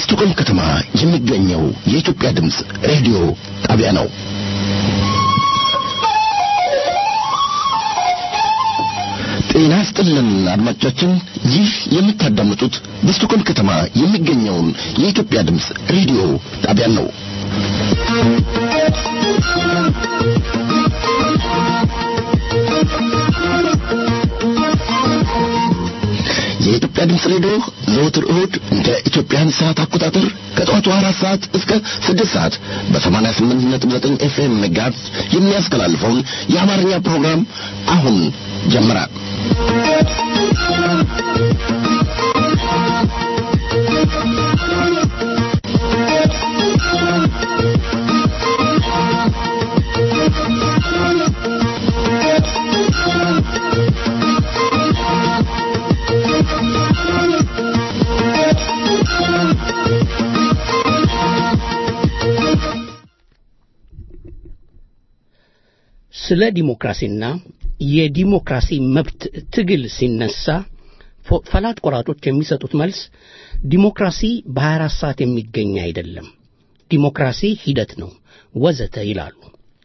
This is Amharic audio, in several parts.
በስቱቆልም ከተማ የሚገኘው የኢትዮጵያ ድምፅ ሬዲዮ ጣቢያ ነው። ጤና ይስጥልን አድማጮቻችን፣ ይህ የምታዳምጡት በስቱቆልም ከተማ የሚገኘውን የኢትዮጵያ ድምፅ ሬዲዮ ጣቢያን ነው። የኢትዮጵያ ድምፅ ሬዲዮ ዘወትር እሁድ እንደ ኢትዮጵያን ሰዓት አቆጣጠር ከጠዋቱ አራት ሰዓት እስከ ስድስት ሰዓት በሰማንያ ስምንት ነጥብ ዘጠኝ ኤፍኤም ጋዝ የሚያስተላልፈውን የአማርኛ ፕሮግራም አሁን ጀመረ። ስለ ዲሞክራሲና የዲሞክራሲ መብት ትግል ሲነሳ ፈላጭ ቆራጮች የሚሰጡት መልስ ዲሞክራሲ በ24 ሰዓት የሚገኝ አይደለም፣ ዲሞክራሲ ሂደት ነው ወዘተ ይላሉ።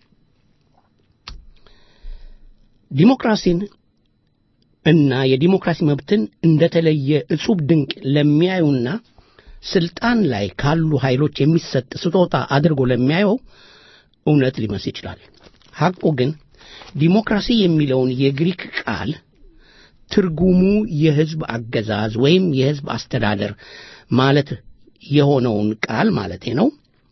ዲሞክራሲን እና የዲሞክራሲ መብትን እንደተለየ እጹብ ድንቅ ለሚያዩና ስልጣን ላይ ካሉ ኃይሎች የሚሰጥ ስጦታ አድርጎ ለሚያየው እውነት ሊመስል ይችላል። ሐቁ ግን ዲሞክራሲ የሚለውን የግሪክ ቃል ትርጉሙ የሕዝብ አገዛዝ ወይም የሕዝብ አስተዳደር ማለት የሆነውን ቃል ማለቴ ነው።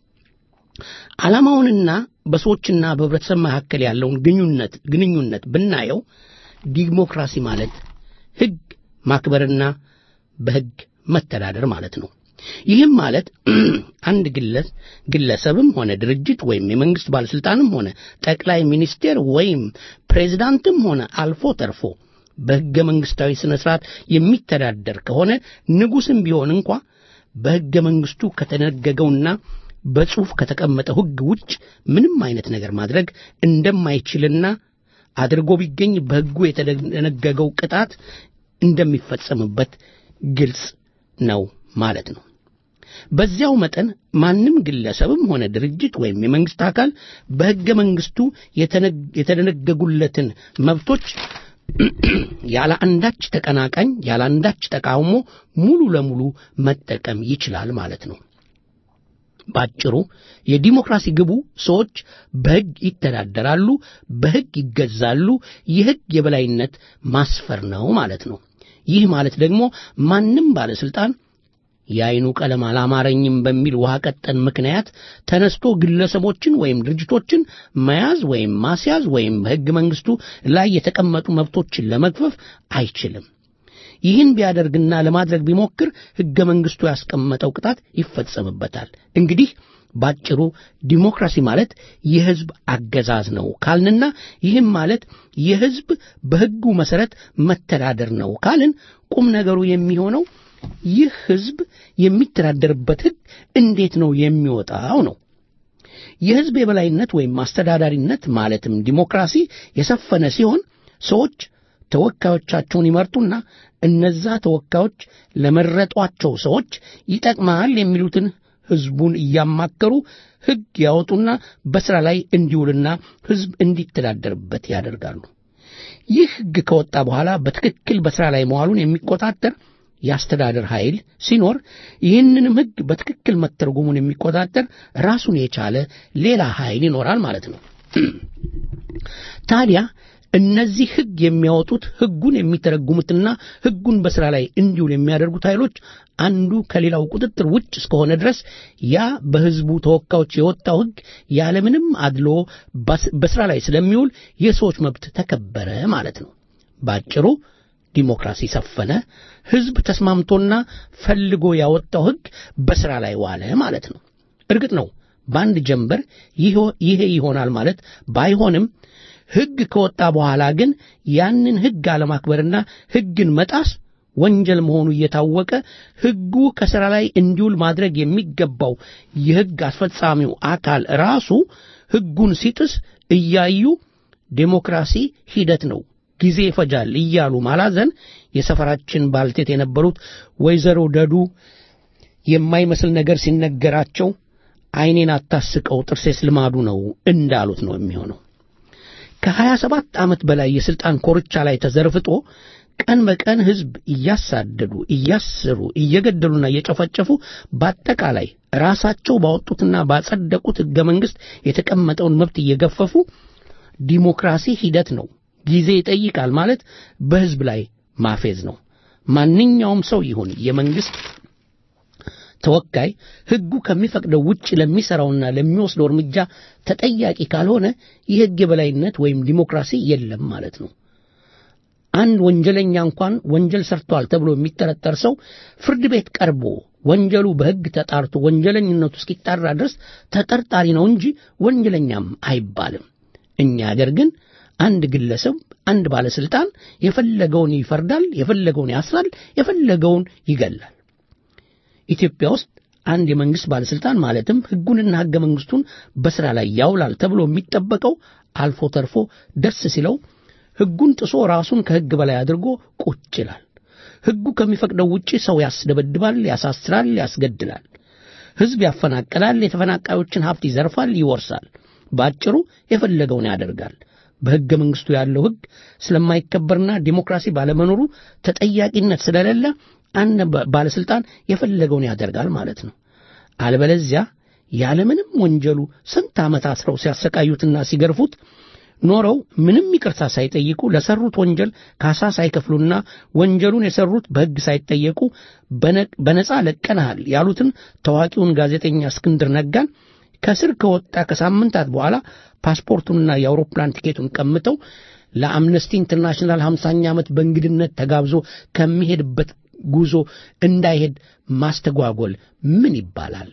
ዓላማውንና በሰዎችና በህብረተሰብ መካከል ያለውን ግንኙነት ግንኙነት ብናየው ዲሞክራሲ ማለት ሕግ ማክበርና በሕግ መተዳደር ማለት ነው። ይህም ማለት አንድ ግለሰብም ሆነ ድርጅት ወይም የመንግስት ባለስልጣንም ሆነ ጠቅላይ ሚኒስቴር ወይም ፕሬዝዳንትም ሆነ አልፎ ተርፎ በሕገ መንግስታዊ ሥነ ሥርዓት የሚተዳደር ከሆነ ንጉሥም ቢሆን እንኳ በሕገ መንግስቱ ከተደነገገውና በጽሑፍ ከተቀመጠው ሕግ ውጭ ምንም አይነት ነገር ማድረግ እንደማይችልና አድርጎ ቢገኝ በሕጉ የተደነገገው ቅጣት እንደሚፈጸምበት ግልጽ ነው ማለት ነው። በዚያው መጠን ማንም ግለሰብም ሆነ ድርጅት ወይም የመንግስት አካል በሕገ መንግስቱ የተደነገጉለትን መብቶች ያለ አንዳች ተቀናቃኝ ያለ አንዳች ተቃውሞ ሙሉ ለሙሉ መጠቀም ይችላል ማለት ነው። ባጭሩ የዲሞክራሲ ግቡ ሰዎች በሕግ ይተዳደራሉ፣ በሕግ ይገዛሉ፣ የሕግ የበላይነት ማስፈር ነው ማለት ነው። ይህ ማለት ደግሞ ማንም ባለስልጣን የአይኑ ቀለም አላማረኝም በሚል ውሃ ቀጠን ምክንያት ተነስቶ ግለሰቦችን ወይም ድርጅቶችን መያዝ ወይም ማስያዝ ወይም በሕገ መንግስቱ ላይ የተቀመጡ መብቶችን ለመግፈፍ አይችልም። ይህን ቢያደርግና ለማድረግ ቢሞክር ሕገ መንግስቱ ያስቀመጠው ቅጣት ይፈጸምበታል። እንግዲህ ባጭሩ ዲሞክራሲ ማለት የሕዝብ አገዛዝ ነው ካልንና ይህም ማለት የሕዝብ በሕጉ መሠረት መተዳደር ነው ካልን ቁም ነገሩ የሚሆነው ይህ ሕዝብ የሚተዳደርበት ሕግ እንዴት ነው የሚወጣው ነው። የሕዝብ የበላይነት ወይም አስተዳዳሪነት ማለትም ዲሞክራሲ የሰፈነ ሲሆን ሰዎች ተወካዮቻቸውን ይመርጡና እነዛ ተወካዮች ለመረጧቸው ሰዎች ይጠቅማል የሚሉትን ሕዝቡን እያማከሩ ሕግ ያወጡና በሥራ ላይ እንዲውልና ሕዝብ እንዲተዳደርበት ያደርጋሉ። ይህ ሕግ ከወጣ በኋላ በትክክል በሥራ ላይ መዋሉን የሚቆጣጠር የአስተዳደር ኃይል ሲኖር ይህንንም ሕግ በትክክል መተርጎሙን የሚቆጣጠር ራሱን የቻለ ሌላ ኃይል ይኖራል ማለት ነው። ታዲያ እነዚህ ሕግ የሚያወጡት ሕጉን የሚተረጉሙትና ሕጉን በሥራ ላይ እንዲውል የሚያደርጉት ኃይሎች አንዱ ከሌላው ቁጥጥር ውጭ እስከሆነ ድረስ ያ በሕዝቡ ተወካዮች የወጣው ሕግ ያለምንም አድሎ በሥራ ላይ ስለሚውል የሰዎች መብት ተከበረ ማለት ነው። ባጭሩ ዲሞክራሲ ሰፈነ፣ ሕዝብ ተስማምቶና ፈልጎ ያወጣው ሕግ በሥራ ላይ ዋለ ማለት ነው። እርግጥ ነው በአንድ ጀንበር ይሄ ይሆናል ማለት ባይሆንም ሕግ ከወጣ በኋላ ግን ያንን ሕግ አለማክበርና ሕግን መጣስ ወንጀል መሆኑ እየታወቀ ሕጉ ከሥራ ላይ እንዲውል ማድረግ የሚገባው የሕግ አስፈጻሚው አካል ራሱ ሕጉን ሲጥስ እያዩ ዴሞክራሲ ሂደት ነው ጊዜ ይፈጃል እያሉ ማላዘን የሰፈራችን ባልቴት የነበሩት ወይዘሮ ደዱ የማይመስል ነገር ሲነገራቸው ዓይኔን አታስቀው ጥርሴስ ልማዱ ነው እንዳሉት ነው የሚሆነው። ከሀያ ሰባት ዓመት በላይ የሥልጣን ኮርቻ ላይ ተዘርፍጦ ቀን በቀን ሕዝብ እያሳደዱ እያሰሩ እየገደሉና እየጨፈጨፉ በአጠቃላይ ራሳቸው ባወጡትና ባጸደቁት ሕገ መንግሥት የተቀመጠውን መብት እየገፈፉ ዲሞክራሲ ሂደት ነው፣ ጊዜ ይጠይቃል ማለት በሕዝብ ላይ ማፌዝ ነው። ማንኛውም ሰው ይሁን የመንግሥት ተወካይ ሕጉ ከሚፈቅደው ውጭ ለሚሠራውና ለሚወስደው እርምጃ ተጠያቂ ካልሆነ የሕግ የበላይነት ወይም ዲሞክራሲ የለም ማለት ነው። አንድ ወንጀለኛ እንኳን ወንጀል ሰርቷል ተብሎ የሚጠረጠር ሰው ፍርድ ቤት ቀርቦ ወንጀሉ በሕግ ተጣርቶ ወንጀለኝነቱ እስኪጣራ ድረስ ተጠርጣሪ ነው እንጂ ወንጀለኛም አይባልም። እኛ አገር ግን አንድ ግለሰብ አንድ ባለስልጣን የፈለገውን ይፈርዳል፣ የፈለገውን ያስራል፣ የፈለገውን ይገላል። ኢትዮጵያ ውስጥ አንድ የመንግስት ባለስልጣን ማለትም ሕጉንና ሕገ መንግስቱን በሥራ ላይ ያውላል ተብሎ የሚጠበቀው አልፎ ተርፎ ደስ ሲለው ሕጉን ጥሶ ራሱን ከሕግ በላይ አድርጎ ቁጭ ይላል። ሕጉ ከሚፈቅደው ውጪ ሰው ያስደበድባል፣ ያሳስራል፣ ያስገድላል፣ ሕዝብ ያፈናቅላል፣ የተፈናቃዮችን ሀብት ይዘርፋል፣ ይወርሳል። በአጭሩ የፈለገውን ያደርጋል። በሕገ መንግስቱ ያለው ሕግ ስለማይከበርና ዲሞክራሲ ባለመኖሩ ተጠያቂነት ስለሌለ አንድ ባለስልጣን የፈለገውን ያደርጋል ማለት ነው። አለበለዚያ ያለምንም ወንጀሉ ስንት ዓመት አስረው ሲያሰቃዩትና ሲገርፉት ኖረው ምንም ይቅርታ ሳይጠይቁ ለሰሩት ወንጀል ካሳ ሳይከፍሉና ወንጀሉን የሰሩት በሕግ ሳይጠየቁ በነጻ ለቀናሃል ያሉትን ታዋቂውን ጋዜጠኛ እስክንድር ነጋን ከስር ከወጣ ከሳምንታት በኋላ ፓስፖርቱንና የአውሮፕላን ቲኬቱን ቀምተው ለአምነስቲ ኢንተርናሽናል ሃምሳኛ ዓመት በእንግድነት ተጋብዞ ከሚሄድበት ጉዞ እንዳይሄድ ማስተጓጎል ምን ይባላል?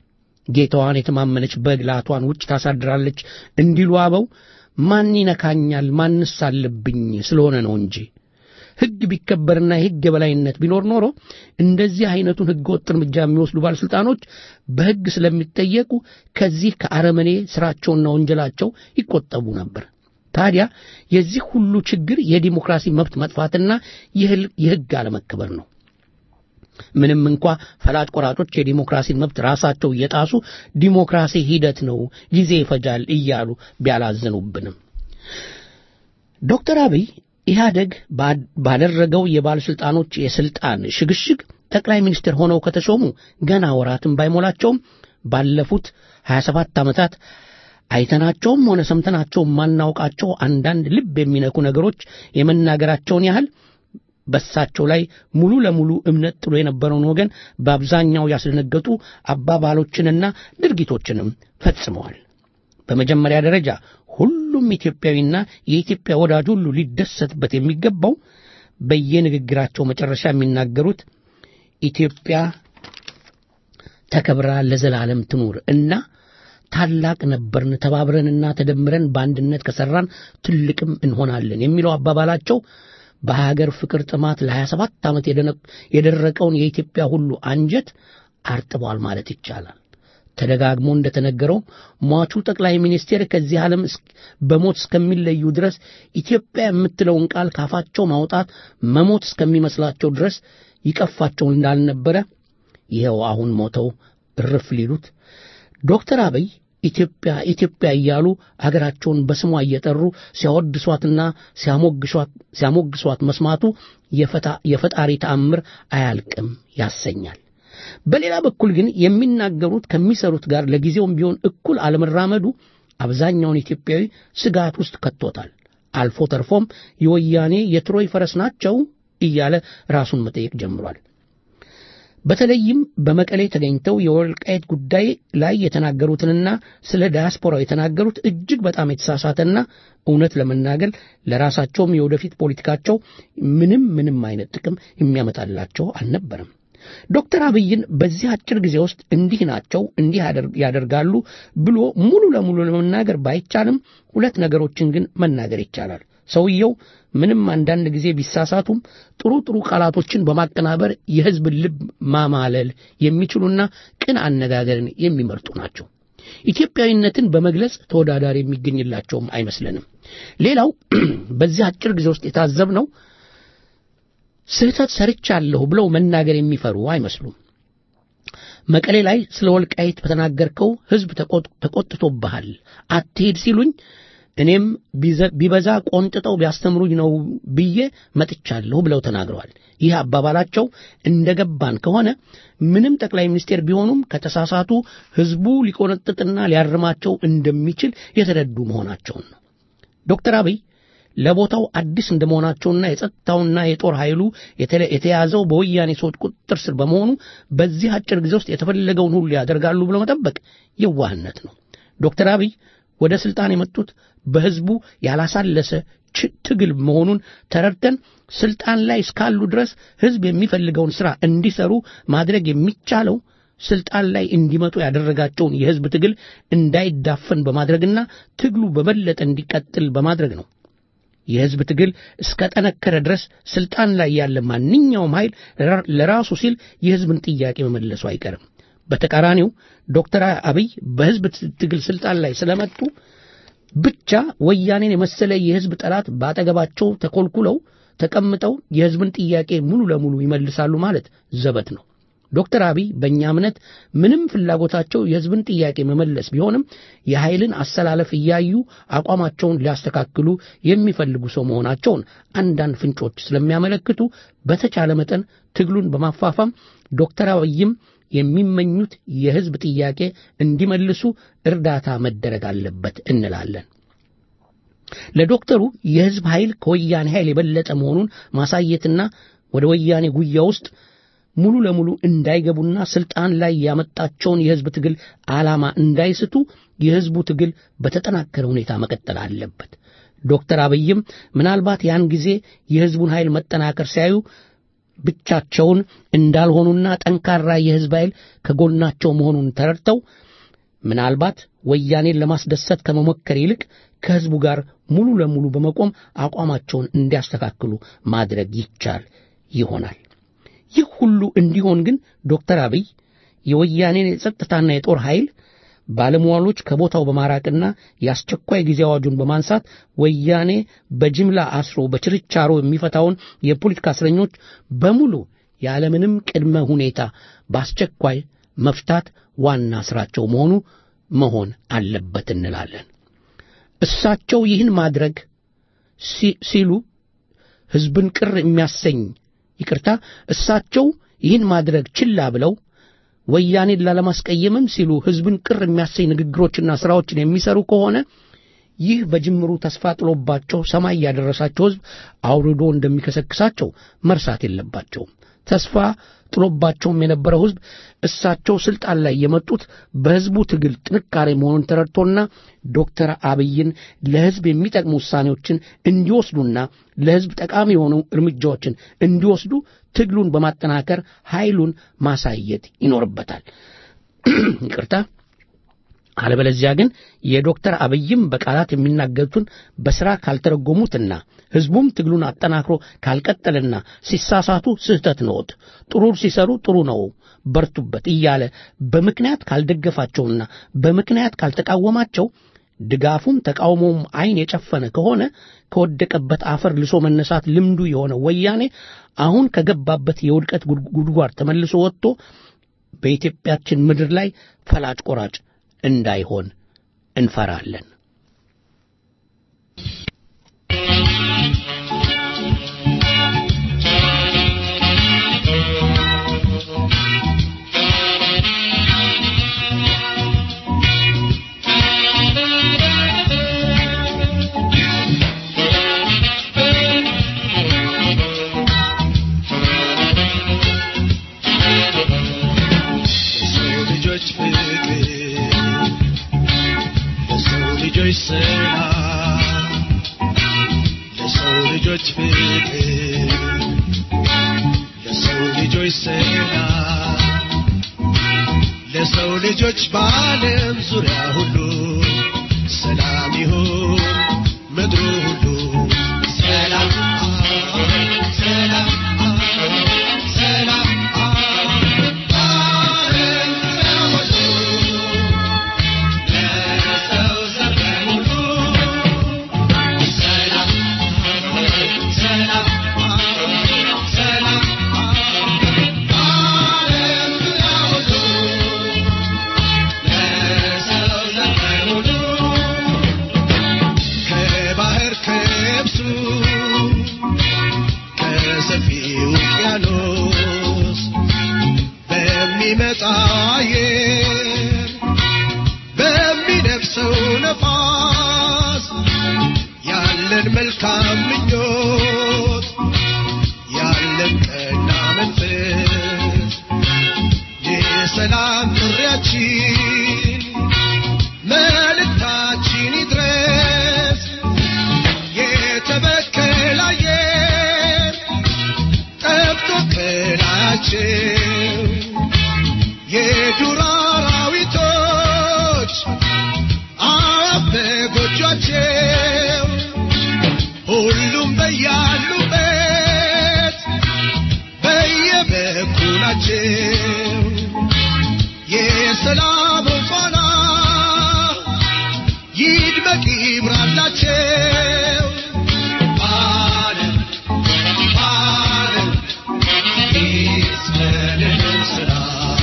ጌታዋን የተማመነች በግ ላቷን ውጭ ታሳድራለች እንዲሉ አበው ማን ይነካኛል ማንስ አለብኝ ስለሆነ ነው እንጂ ሕግ ቢከበርና የሕግ የበላይነት ቢኖር ኖሮ እንደዚህ አይነቱን ሕገ ወጥ እርምጃ የሚወስዱ ባለሥልጣኖች በሕግ ስለሚጠየቁ ከዚህ ከአረመኔ ሥራቸውና ወንጀላቸው ይቆጠቡ ነበር። ታዲያ የዚህ ሁሉ ችግር የዲሞክራሲ መብት መጥፋትና የሕግ አለመከበር ነው። ምንም እንኳ ፈላጭ ቆራጮች የዲሞክራሲን መብት ራሳቸው እየጣሱ ዲሞክራሲ ሂደት ነው፣ ጊዜ ይፈጃል እያሉ ቢያላዝኑብንም ዶክተር አብይ ኢህአደግ ባደረገው የባለሥልጣኖች የሥልጣን ሽግሽግ ጠቅላይ ሚኒስትር ሆነው ከተሾሙ ገና ወራትን ባይሞላቸውም ባለፉት 27 ዓመታት አይተናቸውም ሆነ ሰምተናቸው የማናውቃቸው አንዳንድ ልብ የሚነኩ ነገሮች የመናገራቸውን ያህል በሳቸው ላይ ሙሉ ለሙሉ እምነት ጥሎ የነበረውን ወገን በአብዛኛው ያስደነገጡ አባባሎችንና ድርጊቶችንም ፈጽመዋል። በመጀመሪያ ደረጃ ሁሉም ኢትዮጵያዊና የኢትዮጵያ ወዳጅ ሁሉ ሊደሰትበት የሚገባው በየንግግራቸው መጨረሻ የሚናገሩት ኢትዮጵያ ተከብራ ለዘላለም ትኑር እና ታላቅ ነበርን፣ ተባብረንና ተደምረን በአንድነት ከሠራን ትልቅም እንሆናለን የሚለው አባባላቸው በሀገር ፍቅር ጥማት ለ27 ዓመት የደረቀውን የኢትዮጵያ ሁሉ አንጀት አርጥቧል ማለት ይቻላል። ተደጋግሞ እንደተነገረው ሟቹ ጠቅላይ ሚኒስቴር ከዚህ ዓለም በሞት እስከሚለዩ ድረስ ኢትዮጵያ የምትለውን ቃል ካፋቸው ማውጣት መሞት እስከሚመስላቸው ድረስ ይቀፋቸው እንዳልነበረ ይኸው አሁን ሞተው እርፍ ሊሉት ዶክተር አብይ ኢትዮጵያ ኢትዮጵያ እያሉ አገራቸውን በስሟ እየጠሩ ሲያወድሷትና ሲያሞግሷት መስማቱ የፈጣሪ ተአምር አያልቅም ያሰኛል። በሌላ በኩል ግን የሚናገሩት ከሚሰሩት ጋር ለጊዜውም ቢሆን እኩል አለመራመዱ አብዛኛውን ኢትዮጵያዊ ስጋት ውስጥ ከቶታል። አልፎ ተርፎም የወያኔ የትሮይ ፈረስ ናቸው እያለ ራሱን መጠየቅ ጀምሯል። በተለይም በመቀሌ ተገኝተው የወልቃየት ጉዳይ ላይ የተናገሩትንና ስለ ዳያስፖራው የተናገሩት እጅግ በጣም የተሳሳተና እውነት ለመናገር ለራሳቸውም የወደፊት ፖለቲካቸው ምንም ምንም አይነት ጥቅም የሚያመጣላቸው አልነበረም። ዶክተር አብይን በዚህ አጭር ጊዜ ውስጥ እንዲህ ናቸው እንዲህ ያደርጋሉ ብሎ ሙሉ ለሙሉ ለመናገር ባይቻልም ሁለት ነገሮችን ግን መናገር ይቻላል። ሰውየው ምንም አንዳንድ ጊዜ ቢሳሳቱም ጥሩ ጥሩ ቃላቶችን በማቀናበር የሕዝብን ልብ ማማለል የሚችሉና ቅን አነጋገርን የሚመርጡ ናቸው። ኢትዮጵያዊነትን በመግለጽ ተወዳዳሪ የሚገኝላቸውም አይመስለንም። ሌላው በዚህ አጭር ጊዜ ውስጥ የታዘብነው ስህተት ሰርቻለሁ ብለው መናገር የሚፈሩ አይመስሉም። መቀሌ ላይ ስለ ወልቃይት በተናገርከው ሕዝብ ተቆጥቶብሃል አትሄድ ሲሉኝ እኔም ቢበዛ ቆንጥጠው ቢያስተምሩኝ ነው ብዬ መጥቻለሁ ብለው ተናግረዋል። ይህ አባባላቸው እንደገባን ከሆነ ምንም ጠቅላይ ሚኒስቴር ቢሆኑም ከተሳሳቱ ሕዝቡ ሊቆነጥጥና ሊያርማቸው እንደሚችል የተረዱ መሆናቸውን ነው። ዶክተር አብይ ለቦታው አዲስ እንደመሆናቸውና የጸጥታውና የጦር ኃይሉ የተያዘው በወያኔ ሰዎች ቁጥጥር ስር በመሆኑ በዚህ አጭር ጊዜ ውስጥ የተፈለገውን ሁሉ ያደርጋሉ ብሎ መጠበቅ የዋህነት ነው። ዶክተር አብይ ወደ ስልጣን የመጡት በሕዝቡ ያላሳለሰ ትግል መሆኑን ተረድተን ስልጣን ላይ እስካሉ ድረስ ሕዝብ የሚፈልገውን ሥራ እንዲሰሩ ማድረግ የሚቻለው ስልጣን ላይ እንዲመጡ ያደረጋቸውን የሕዝብ ትግል እንዳይዳፈን በማድረግና ትግሉ በበለጠ እንዲቀጥል በማድረግ ነው። የሕዝብ ትግል እስከ ጠነከረ ድረስ ስልጣን ላይ ያለ ማንኛውም ኃይል ለራሱ ሲል የሕዝብን ጥያቄ መመለሱ አይቀርም። በተቃራኒው ዶክተር አብይ በሕዝብ ትግል ስልጣን ላይ ስለመጡ ብቻ ወያኔን የመሰለ የሕዝብ ጠላት በአጠገባቸው ተኮልኩለው ተቀምጠው የሕዝብን ጥያቄ ሙሉ ለሙሉ ይመልሳሉ ማለት ዘበት ነው። ዶክተር አብይ በእኛ እምነት ምንም ፍላጎታቸው የሕዝብን ጥያቄ መመለስ ቢሆንም የኃይልን አሰላለፍ እያዩ አቋማቸውን ሊያስተካክሉ የሚፈልጉ ሰው መሆናቸውን አንዳንድ ፍንጮች ስለሚያመለክቱ በተቻለ መጠን ትግሉን በማፋፋም ዶክተር አብይም የሚመኙት የሕዝብ ጥያቄ እንዲመልሱ እርዳታ መደረግ አለበት እንላለን። ለዶክተሩ የሕዝብ ኃይል ከወያኔ ኃይል የበለጠ መሆኑን ማሳየትና ወደ ወያኔ ጉያ ውስጥ ሙሉ ለሙሉ እንዳይገቡና ስልጣን ላይ ያመጣቸውን የሕዝብ ትግል ዓላማ እንዳይስቱ የሕዝቡ ትግል በተጠናከረ ሁኔታ መቀጠል አለበት። ዶክተር አብይም ምናልባት ያን ጊዜ የሕዝቡን ኃይል መጠናከር ሲያዩ ብቻቸውን እንዳልሆኑና ጠንካራ የሕዝብ ኃይል ከጎናቸው መሆኑን ተረድተው ምናልባት ወያኔን ለማስደሰት ከመሞከር ይልቅ ከሕዝቡ ጋር ሙሉ ለሙሉ በመቆም አቋማቸውን እንዲያስተካክሉ ማድረግ ይቻል ይሆናል። ይህ ሁሉ እንዲሆን ግን ዶክተር አብይ የወያኔን የጸጥታና የጦር ኃይል ባለሟሎች ከቦታው በማራቅና የአስቸኳይ ጊዜ አዋጁን በማንሳት ወያኔ በጅምላ አስሮ በችርቻሮ የሚፈታውን የፖለቲካ እስረኞች በሙሉ ያለምንም ቅድመ ሁኔታ በአስቸኳይ መፍታት ዋና ስራቸው መሆኑ መሆን አለበት እንላለን። እሳቸው ይህን ማድረግ ሲሉ ሕዝብን ቅር የሚያሰኝ ይቅርታ፣ እሳቸው ይህን ማድረግ ችላ ብለው ወያኔን ላለማስቀየምም ሲሉ ሕዝብን ቅር የሚያሰኝ ንግግሮችና ሥራዎችን የሚሰሩ ከሆነ ይህ በጅምሩ ተስፋ ጥሎባቸው ሰማይ ያደረሳቸው ሕዝብ አውርዶ እንደሚከሰክሳቸው መርሳት የለባቸውም። ተስፋ ጥሎባቸውም የነበረው ሕዝብ እሳቸው ስልጣን ላይ የመጡት በሕዝቡ ትግል ጥንካሬ መሆኑን ተረድቶና ዶክተር አብይን ለሕዝብ የሚጠቅሙ ውሳኔዎችን እንዲወስዱና ለሕዝብ ጠቃሚ የሆኑ እርምጃዎችን እንዲወስዱ ትግሉን በማጠናከር ኃይሉን ማሳየት ይኖርበታል። ይቅርታ። አለበለዚያ ግን የዶክተር አብይም በቃላት የሚናገሩትን በሥራ ካልተረጎሙትና ሕዝቡም ትግሉን አጠናክሮ ካልቀጠልና ሲሳሳቱ ስህተት ነዎት፣ ጥሩ ሲሰሩ ጥሩ ነው፣ በርቱበት እያለ በምክንያት ካልደገፋቸውና በምክንያት ካልተቃወማቸው ድጋፉም ተቃውሞውም ዓይን የጨፈነ ከሆነ ከወደቀበት አፈር ልሶ መነሳት ልምዱ የሆነ ወያኔ አሁን ከገባበት የውድቀት ጉድጓድ ተመልሶ ወጥቶ በኢትዮጵያችን ምድር ላይ ፈላጭ ቆራጭ እንዳይሆን እንፈራለን። ለሰው ልጆች ፍቅር ለሰው ልጆች ሰላም ለሰው ልጆች በዓለም ዙሪያ ሁሉ ሰላም ይሁን ምድሩ ሁሉ ሰላም ሰላም ሰላም በዓለም ዙሪያ ሁሉ ለሰው ዘር በሙሉ ሰላም ሰላም ሰላም በዓለም ዙሪያ ሁሉ በሚመጣ አየር በሚነፍሰው ነፋስ ያለን መልካም ምኞት ያለን ቀና መንፈስ የሰላም ጥሪያችን መልእክታችን ይድረስ የተበከለ አየር ጠብቶ ከላያቸው የዱር አራዊቶች አዋፍ በጎጇቸው ሁሉም በያሉበት በየበኩላቸው የሰላም ፋና ይድመቅ ይብራላቸው ዓለም ዓለም ይስመልን ስራ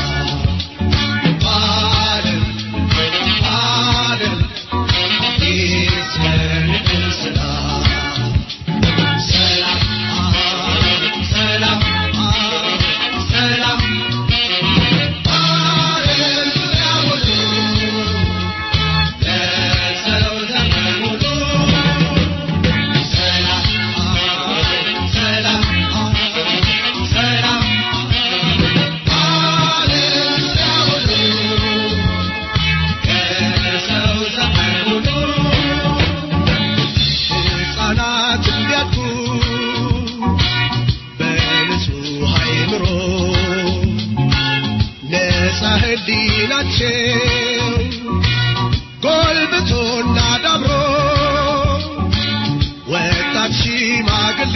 ዓለም ዓለም ይስመልን ስራ ሰላም ሰላም ሰላም ዓለም ዙሪያ ሁሉ ለሰው ዘመን ሁሉ ሰላም ሰላም ሰላም ዓለም ዙሪያ ሁሉ ከሰው ዘመን ሁሉ ሕፃናት እንዲያድጉ በንጹሕ አእምሮ ነፃ ሕሊናቸው ጎልብቶና ዳብሮ ወጣት ሽማግሌ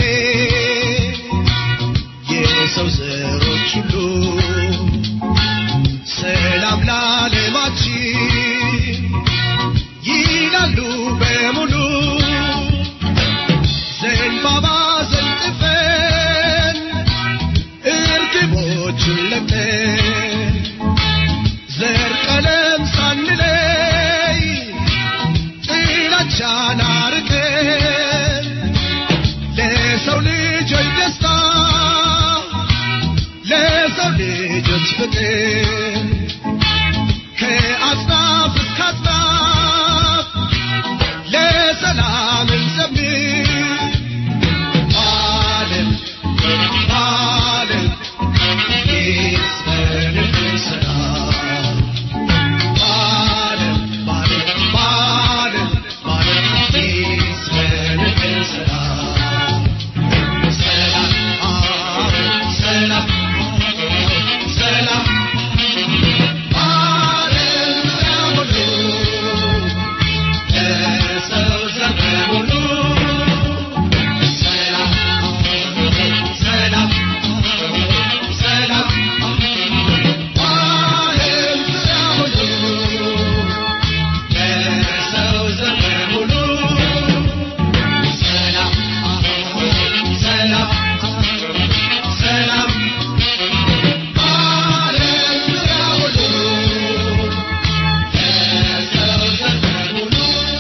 የሰው ዘሮች ሁሉ ሰላም ለዓለማችን ይላሉ በሙሉ ዘንባባ ዘንጥፈን እርግቦችን ለቅተን ዘር ቀለም ሳንለይ ጥላቻን አርቀን ለሰው ልጆች ደስታ ለሰው ልጆች ፍቅር ከአጽናፍ እስከ አጽናፍ ለሰላም እንዘምር ዓለም ዓለም ይስፈንልን ሰላም ዓለም ዓለም ዓለም ዓለም ይስፈንልን ሰላም ሰላም ሰላም ሰላም ዓለም ዙሪያ ሁሉ ለሰው ዘመን ሁሉ ሰላም ሰላም ሰላም ዓለም ዙሪያ ሁሉ ለሰው ዘመን ሁሉ ሰላም ሰላም ሰላም ዓለም ዙሪያ ሁሉ ለሰው ዘመን ሁሉ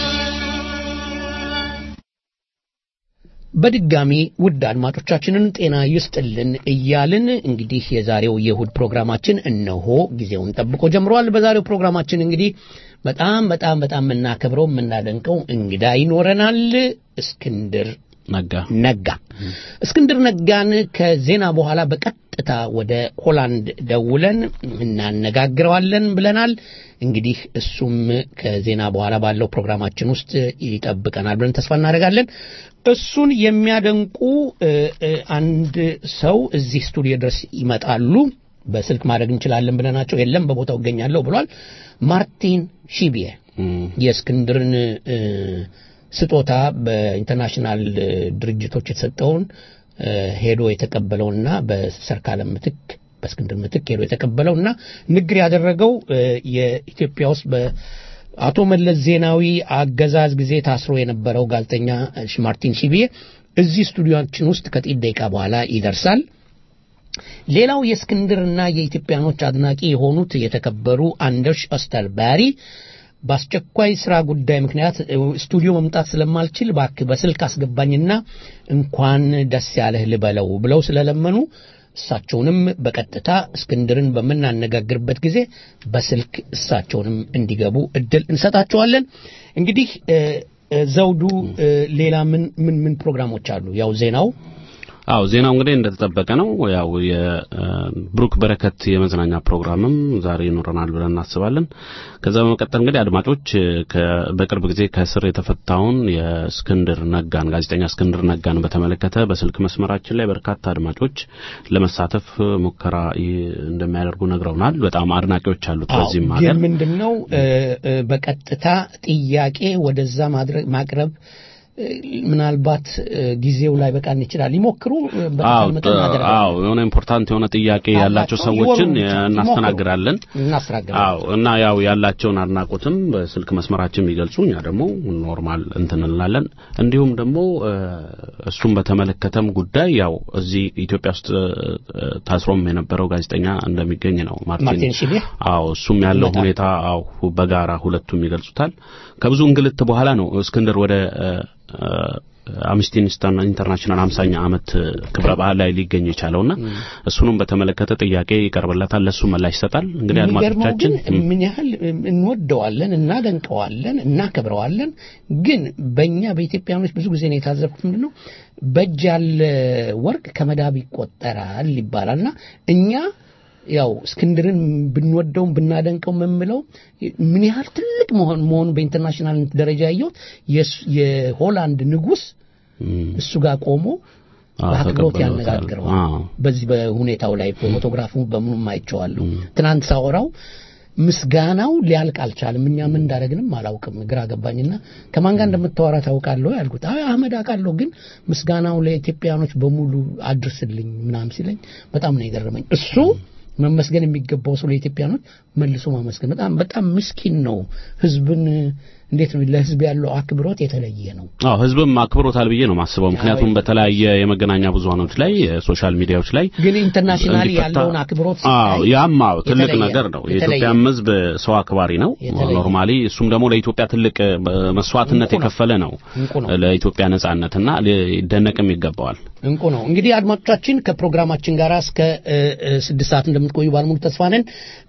በድጋሚ ውድ አድማጮቻችንን ጤና ይስጥልን እያልን እንግዲህ የዛሬው የእሁድ ፕሮግራማችን እነሆ ጊዜውን ጠብቆ ጀምሯል። በዛሬው ፕሮግራማችን እንግዲህ በጣም በጣም በጣም የምናከብረው የምናደንቀው እንግዳ ይኖረናል። እስክንድር ነጋ ነጋ እስክንድር ነጋን ከዜና በኋላ በቀጥታ ወደ ሆላንድ ደውለን እናነጋግረዋለን ብለናል። እንግዲህ እሱም ከዜና በኋላ ባለው ፕሮግራማችን ውስጥ ይጠብቀናል ብለን ተስፋ እናደርጋለን። እሱን የሚያደንቁ እ፣ እ፣ አንድ ሰው እዚህ ስቱዲዮ ድረስ ይመጣሉ። በስልክ ማድረግ እንችላለን ብለናቸው የለም በቦታው እገኛለሁ ብሏል። ማርቲን ሺቢየ የእስክንድርን እ፣ ስጦታ በኢንተርናሽናል እ፣ ድርጅቶች የተሰጠውን እ፣ ሄዶ የተቀበለውና በሰርካለም ምትክ በእስክንድር ምትክ ሄዶ የተቀበለውና ንግግር ያደረገው እ፣ የኢትዮጵያ ውስጥ በአቶ መለስ ዜናዊ አገዛዝ ጊዜ ታስሮ የነበረው ጋዜጠኛ እ፣ ማርቲን ሺቢየ እዚህ ስቱዲዮችን ውስጥ ከጥቂት ደቂቃ በኋላ ይደርሳል። ሌላው የእስክንድርና የኢትዮጵያኖች አድናቂ የሆኑት የተከበሩ አንደርሽ ኦስተርባሪ በአስቸኳይ ስራ ጉዳይ ምክንያት እ፣ ስቱዲዮ መምጣት ስለማልችል እባክህ በስልክ አስገባኝና እንኳን ደስ ያለህ ልበለው ብለው ስለለመኑ እሳቸውንም በቀጥታ እስክንድርን በምናነጋግርበት ጊዜ በስልክ እሳቸውንም እንዲገቡ እድል እንሰጣቸዋለን። እንግዲህ እ፣ እ፣ ዘውዱ እ፣ ሌላ ምን ምን ምን ፕሮግራሞች አሉ? ያው ዜናው አው ዜናው እንግዲህ እንደተጠበቀ ነው። ያው የብሩክ በረከት የመዝናኛ ፕሮግራምም ዛሬ ይኖረናል ብለን እናስባለን። ከዛ በመቀጠል እንግዲህ አድማጮች ከ- በቅርብ ጊዜ ከእስር የተፈታውን የእስክንድር ነጋን ጋዜጠኛ እስክንድር ነጋን በተመለከተ በስልክ መስመራችን ላይ በርካታ አድማጮች ለመሳተፍ ሙከራ ይ- እንደሚያደርጉ ነግረውናል። በጣም አድናቂዎች አሉት በዚህም አዎ፣ ሀገር ግን ምንድን ነው እ፣ እ፣ በቀጥታ ጥያቄ ወደዛ ማድረግ ማቅረብ እ፣ ምናልባት እ፣ ጊዜው ላይ በቃን ይችላል። ይሞክሩ እ፣ በተቻለ አዎ መጠን ጥ- እናደርጋለን። አዎ የሆነ ኢምፖርታንት የሆነ ጥያቄ ያላቸው አላቸው፣ ሰዎችን ይወሩ ብቻ፣ እናስተናግራለን። እናስተናግራለን። አዎ እና ያው ያላቸውን አድናቆትም በስልክ መስመራችን የሚገልጹ እኛ ደግሞ ኖርማል እንትን እንላለን። እንዲሁም ደግሞ እ፣ እሱም በተመለከተም ጉዳይ ያው እዚህ ኢትዮጵያ ውስጥ እ፣ ታስሮም የነበረው ጋዜጠኛ እንደሚገኝ ነው ማርቲን ማርቲን ሺቤ አዎ እሱም ያለው ይመጣል። ሁኔታ አዎ በጋራ ሁለቱም ይገልጹታል። ከብዙ እንግልት በኋላ ነው እስክንድር ወደ እ፣ እ፣ አምነስቲ ኢንተርናሽናል 50ኛ ዓመት ክብረ በዓል ላይ ሊገኝ የቻለውና እሱንም በተመለከተ ጥያቄ ይቀርብለታል። ለሱ ምላሽ ይሰጣል። እንግዲህ የሚገርመው አድማጮቻችን ግን ምን ያህል እንወደዋለን፣ እናደንቀዋለን፣ እናከብረዋለን። ግን በእኛ በኢትዮጵያኖች ብዙ ጊዜ ነው የታዘብኩት ምንድን ነው በእጅ ያለ ወርቅ ከመዳብ ይቆጠራል ይባላልና እኛ ያው እስክንድርን ብንወደውም ብናደንቀው የምምለው ምን ያህል ትልቅ መሆን መሆኑ በኢንተርናሽናል ደረጃ ያየሁት የስ- የሆላንድ ንጉሥ እም፣ እሱ ጋር ቆሞ አዎ፣ በአክብሮት ተቀብለውታል። ያነጋግረዋል። አዎ። በዚህ በሁኔታው ላይ ፎቶግራፉ በምኑም አይቼዋለሁ። ትናንት ሳወራው ምስጋናው ሊያልቅ አልቻለም። እኛ ምን እንዳደረግንም አላውቅም፣ ግራ ገባኝና ከማን ጋር እንደምታወራ ታውቃለህ ያልኩት፣ አይ አህመድ አውቃለሁ፣ ግን ምስጋናው ለኢትዮጵያኖች በሙሉ አድርስልኝ ምናምን ሲለኝ በጣም ነው የገረመኝ። እሱ መመስገን የሚገባው ሰው ለኢትዮጵያኖች መልሶ ማመስገን በጣም በጣም ምስኪን ነው። ህዝብን እንዴት ነው ለህዝብ ያለው አክብሮት የተለየ ነው። አዎ ህዝብም አክብሮታል ብዬ ነው ማስበው። ምክንያቱም በተለያየ የመገናኛ ብዙሃኖች ላይ ሶሻል ሚዲያዎች ላይ ግን ኢንተርናሽናል እንዲፈታ- ያለውን አክብሮት አዎ ሲታይ ያም አዎ ትልቅ የተለየ ነገር ነው። የተለየ የኢትዮጵያም ህዝብ ሰው አክባሪ ነው የተለየ ኖርማሊ። እሱም ደግሞ ለኢትዮጵያ ትልቅ እ፣ መስዋዕትነት እንቁ ነው። የከፈለ ነው እንቁ ነው። ለኢትዮጵያ ነጻነትና ሊደነቅም ይገባዋል። እንቁ ነው። እንግዲህ አድማጮቻችን ከፕሮግራማችን ጋር እስከ እ፣ እ፣ ስድስት ሰዓት እንደምትቆዩ ባለሙሉ ተስፋ ነን።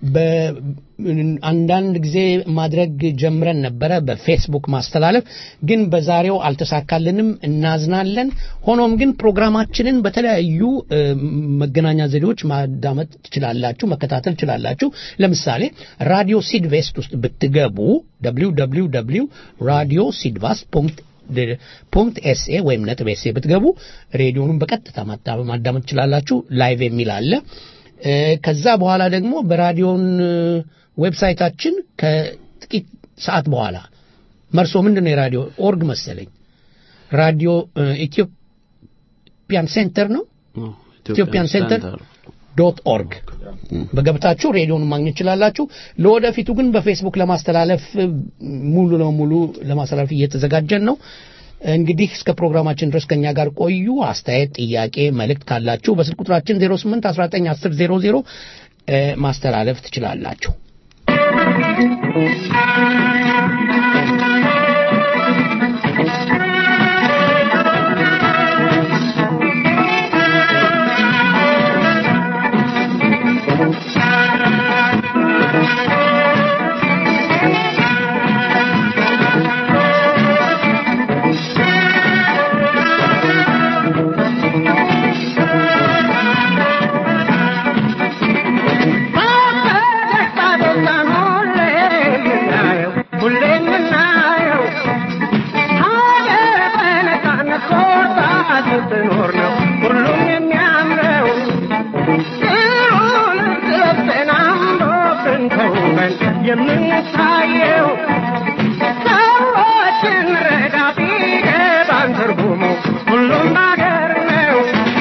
በአንዳንድ ጊዜ ማድረግ ጀምረን ነበረ በፌስቡክ ማስተላለፍ፣ ግን በዛሬው አልተሳካልንም፣ እናዝናለን። ሆኖም ግን ፕሮግራማችንን በተለያዩ እ፣ መገናኛ ዘዴዎች ማዳመጥ ትችላላችሁ፣ መከታተል ትችላላችሁ። ለምሳሌ ራዲዮ ሲድቬስት ውስጥ ብትገቡ www ራዲዮ ሲድቫስ ፖንክት ኤስኤ ወይም ነጥብ ኤስኤ ብትገቡ ሬዲዮኑን በቀጥታ ማዳ- ማዳመጥ ትችላላችሁ። ላይቭ የሚል አለ። እ፣ ከዛ በኋላ ደግሞ በራዲዮን እ፣ ዌብሳይታችን ከጥቂት ሰዓት በኋላ መርሶ ምንድን ነው የራዲዮ ኦርግ መሰለኝ ራዲዮ እ፣ ኢትዮጵያን ሴንተር ነው ኢትዮጵያን ሴንተር ዶት ኦርግ በገብታችሁ ሬዲዮን ማግኘት ትችላላችሁ። ለወደፊቱ ግን በፌስቡክ ለማስተላለፍ እ፣ ሙሉ ለሙሉ ለማስተላለፍ እየተዘጋጀን ነው። እንግዲህ እስከ ፕሮግራማችን ድረስ ከኛ ጋር ቆዩ። አስተያየት፣ ጥያቄ፣ መልእክት ካላችሁ በስልክ ቁጥራችን 08 19 10 00 እ፣ ማስተላለፍ ትችላላችሁ። የምንታየው ሰዎችን ረዳ ቢገባን ትርጉሙ ሁሉም ባገር ነው።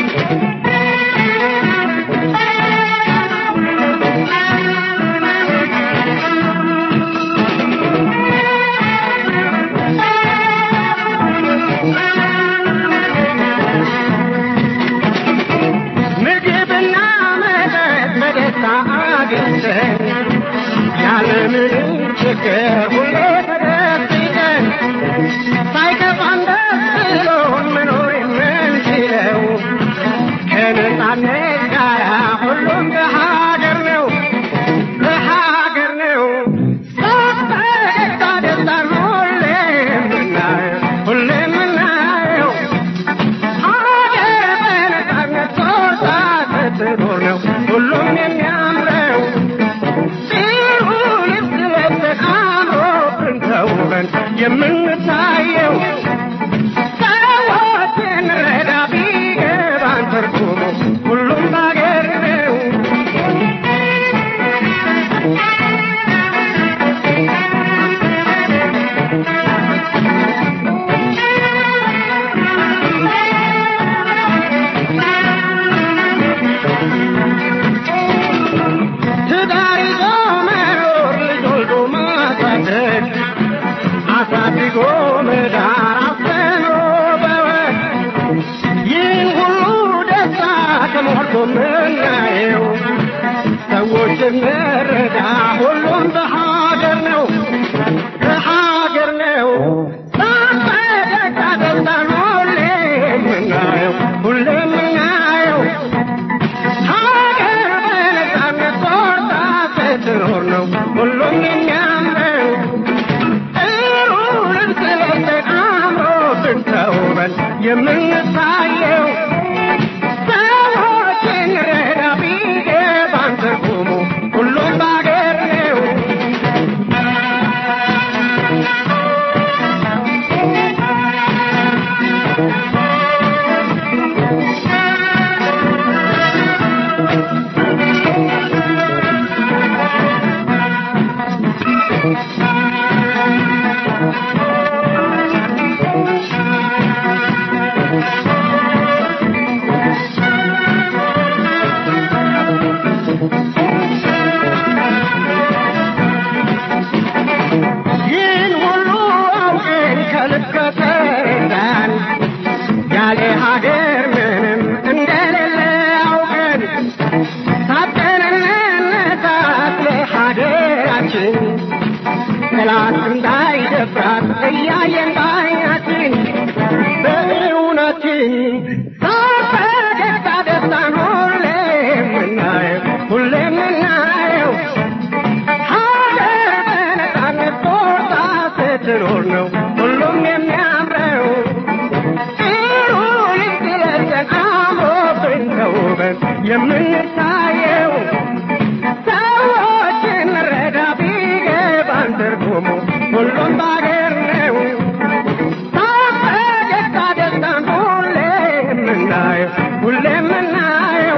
ምግብና መጠጥ በደስታ አግኝተን ያለምንም ችግር ሁሌ ተደስተን ሳይከፋን ደስ ብሎን መኖር የምንችለው ከነጻነት ጋር እንረዳ ሁሉም በሀገር ነው በሀገር ነው ሳንፈገግታ ደስታን ሁሌ የምናየው ሁሌ የምናየው ሀገር በነፃነት ቆርጣ ስትኖር ነው ሁሉም የሚያምረው ጥሩ ልብስ ለብሰን አምሮብን ተውበን የምንታየው ሰዎችን ረዳ ቢገባን ትርጉሙ ሁሉም በአገር ነው ይህን ሁሉ አውቀን ከልብ ከተረዳን ያለ ሀገር ምንም እንደሌለ አውቀን ታጥቀን እንነሳት ለሀገራችን ጠላት እንዳይደፍራት እያየን ባይናችን በእውነትን ሳፈገግታ ደስታን ሁሌ የምናየው ሁሌ የምናየው ሀገር በነፃነት ቆርጣ ስትኖር ነው ሁሉም የሚያምረው ጥሩ ልብስ ለብሰን አምሮብን ተውበን የምንታየው ሰዎችን ረዳ ቢገባን ትርጉሙ ሁሉም በአገር ነው ሳፈገግታ ደስታን ሁሌ የምናየው ሁሌ የምናየው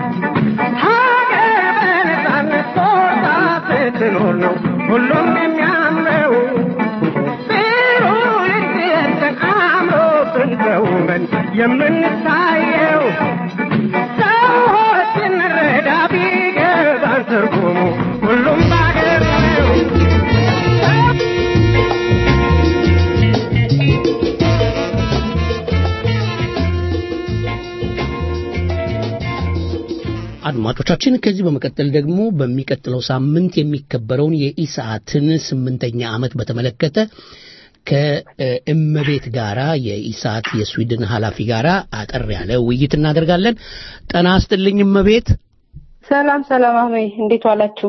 ሀገር በነፃነት ቆርጣ ስትኖር ነው ሁሉም የሚያምረው ጥሩ ልብስ ለብሰን አምሮብን ተውበን የምንታየው ሰዎችን ረዳ ቢገባን ትርጉሙ ሁሉም በአገር ነው አድማጮቻችን ከዚህ በመቀጠል ደግሞ በሚቀጥለው ሳምንት የሚከበረውን የኢሰዓትን ስምንተኛ ዓመት በተመለከተ ከእመቤት ጋራ የኢሳት የስዊድን ኃላፊ ጋራ አጠር ያለ ውይይት እናደርጋለን። ጠና አስጥልኝ እመቤት። ሰላም ሰላም፣ አሜ እንዴት ዋላችሁ?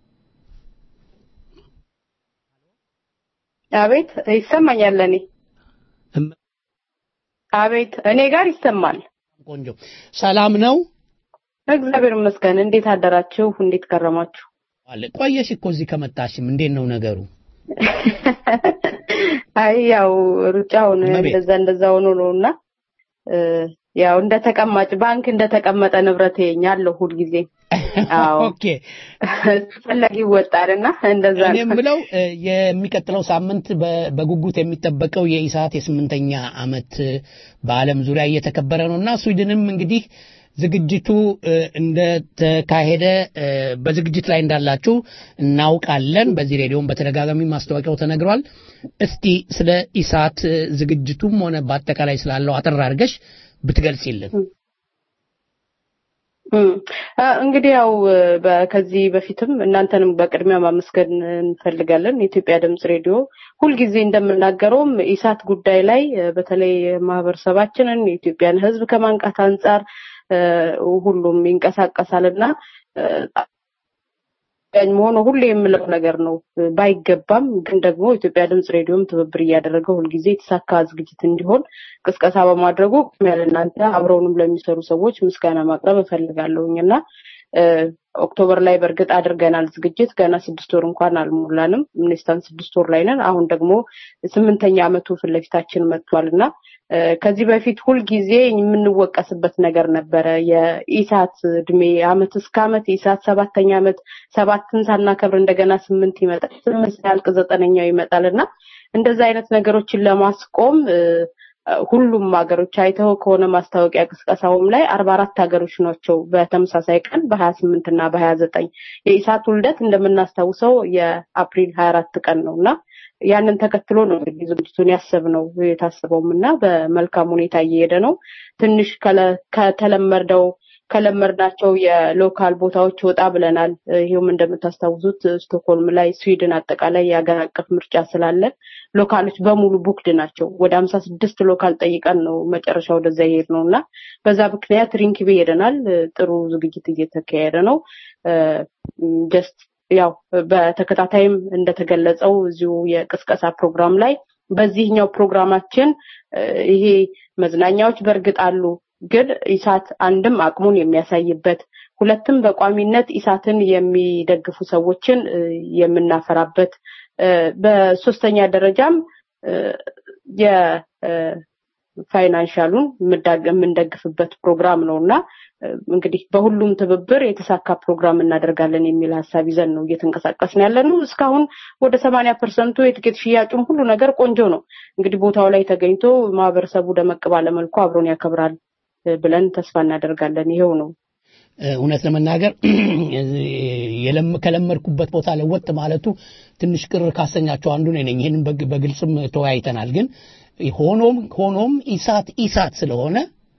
አቤት ይሰማኛል። እኔ እመ- አቤት እኔ ጋር ይሰማል። ቆንጆ ሰላም ነው እግዚአብሔር ይመስገን። እንዴት አደራችሁ? እንዴት ከረማችሁ? አለ። ቆየሽ እኮ እዚህ ከመጣሽም እንዴት ነው ነገሩ? አይ ያው ሩጫውን እመቤት። እንደዛ እንደዛ ሆኖ ነውና እ፣ ያው እንደ ተቀማጭ ባንክ እንደ ተቀመጠ ንብረት ያለው ሁልጊዜ አዎ። ኦኬ ፈላጊ ይወጣልና እንደዛ እኔ ነው። የምለው እ፣ የሚቀጥለው ሳምንት በ- በጉጉት የሚጠበቀው የኢሳት የስምንተኛ ዓመት እ፣ በዓለም ዙሪያ እየተከበረ ነው እና ስዊድንም እንግዲህ ዝግጅቱ እ፣ እንደተካሄደ እ፣ በዝግጅት ላይ እንዳላችሁ እናውቃለን። በዚህ ሬዲዮም በተደጋጋሚ ማስታወቂያው ተነግሯል። እስቲ ስለ ኢሳት እ፣ ዝግጅቱም ሆነ በአጠቃላይ ስላለው አጠር አድርገሽ ብትገልጽልን። እም፣ አ፣ እንግዲህ ያው እ፣ በ- ከዚህ በፊትም እናንተንም በቅድሚያ ማመስገን እንፈልጋለን። የኢትዮጵያ ድምጽ ሬዲዮ ሁልጊዜ እንደምናገረውም ኢሳት ጉዳይ ላይ እ፣ በተለይ ማህበረሰባችንን የኢትዮጵያን ሕዝብ ከማንቃት አንጻር እ፣ ሁሉም ይንቀሳቀሳልና እ፣ ጠቃሚ መሆኑ ሁሌ የምለው ነገር ነው። እ፣ ባይገባም ግን ደግሞ ኢትዮጵያ ድምጽ ሬዲዮም ትብብር እያደረገ ሁልጊዜ የተሳካ ዝግጅት እንዲሆን ቅስቀሳ በማድረጉ ቅድሚያ ለእናንተ አብረውንም ለሚሰሩ ሰዎች ምስጋና ማቅረብ እፈልጋለሁኝ እና እ፣ ኦክቶበር ላይ በእርግጥ አድርገናል ዝግጅት ገና ስድስት ወር እንኳን አልሞላንም። ሚኒስታን ስድስት ወር ላይ ነን። አሁን ደግሞ ስምንተኛ ዓመቱ ፊት ለፊታችን መጥቷል እና እ፣ ከዚህ በፊት ሁልጊዜ የምንወቀስበት ነገር ነበረ። የኢሳት እድሜ አመት እስከ አመት የኢሳት ሰባተኛ ዓመት ሰባትን ሳናከብር እንደገና ስምንት ይመጣል፣ ስምንት ሲያልቅ ዘጠነኛው ይመጣል እና እንደዛ አይነት ነገሮችን ለማስቆም እ፣ ሁሉም ሀገሮች አይተው ከሆነ ማስታወቂያ ቅስቀሳውም ላይ አርባ አራት ሀገሮች ናቸው በተመሳሳይ ቀን በሀያ ስምንት እና በሀያ ዘጠኝ የኢሳት ውልደት እንደምናስታውሰው የአፕሪል ሀያ አራት ቀን ነው እና ያንን ተከትሎ ነው እንግዲህ ዝግጅቱን ያሰብነው የታሰበውም እና በመልካም ሁኔታ እየሄደ ነው። ትንሽ ከለ- ከተለመደው ከለመድናቸው የሎካል ቦታዎች ወጣ ብለናል። ይሄውም እንደምታስታውሱት ስቶክሆልም ላይ ስዊድን አጠቃላይ የሀገር አቀፍ ምርጫ ስላለ ሎካሎች በሙሉ ቡክድ ናቸው። ወደ ሀምሳ ስድስት ሎካል ጠይቀን ነው መጨረሻ ወደዛ ይሄድ ነው እና በዛ ምክንያት ሪንኪቤ ሄደናል። ጥሩ ዝግጅት እየተካሄደ ነው። ጀስት ያው በተከታታይም እንደተገለጸው እዚሁ የቅስቀሳ ፕሮግራም ላይ በዚህኛው ፕሮግራማችን ይሄ መዝናኛዎች በእርግጥ አሉ፣ ግን ኢሳት አንድም አቅሙን የሚያሳይበት ሁለትም በቋሚነት ኢሳትን የሚደግፉ ሰዎችን የምናፈራበት በሶስተኛ ደረጃም የፋይናንሻሉን የምንደግፍበት ፕሮግራም ነው እና እንግዲህ በሁሉም ትብብር የተሳካ ፕሮግራም እናደርጋለን የሚል ሀሳብ ይዘን ነው እየተንቀሳቀስን ያለ ነው። እስካሁን ወደ ሰማንያ ፐርሰንቱ የትኬት ሽያጩም ሁሉ ነገር ቆንጆ ነው። እንግዲህ ቦታው ላይ ተገኝቶ ማህበረሰቡ ደመቅ ባለመልኩ አብሮን ያከብራል ብለን ተስፋ እናደርጋለን። ይሄው ነው። እውነት ለመናገር ከለመድኩበት ቦታ ለወጥ ማለቱ ትንሽ ቅር ካሰኛቸው አንዱ ነኝ። ይህንን በግልጽም ተወያይተናል። ግን ሆኖም ሆኖም ኢሳት ኢሳት ስለሆነ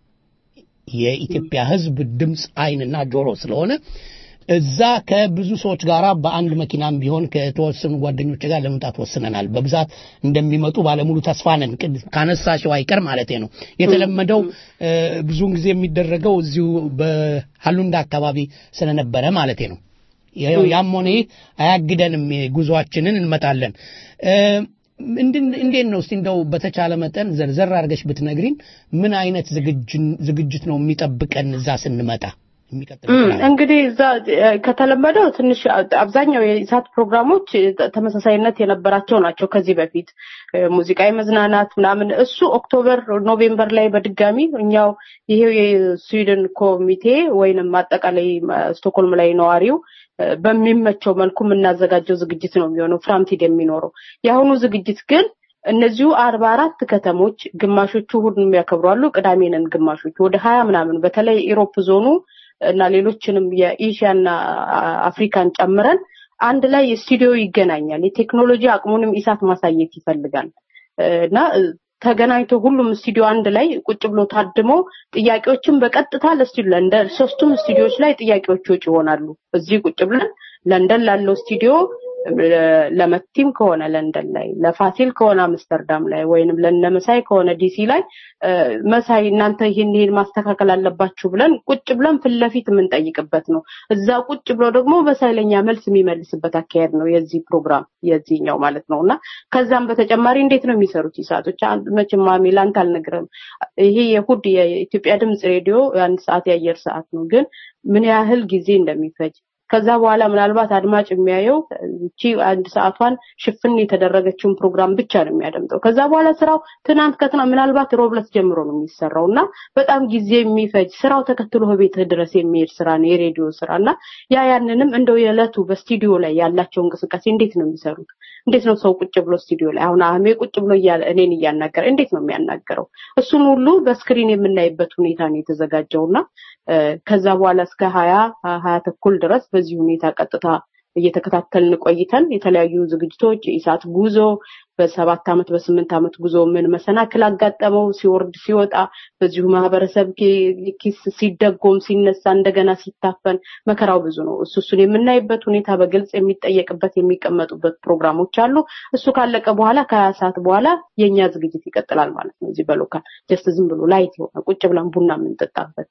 የኢትዮጵያ ሕዝብ ድምፅ አይንና ጆሮ ስለሆነ እዛ ከብዙ ሰዎች ጋር በአንድ መኪናም ቢሆን ከተወሰኑ ጓደኞች ጋር ለመምጣት ወስነናል። በብዛት እንደሚመጡ ባለሙሉ ተስፋ ነን። ካነሳሽው አይቀር ማለት ነው። የተለመደው ብዙውን ጊዜ የሚደረገው እዚሁ በሀሉንዳ አካባቢ ስለነበረ ማለት ነው። ያም ሆነ ይህ አያግደንም። ጉዟችንን እንመጣለን። እንዴት ነው እስቲ እንደው በተቻለ መጠን ዘርዘር አድርገሽ ብትነግሪን ምን አይነት ዝግጅት ነው የሚጠብቀን እዛ ስንመጣ? እንግዲህ እዛ ከተለመደው ትንሽ አብዛኛው የኢሳት ፕሮግራሞች ተመሳሳይነት የነበራቸው ናቸው። ከዚህ በፊት ሙዚቃ የመዝናናት ምናምን እሱ ኦክቶበር ኖቬምበር ላይ በድጋሚ እኛው ይሄው የስዊድን ኮሚቴ ወይንም አጠቃላይ ስቶክሆልም ላይ ነዋሪው በሚመቸው መልኩ የምናዘጋጀው ዝግጅት ነው የሚሆነው ፍራምቲድ የሚኖረው የአሁኑ ዝግጅት ግን እነዚሁ አርባ አራት ከተሞች ግማሾቹ እሑድን የሚያከብሩ አሉ፣ ቅዳሜንን ግማሾቹ ወደ ሀያ ምናምን በተለይ ኢሮፕ ዞኑ እና ሌሎችንም የኤሽያና አፍሪካን ጨምረን አንድ ላይ ስቱዲዮ ይገናኛል። የቴክኖሎጂ አቅሙንም ኢሳት ማሳየት ይፈልጋል እና ተገናኝቶ ሁሉም ስቱዲዮ አንድ ላይ ቁጭ ብሎ ታድሞ ጥያቄዎችን በቀጥታ ለስቱዲዮ ለንደን ሶስቱም ስቱዲዮዎች ላይ ጥያቄዎች ወጪ ይሆናሉ። እዚህ ቁጭ ብለን ለንደን ላለው ስቱዲዮ ለመቲም ከሆነ ለንደን ላይ ለፋሲል ከሆነ አምስተርዳም ላይ ወይንም ለነመሳይ ከሆነ ዲሲ ላይ መሳይ እናንተ ይህን ይህን ማስተካከል አለባችሁ ብለን ቁጭ ብለን ፊት ለፊት የምንጠይቅበት ነው። እዛ ቁጭ ብሎ ደግሞ በሳይለኛ መልስ የሚመልስበት አካሄድ ነው የዚህ ፕሮግራም የዚህኛው ማለት ነው እና ከዛም በተጨማሪ እንዴት ነው የሚሰሩት ይሳቶች መቼም ማሚ ላንተ አልነግርም። ይሄ የእሑድ የኢትዮጵያ ድምፅ ሬዲዮ አንድ ሰዓት የአየር ሰዓት ነው፣ ግን ምን ያህል ጊዜ እንደሚፈጅ ከዛ በኋላ ምናልባት አድማጭ የሚያየው እቺ አንድ ሰዓቷን ሽፍን የተደረገችውን ፕሮግራም ብቻ ነው የሚያደምጠው። ከዛ በኋላ ስራው ትናንት ከትና ምናልባት ሮብለት ጀምሮ ነው የሚሰራው እና በጣም ጊዜ የሚፈጅ ስራው ተከትሎ ቤት ድረስ የሚሄድ ስራ ነው የሬዲዮ ስራ እና ያ ያንንም እንደው የዕለቱ በስቱዲዮ ላይ ያላቸው እንቅስቃሴ እንዴት ነው የሚሰሩት? እንዴት ነው ሰው ቁጭ ብሎ ስቱዲዮ ላይ አሁን አህሜ ቁጭ ብሎ እኔን እያናገረ እንዴት ነው የሚያናገረው? እሱን ሁሉ በስክሪን የምናይበት ሁኔታ ነው የተዘጋጀው እና ከዛ በኋላ እስከ ሀያ ሀያ ተኩል ድረስ በዚህ ሁኔታ ቀጥታ እየተከታተልን ቆይተን የተለያዩ ዝግጅቶች የኢሳት ጉዞ በሰባት ዓመት በስምንት ዓመት ጉዞ ምን መሰናክል አጋጠመው ሲወርድ ሲወጣ በዚሁ ማህበረሰብ ኪስ ሲደጎም ሲነሳ እንደገና ሲታፈን መከራው ብዙ ነው። እሱ እሱን የምናይበት ሁኔታ በግልጽ የሚጠየቅበት የሚቀመጡበት ፕሮግራሞች አሉ። እሱ ካለቀ በኋላ ከሀያ ሰዓት በኋላ የእኛ ዝግጅት ይቀጥላል ማለት ነው። እዚህ በሎካል ጀስት ዝም ብሎ ላይት የሆነ ቁጭ ብለን ቡና የምንጠጣበት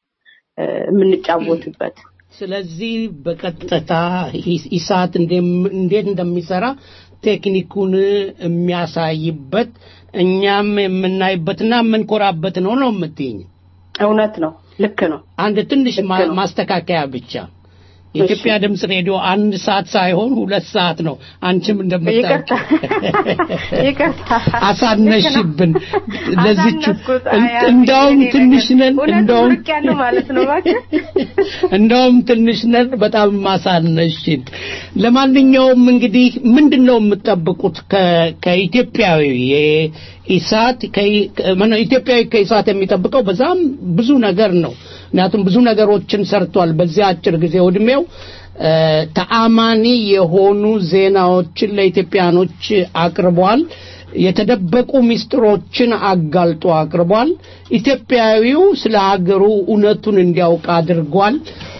የምንጫወትበት ስለዚህ በቀጥታ ኢሳት እንዴት እንደሚሰራ ቴክኒኩን የሚያሳይበት እኛም የምናይበትና የምንኮራበት ነው ነው የምትይኝ? እውነት ነው። ልክ ነው። አንድ ትንሽ ማስተካከያ ብቻ የኢትዮጵያ ድምፅ ሬዲዮ አንድ ሰዓት ሳይሆን ሁለት ሰዓት ነው። አንቺም እንደምታውቂው አሳነሽብን። ለዚቹ እንደውም ትንሽ ነን፣ እንደውም እንደውም ትንሽ ነን። በጣም ማሳነሽን። ለማንኛውም እንግዲህ ምንድን ነው የምትጠብቁት ከኢትዮጵያዊ ኢሳት ኢትዮጵያዊ ከኢሳት የሚጠብቀው በዛም ብዙ ነገር ነው። ምክንያቱም ብዙ ነገሮችን ሰርቷል በዚህ አጭር ጊዜ እድሜው ተአማኒ የሆኑ ዜናዎችን ለኢትዮጵያኖች አቅርቧል። የተደበቁ ምስጢሮችን አጋልጦ አቅርቧል። ኢትዮጵያዊው ስለ ሀገሩ እውነቱን እንዲያውቅ አድርጓል።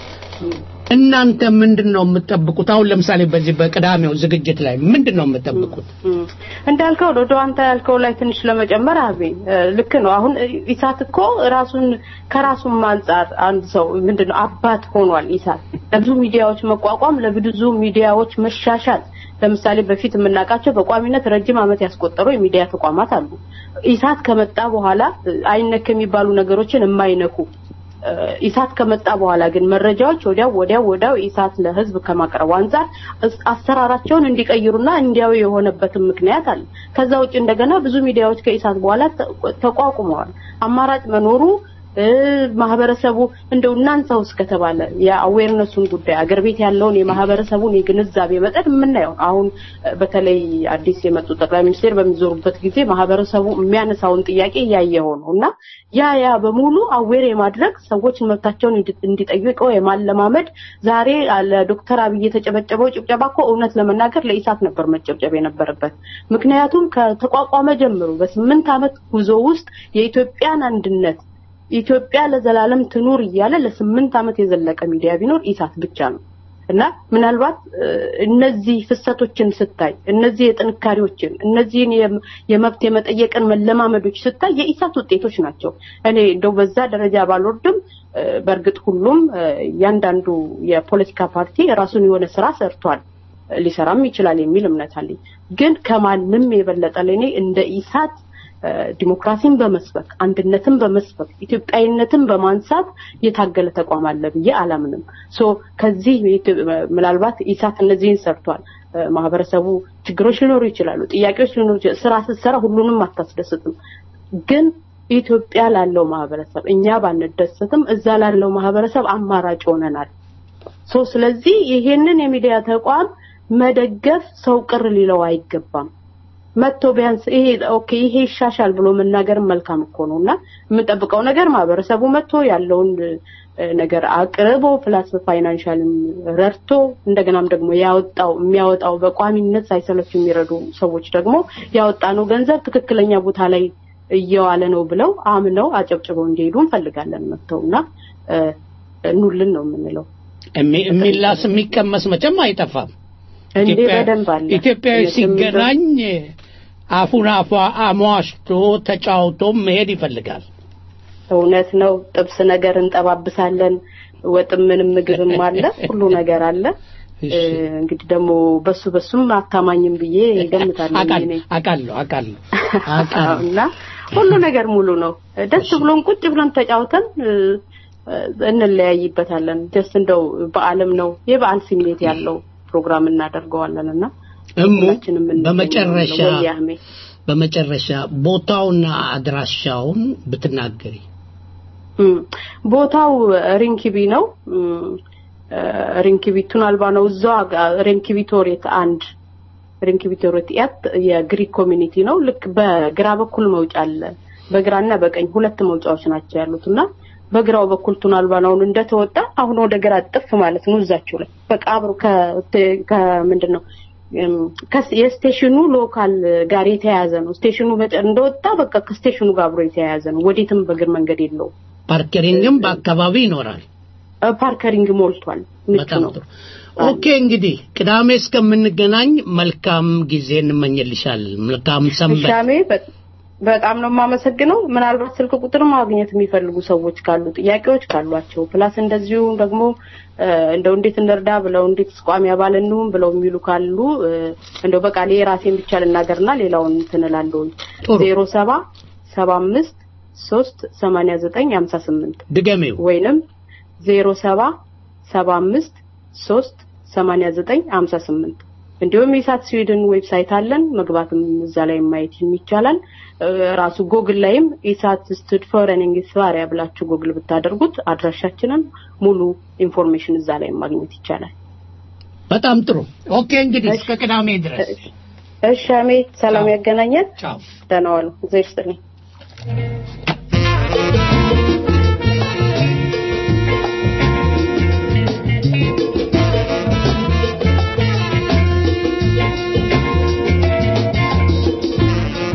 እናንተ ምንድን ነው የምትጠብቁት? አሁን ለምሳሌ በዚህ በቅዳሜው ዝግጅት ላይ ምንድን ነው የምትጠብቁት? እም፣ እንዳልከው ወደ አንተ ያልከው ላይ ትንሽ ለመጨመር አቤ እ፣ ልክ ነው። አሁን እ፣ ኢሳት እኮ ራሱን ከራሱም አንጻር አንድ ሰው ምንድነው አባት ሆኗል። ኢሳት ለብዙ ሚዲያዎች መቋቋም፣ ለብዙ ሚዲያዎች መሻሻል ለምሳሌ በፊት የምናውቃቸው በቋሚነት ረጅም ዓመት ያስቆጠሩ የሚዲያ ተቋማት አሉ። ኢሳት ከመጣ በኋላ እ፣ አይነክ የሚባሉ ነገሮችን የማይነኩ እ፣ ኢሳት ከመጣ በኋላ ግን መረጃዎች ወዲያው ወዲያው ወዲያው ኢሳት ለሕዝብ ከማቅረቡ አንጻር እስ- አሰራራቸውን እንዲቀይሩና እንዲያው የሆነበትን ምክንያት አለ። ከዛ ውጭ እንደገና ብዙ ሚዲያዎች ከኢሳት በኋላ ተ- ተቋቁመዋል። አማራጭ መኖሩ እ፣ ማህበረሰቡ እንደው እናንሳው እስከተባለ የአዌርነሱን ጉዳይ አገር ቤት ያለውን የማህበረሰቡን የግንዛቤ መጠን የምናየው አሁን እ፣ በተለይ አዲስ የመጡ ጠቅላይ ሚኒስቴር በሚዞሩበት ጊዜ ማህበረሰቡ የሚያነሳውን ጥያቄ እያየው ነው እና ያ ያ በሙሉ አዌር የማድረግ ሰዎች መብታቸውን እንዲ- እንዲጠይቀው የማለማመድ ዛሬ ለዶክተር አብይ የተጨበጨበው ጭብጨባ እኮ እውነት ለመናገር ለኢሳት ነበር መጨብጨብ የነበረበት። ምክንያቱም ከተቋቋመ ጀምሮ በስምንት ዓመት ጉዞ ውስጥ የኢትዮጵያን አንድነት ኢትዮጵያ ለዘላለም ትኑር እያለ ለስምንት ዓመት የዘለቀ ሚዲያ ቢኖር ኢሳት ብቻ ነው እና ምናልባት እ፣ እነዚህ ፍሰቶችን ስታይ እነዚህ የጥንካሬዎችን እነዚህን የም- የመብት የመጠየቅን መለማመዶች ስታይ የኢሳት ውጤቶች ናቸው። እኔ እንደው በዛ ደረጃ ባልወርድም እ፣ በእርግጥ ሁሉም እ፣ እያንዳንዱ የፖለቲካ ፓርቲ የራሱን የሆነ ስራ ሰርቷል ሊሰራም ይችላል የሚል እምነት አለኝ። ግን ከማንም የበለጠ ለእኔ እንደ ኢሳት እ፣ ዲሞክራሲን በመስበክ አንድነትን በመስበክ ኢትዮጵያዊነትን በማንሳት የታገለ ተቋም አለ ብዬ አላምንም። ሶ ከዚህ የኢትዮ- ምናልባት ኢሳት እነዚህን ሰርቷል። እ፣ ማህበረሰቡ ችግሮች ሊኖሩ ይችላሉ፣ ጥያቄዎች ሊኖሩ ይችላሉ። ስራ ስትሰራ ሁሉንም አታስደስትም። ግን ኢትዮጵያ ላለው ማህበረሰብ እኛ ባንደሰትም እዛ ላለው ማህበረሰብ አማራጭ ሆነናል። ሶ ስለዚህ ይሄንን የሚዲያ ተቋም መደገፍ ሰው ቅር ሊለው አይገባም። መጥቶ ቢያንስ ይሄ ኦኬ ይሄ ይሻሻል ብሎ መናገር መልካም እኮ ነው እና የምንጠብቀው ነገር ማህበረሰቡ መጥቶ ያለውን እ፣ ነገር አቅርቦ ፕላስ ፋይናንሻልም ረድቶ እንደገናም ደግሞ ያወጣው የሚያወጣው በቋሚነት ሳይሰለቹ የሚረዱ ሰዎች ደግሞ ያወጣነው ገንዘብ ትክክለኛ ቦታ ላይ እየዋለ ነው ብለው አምነው አጨብጭበው እንዲሄዱ እንፈልጋለን መጥተውና እ፣ ኑልን ነው የምንለው። የሚ- የሚላስ የሚቀመስ መቼም አይጠፋም። እንዴ ኢትዮጵያ- በደንብ አለ። ኢትዮጵያዊ እውነትም ሲገናኝ አፉን አፏ አሟሽቶ ተጫውቶ መሄድ ይፈልጋል። እውነት ነው። ጥብስ ነገር እንጠባብሳለን። ወጥም ምንም ምግብም አለ፣ ሁሉ ነገር አለ። እሺ። እ፣ እንግዲህ ደግሞ በሱ በሱም አታማኝም ብዬ ገምታለሁ አቃል- እኔ አቃለሁ አቃለሁ አቃለሁ። እና ሁሉ ነገር ሙሉ ነው። ደስ ብሎን ቁጭ ብለን ተጫውተን እ፣ እ፣ እንለያይበታለን። ደስ እንደው በዓለም ነው የበዓል ስሜት ያለው ፕሮግራም እናደርገዋለን እና እሙ ሁላችንም እንገኛለን። በመጨረሻ ወይ አህሜ በመጨረሻ ቦታውና አድራሻውን ብትናገሪ እም፣ ቦታው ሪንኪቢ ነው። እም፣ እ፣ ሪንኪቢ ቱናልባ ነው። እዛው አጋ- ሪንኪቢ ቶሬት አንድ ሪንኪቢ ቶሬት ያት የግሪክ ኮሚኒቲ ነው። ልክ በግራ በኩል መውጫ አለ። በግራና በቀኝ ሁለት መውጫዎች ናቸው ያሉት እና በግራው በኩል ቱናልባናውን እንደተወጣ አሁን ወደ ግራ ጥፍ ማለት ነው። እዛችሁ ላይ በቃ አብሮ ከ- ከምንድን ነው እም፣ ከስ- የስቴሽኑ ሎካል ጋር የተያያዘ ነው። ስቴሽኑ በጨ- እንደወጣ በቃ ከስቴሽኑ ጋር አብሮ የተያያዘ ነው። ወዴትም በእግር መንገድ የለውም። ፓርኬሪንግም በአካባቢ ይኖራል። እ፣ ፓርከሪንግ ሞልቷል። ምቹ በጣም ነው። ጥሩ። ኦኬ እንግዲህ ቅዳሜ እስከምንገናኝ መልካም ጊዜ እንመኝልሻለን። መልካም ሰንበት። ሻሜ በ- በጣም ነው የማመሰግነው። ምናልባት ስልክ ቁጥር ማግኘት የሚፈልጉ ሰዎች ካሉ ጥያቄዎች ካሏቸው ፕላስ እንደዚሁ ደግሞ እ፣ እንደው እንዴት እንርዳ ብለው እንዴት ቋሚ አባል እንሁን ብለው የሚሉ ካሉ እ፣ እንደው በቃ የራሴን ብቻ ልናገርና ሌላውን እንትን እላለሁ። ጥሩ። ዜሮ ሰባ ሰባ አምስት ሶስት ሰማንያ ዘጠኝ ሀምሳ ስምንት ድገሜው ወይንም ዜሮ ሰባ ሰባ አምስት ሶስት ሰማንያ ዘጠኝ ሀምሳ ስምንት እንዲሁም የኢሳት ስዊድን ዌብሳይት አለን መግባትም እዛ ላይ ማየት ይቻላል እ፣ ራሱ ጎግል ላይም ኢሳት ስቱድ ፎር ኢንግሊሽዋሪያ ብላችሁ ጎግል ብታደርጉት አድራሻችንን ሙሉ ኢንፎርሜሽን እዛ ላይ ማግኘት ይቻላል በጣም ጥሩ። ኦኬ እንግዲህ እስከ ቅዳሜ ድረስ እሺ አሜ ሰላም ቻው። ያገናኘን ቻው። ደህና ዋሉ እግዚአብሔር ይስጥልኝ Thank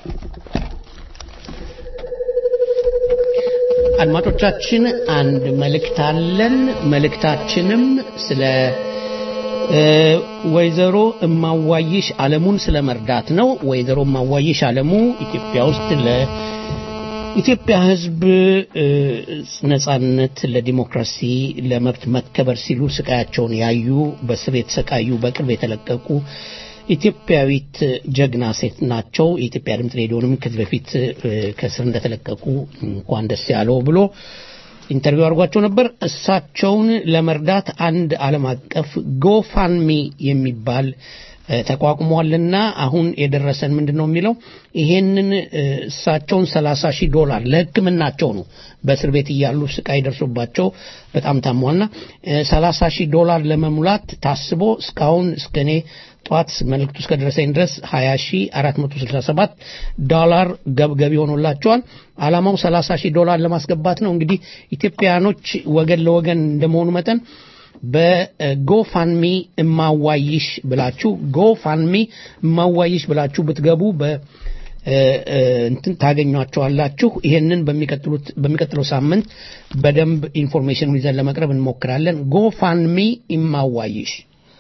አድማጮቻችን አንድ መልእክት አለን። መልእክታችንም ስለ እ፣ ወይዘሮ እማዋይሽ አለሙን ስለ መርዳት ነው። ወይዘሮ እማዋይሽ አለሙ ኢትዮጵያ ውስጥ ለኢትዮጵያ ሕዝብ እ፣ ነጻነት፣ ለዲሞክራሲ፣ ለመብት መከበር ሲሉ ስቃያቸውን ያዩ በስር የተሰቃዩ በቅርብ የተለቀቁ ኢትዮጵያዊት ጀግና ሴት ናቸው። የኢትዮጵያ ድምፅ ሬዲዮንም ከዚህ በፊት እ፣ ከስር እንደተለቀቁ እንኳን ደስ ያለው ብሎ ኢንተርቪው አድርጓቸው ነበር። እሳቸውን ለመርዳት አንድ ዓለም አቀፍ ጎፋንሚ የሚባል እ፣ ተቋቁሟልና አሁን የደረሰን ምንድን ነው የሚለው ይሄንን እ፣ እሳቸውን 30 ሺህ ዶላር ለሕክምናቸው ነው በእስር ቤት እያሉ ስቃይ ደርሶባቸው በጣም ታሟልና እ፣ 30 ሺህ ዶላር ለመሙላት ታስቦ እስካሁን እስከ እኔ ጠዋት መልእክቱ እስከደረሰኝ ድረስ 20467 ዶላር ገብገቢ ሆኖላቸዋል። ዓላማው 30 ሺህ ዶላር ለማስገባት ነው። እንግዲህ ኢትዮጵያኖች ወገን ለወገን እንደመሆኑ መጠን በጎፋንሚ እማዋይሽ ብላችሁ ጎፋንሚ እማዋይሽ ብላችሁ ብትገቡ በ እ፣ እ፣ እንትን ታገኟቸዋላችሁ። ይሄንን በሚቀጥሉት በሚቀጥለው ሳምንት በደንብ ኢንፎርሜሽኑን ይዘን ለመቅረብ እንሞክራለን። ጎፋንሚ እማዋይሽ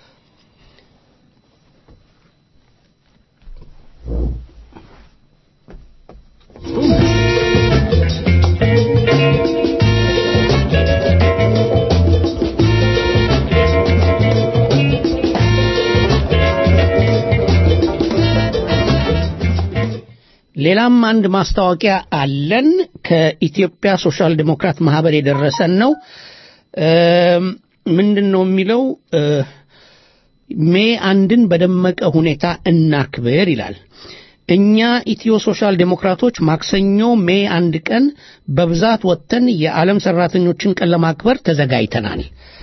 ሌላም አንድ ማስታወቂያ አለን። ከኢትዮጵያ ሶሻል ዴሞክራት ማህበር የደረሰን ነው። እም፣ ምንድን ነው የሚለው እ፣ ሜ አንድን በደመቀ ሁኔታ እናክብር ይላል። እኛ ኢትዮ ሶሻል ዴሞክራቶች ማክሰኞ ሜ አንድ ቀን በብዛት ወጥተን የዓለም ሰራተኞችን ቀን ለማክበር ተዘጋጅተናል።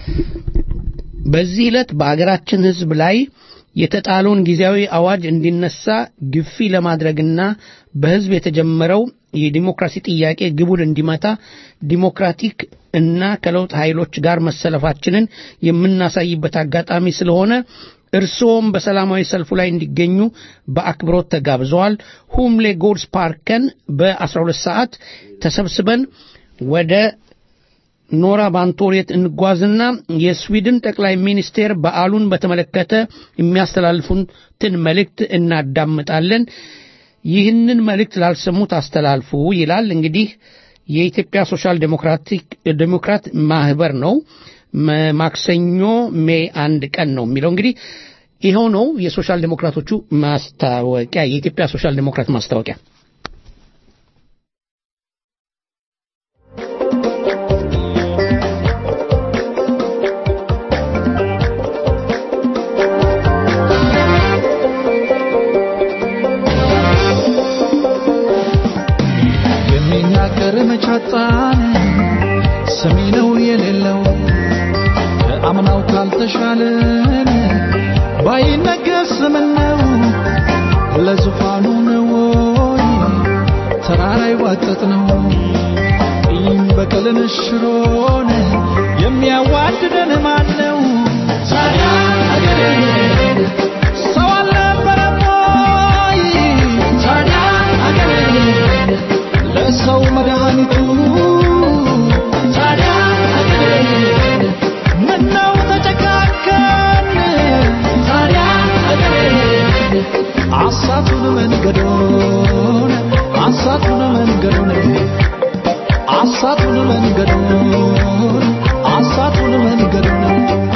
በዚህ ዕለት በአገራችን ሕዝብ ላይ የተጣለውን ጊዜያዊ አዋጅ እንዲነሳ ግፊ ለማድረግና በሕዝብ የተጀመረው የዲሞክራሲ ጥያቄ ግቡን እንዲመታ ዲሞክራቲክ እና ከለውጥ ኃይሎች ጋር መሰለፋችንን የምናሳይበት አጋጣሚ ስለሆነ እርስዎም በሰላማዊ ሰልፉ ላይ እንዲገኙ በአክብሮት ተጋብዘዋል። ሁምሌ ጎልስ ፓርከን በ12 ሰዓት ተሰብስበን ወደ ኖራ ባንቶሬት እንጓዝና የስዊድን ጠቅላይ ሚኒስቴር በዓሉን በተመለከተ የሚያስተላልፉትን መልእክት እናዳምጣለን። ይህንን መልእክት ላልሰሙት አስተላልፉ ይላል። እንግዲህ የኢትዮጵያ ሶሻል ዴሞክራቲክ ዴሞክራት ማህበር ነው። መ- ማክሰኞ ሜይ አንድ ቀን ነው የሚለው እንግዲህ ይኸው ነው የሶሻል ዴሞክራቶቹ ማስታወቂያ፣ የኢትዮጵያ ሶሻል ዴሞክራት ማስታወቂያ። የሚናገር መቻጣን ሰሚ ነው የሌለው ከአምናው ካልተሻለን ባይነገር ምነው ለዙፋኑ ነው ወይ ተራራ ይዋጠጥ ነው ቂም በቀልን ሽሮን የሚያዋድደን ማን ነው ታዲያ አገሬ ሰው አልነበረም ወይ ታዲያ አገሬ ለሰው መድኃኒቱ ታዲያ አገሬ ምነው ተጨካከን ታዲያ አገሬ አሳቱን መንገዶን አሳቱን መንገዶን አሳቱን መንገዶን አሳቱን መንገዶን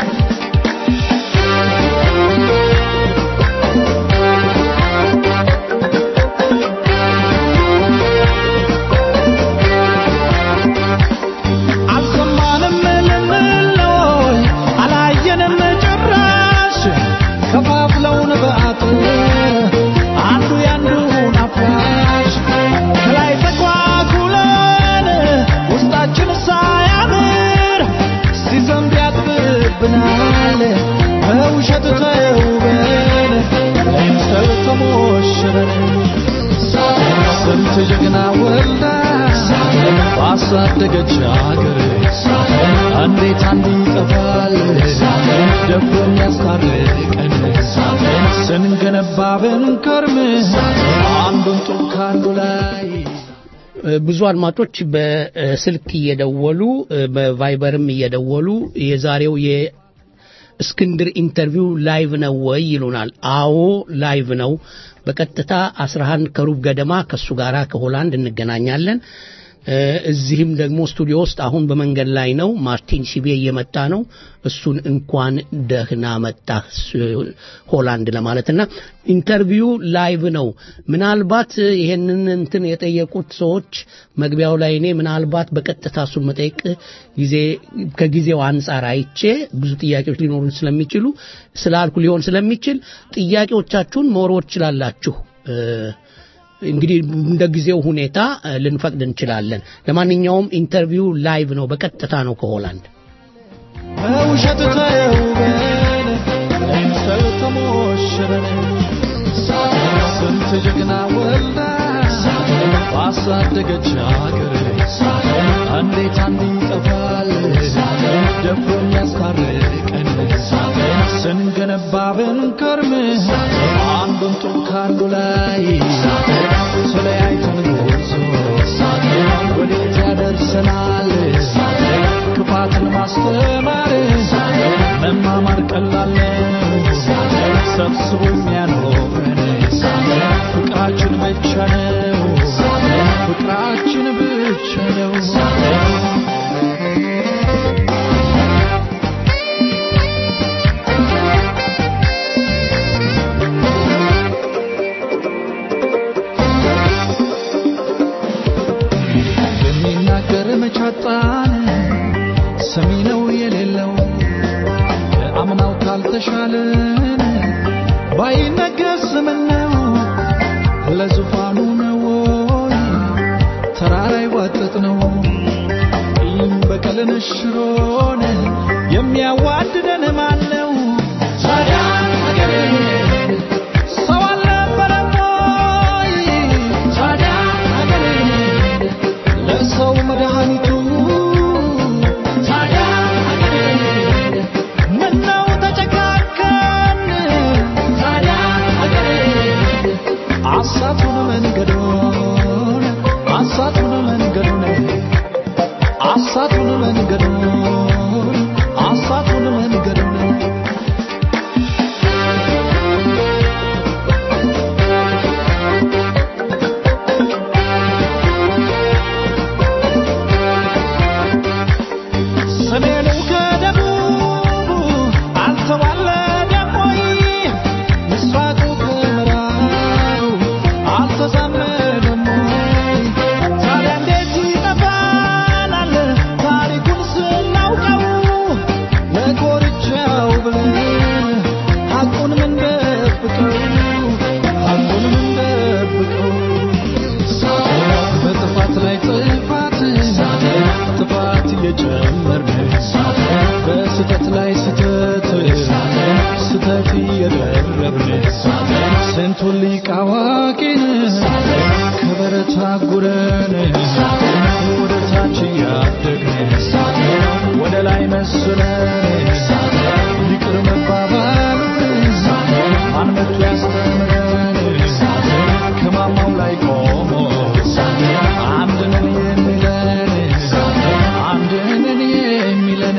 አልሰማንም ልንለይ አላየንም ጭራሽ ከፋፍለውን በአጥር አንዱ ያንዱን አፍራሽ ከላይ ተኳኩለን ውስጣችን ሳያምር ሲዘንብ ያጥብብናል በውሸት ተውበን ለምሰል ተሞሽረን ስንት ጀግና ወልዳ ባሳደገች አገር እንዴት አንዱ ይጠፋል ደፍሮ የሚያስታርቀን ስንገነባ ብንከርም አንዱን ጡብ ብዙ አድማጮች በስልክ እየደወሉ በቫይበርም እየደወሉ የዛሬው የእስክንድር ኢንተርቪው ላይቭ ነው ወይ ይሉናል። አዎ ላይቭ ነው። በቀጥታ 11 ከሩብ ገደማ ከእሱ ጋር ከሆላንድ እንገናኛለን። እ፣ እዚህም ደግሞ ስቱዲዮ ውስጥ አሁን በመንገድ ላይ ነው። ማርቲን ሲቤ እየመጣ ነው። እሱን እንኳን ደህና መጣህ ስ- ሆላንድ ለማለትና ኢንተርቪው ላይቭ ነው። ምናልባት ይሄንን እንትን የጠየቁት ሰዎች መግቢያው ላይ እኔ ምናልባት በቀጥታ እሱን መጠየቅ ጊዜ ከጊዜው አንጻር አይቼ ብዙ ጥያቄዎች ሊኖሩ ስለሚችሉ ስላልኩ ሊሆን ስለሚችል ጥያቄዎቻችሁን መወርወር ትችላላችሁ። እ፣ እንግዲህ እንደ ጊዜው ሁኔታ እ፣ ልንፈቅድ እንችላለን። ለማንኛውም ኢንተርቪው ላይቭ ነው፣ በቀጥታ ነው ከሆላንድ። በውሸት ተውበን ለምሰል ተሞሽረን ስንት ጀግና ወልዳ ባሳደገች አገር እንዴት አንድ ይጠፋል ደፍሮ የሚያስታርቀን ስንገነባ ብንከርም አንዱን ጡብ ከአንዱ ላይ ተለያይተን ጉዞ ወዴት ያደርሰናል ክፋትን ማስተማር መማማር ቀላል ነው ሰብስቦ የሚያኖረን ፍቅራችን ብቻ ነው ፍቅራችን ብቻ ነው የሚናገር መቻጣን ሰሚ ነው የሌለው የአምናው ካልተሻለን ባይነገር ምን ነው ለዙፋኑ ነው ወይ ተራራ ይዋጠጥ ነው ይህም በቀልን ሽሮን የሚያዋድደን ማን ነው ታዲያ አገሬ ሰው አልነበረም ወይ ታዲያ አገሬ ለሰው መድኃኒቱ ታዲያ አገሬ ምነው ተጨካከን ታዲያ አገሬ አሳቱን መንገዶን አሳቱን መንገዶን አሳቱን መንገዶን አሳቱን መንገዶን ሰሜኑ ከደቡቡ አልተዋለደም ወይ? ምስራቁ ከምዕራቡ አልተዛመደም ወይ? ታዲያ እንዴት ይጠፋናል ታሪኩን ስናውቀው? ለኮርቻው ብለን ሐቁን ምንደብቀው? ሐቁን ምንደብቀው? በጥፋት ላይ ጥፋት ጥፋት እየጨመርን በስተት ላይ ስተት ስተት እየደረብን ስንቱን ሊቅ አዋቂን ከበረት አጉረን ወደ ታች እያደግን ወደ ላይ መስለን ይቅር መባባሉን ማን መጥቶ ያስተምረን ከማማው ላይ ቆሞ አንድ ነን የሚለን አንድ ነን የሚለን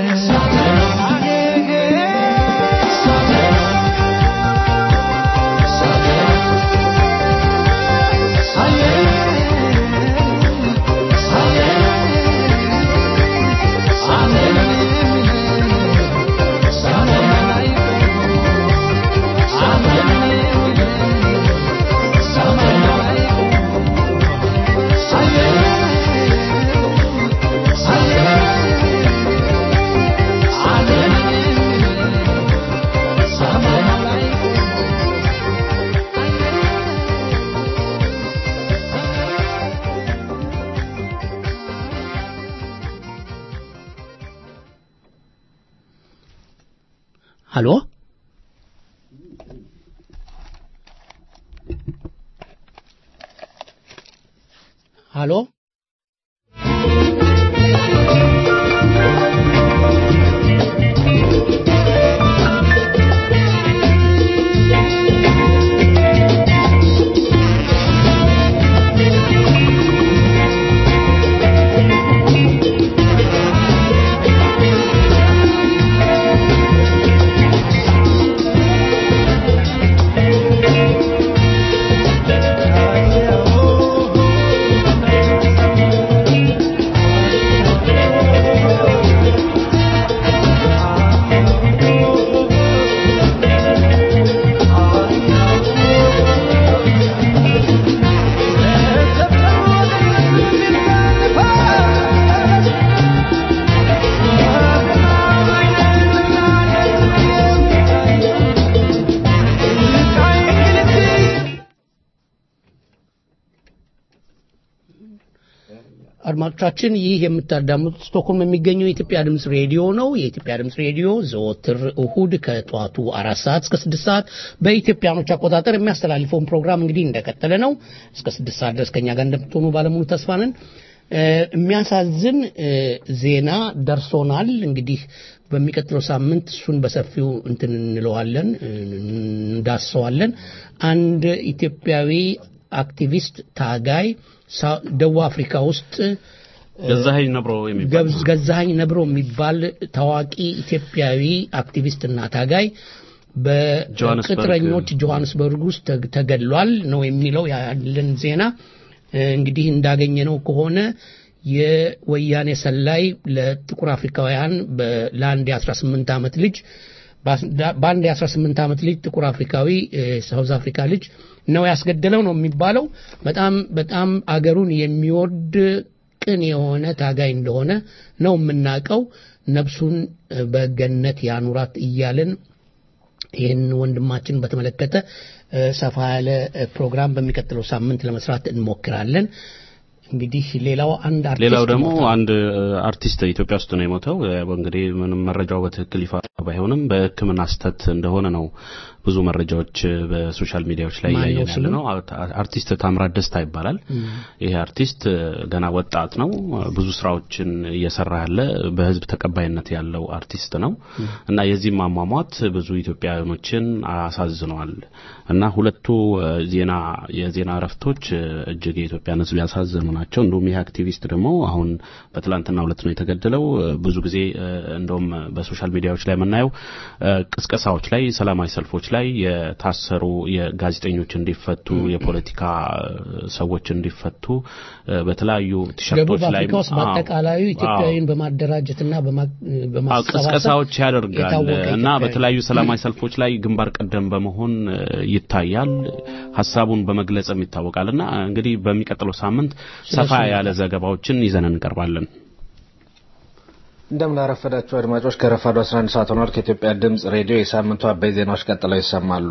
ሀሎ ሀሎ ♪ አድማጮቻችን ይህ የምታዳምጡት ስቶክሆልም የሚገኘው የኢትዮጵያ ድምፅ ሬዲዮ ነው። የኢትዮጵያ ድምፅ ሬዲዮ ዘወትር እሁድ ከጠዋቱ አራት ሰዓት እስከ ስድስት ሰዓት በኢትዮጵያኖች አቆጣጠር የሚያስተላልፈውን ፕሮግራም እንግዲህ እንደቀጠለ ነው። እስከ ስድስት ሰዓት ድረስ ከኛ ጋር እንደምትሆኑ ባለሙሉ ተስፋ ነን። እ፣ የሚያሳዝን እ፣ ዜና ደርሶናል። እንግዲህ በሚቀጥለው ሳምንት እሱን በሰፊው እንትን እንለዋለን እ፣ እንዳሰዋለን። አንድ ኢትዮጵያዊ አክቲቪስት ታጋይ ሳ- ደቡብ አፍሪካ ውስጥ ገዛኸኝ ነብሮ የሚባል ገብዝ- ገዛኸኝ ነብሮ የሚባል ታዋቂ ኢትዮጵያዊ አክቲቪስትና ታጋይ ጆሃንስበርግ። በቅጥረኞች ጆሃንስበርግ ውስጥ ተግ- ተገድሏል ነው የሚለው ያለን ዜና። እ፣ እንግዲህ እንዳገኘነው ከሆነ የወያኔ ሰላይ ለጥቁር አፍሪካውያን በ- ለአንድ የ18 ዓመት ልጅ በአንድ የ18 ዓመት ልጅ ጥቁር አፍሪካዊ እ፣ ሳውዝ አፍሪካ ልጅ ነው ያስገደለው ነው የሚባለው። በጣም በጣም አገሩን የሚወድ ቅን የሆነ ታጋይ እንደሆነ ነው የምናውቀው። ነፍሱን እ፣ በገነት ያኑራት እያልን ይህን ወንድማችን በተመለከተ እ፣ ሰፋ ያለ እ፣ ፕሮግራም በሚቀጥለው ሳምንት ለመስራት እንሞክራለን። እንግዲህ ሌላው አንድ አርቲስት ሌላው ደግሞ ሞቷል። አንድ እ፣ አርቲስት ኢትዮጵያ ውስጥ ነው የሞተው። እ፣ እንግዲህ ምንም መረጃው በትክክል ይፋ ባይሆንም በሕክምና ስህተት እንደሆነ ነው ብዙ መረጃዎች እ፣ በሶሻል ሚዲያዎች ላይ ማን ነው እያየን ያለ ስሙ? ነው። አር- አርቲስት ታምራት ደስታ ይባላል። ይሄ አርቲስት እ፣ ገና ወጣት ነው። እ፣ ብዙ ስራዎችን እየሰራ ያለ በህዝብ ተቀባይነት ያለው አርቲስት ነው እና የዚህም አሟሟት ብዙ ኢትዮጵያውያኖችን አሳዝነዋል እና ሁለቱ እ፣ ዜና የዜና እረፍቶች እ፣ እጅግ የኢትዮጵያን ህዝብ ያሳዘኑ ናቸው። እንዲሁም ይህ አክቲቪስት ደግሞ አሁን በትላንትና ሁለት ነው የተገደለው። እ፣ ብዙ ጊዜ እ፣ እንደውም በሶሻል ሚዲያዎች ላይ የምናየው እ፣ ቅስቀሳዎች ላይ፣ ሰላማዊ ሰልፎች ላይ የታሰሩ የጋዜጠኞች እንዲፈቱ፣ የፖለቲካ እ፣ ሰዎች እንዲፈቱ እ፣ በተለያዩ ደቡብ ቲሸርቶች ላይ አፍሪካ ውስጥ በአጠቃላዩ ኢትዮጵያዊን በማደራጀትና በማ- አዎ በማሰባሰብ ቅስቀሳዎች ያደርጋል የታወቀ እና ኢትዮጵያዊ በተለያዩ ሰላማዊ ሰልፎች ላይ ግንባር ቀደም በመሆን እ፣ ይታያል። ሀሳቡን በመግለጽም ይታወቃል እና እንግዲህ በሚቀጥለው ሳምንት ሰፋ ያለ ዘገባዎችን ይዘን እንቀርባለን። እንደምን አረፈዳችሁ አድማጮች። ከረፋዱ 11 ሰዓት ሆኗል። ከኢትዮጵያ ድምፅ ሬዲዮ የሳምንቱ አበይ ዜናዎች ቀጥለው ይሰማሉ።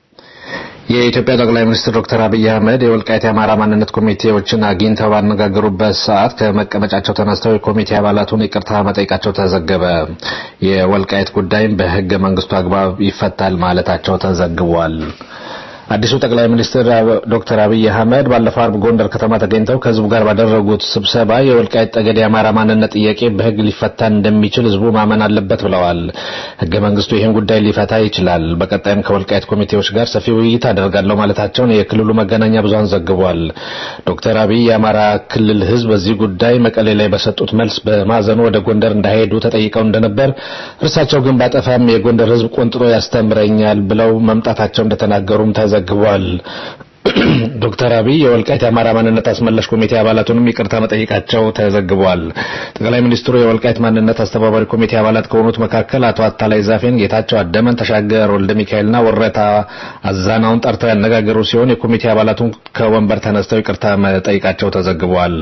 የኢትዮጵያ ጠቅላይ ሚኒስትር ዶክተር አብይ አህመድ የወልቃይት የአማራ ማንነት ኮሚቴዎችን አግኝተው ባነጋገሩበት ሰዓት ከመቀመጫቸው ተነስተው የኮሚቴ አባላቱን ይቅርታ መጠየቃቸው ተዘገበ። የወልቃይት ጉዳይም በሕገ መንግስቱ አግባብ ይፈታል ማለታቸው ተዘግቧል። አዲሱ ጠቅላይ ሚኒስትር ዶክተር አብይ አህመድ ባለፈው አርብ ጎንደር ከተማ ተገኝተው ከህዝቡ ጋር ባደረጉት ስብሰባ የወልቃይት ጠገዴ የአማራ ማንነት ጥያቄ በህግ ሊፈታ እንደሚችል ህዝቡ ማመን አለበት ብለዋል። ህገ መንግስቱ ይህን ጉዳይ ሊፈታ ይችላል። በቀጣይም ከወልቃይት ኮሚቴዎች ጋር ሰፊ ውይይት አደርጋለሁ ማለታቸውን የክልሉ መገናኛ ብዙሃን ዘግቧል። ዶክተር አብይ የአማራ ክልል ህዝብ በዚህ ጉዳይ መቀሌ ላይ በሰጡት መልስ በማዘኑ ወደ ጎንደር እንዳይሄዱ ተጠይቀው እንደነበር፣ እርሳቸው ግን ባጠፋም የጎንደር ህዝብ ቆንጥሮ ያስተምረኛል ብለው መምጣታቸው እንደተናገሩም ተዘግቧል። ዶክተር አብይ የወልቃይት የአማራ ማንነት አስመላሽ ኮሚቴ አባላቱንም ይቅርታ መጠየቃቸው ተዘግቧል። ጠቅላይ ሚኒስትሩ የወልቃይት ማንነት አስተባባሪ ኮሚቴ አባላት ከሆኑት መካከል አቶ አታላይ ዛፌን፣ ጌታቸው አደመን፣ ተሻገር ወልደ ሚካኤልና ወረታ አዛናውን ጠርተው ያነጋገሩ ሲሆን የኮሚቴ አባላቱን ከወንበር ተነስተው ይቅርታ መጠየቃቸው ተዘግቧል።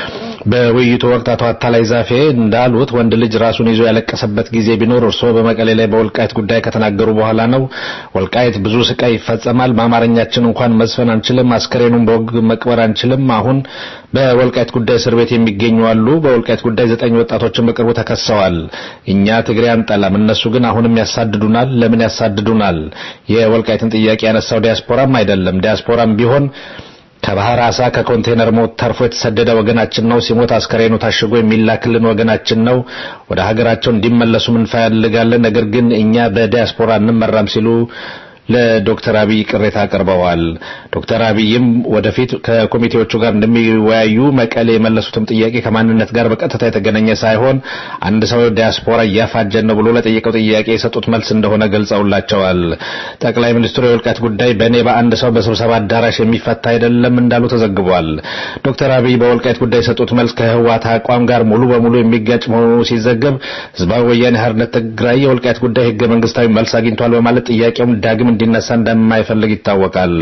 በውይይቱ ወቅት አቶ አታላይ ዛፌ እንዳሉት ወንድ ልጅ ራሱን ይዞ ያለቀሰበት ጊዜ ቢኖር እርስዎ በመቀሌ ላይ በወልቃይት ጉዳይ ከተናገሩ በኋላ ነው። ወልቃይት ብዙ ስቃይ ይፈጸማል። በአማርኛችን እንኳን መዝፈን አንችልም። አስከሬኑን በወግ መቅበር አንችልም። አሁን በወልቃይት ጉዳይ እስር ቤት የሚገኙ አሉ። በወልቃይት ጉዳይ ዘጠኝ ወጣቶችን በቅርቡ ተከሰዋል። እኛ ትግሬ አንጠላም፣ እነሱ ግን አሁንም ያሳድዱናል። ለምን ያሳድዱናል? የወልቃይትን ጥያቄ ያነሳው ዲያስፖራም አይደለም። ዲያስፖራም ቢሆን ከባህር አሳ ከኮንቴነር ሞት ተርፎ የተሰደደ ወገናችን ነው። ሲሞት አስከሬኑ ታሽጎ የሚላክልን ወገናችን ነው። ወደ ሀገራቸው እንዲመለሱ እንፈልጋለን። ነገር ግን እኛ በዲያስፖራ እንመራም ሲሉ ለዶክተር አብይ ቅሬታ አቅርበዋል። ዶክተር አብይም ወደፊት ከኮሚቴዎቹ ጋር እንደሚወያዩ መቀሌ የመለሱትም ጥያቄ ከማንነት ጋር በቀጥታ የተገናኘ ሳይሆን አንድ ሰው ዲያስፖራ እያፋጀን ነው ብሎ ለጠየቀው ጥያቄ የሰጡት መልስ እንደሆነ ገልጸውላቸዋል። ጠቅላይ ሚኒስትሩ የወልቃይት ጉዳይ በእኔ በአንድ ሰው በስብሰባ አዳራሽ የሚፈታ አይደለም እንዳሉ ተዘግቧል። ዶክተር አብይ በወልቃይት ጉዳይ የሰጡት መልስ ከህወሓት አቋም ጋር ሙሉ በሙሉ የሚጋጭ መሆኑ ሲዘገብ ህዝባዊ ወያኔ ሓርነት ትግራይ የወልቃይት ጉዳይ ህገ መንግስታዊ መልስ አግኝቷል በማለት ጥያቄውን ዳግም እንዲነሳ እንደማይፈልግ ይታወቃል።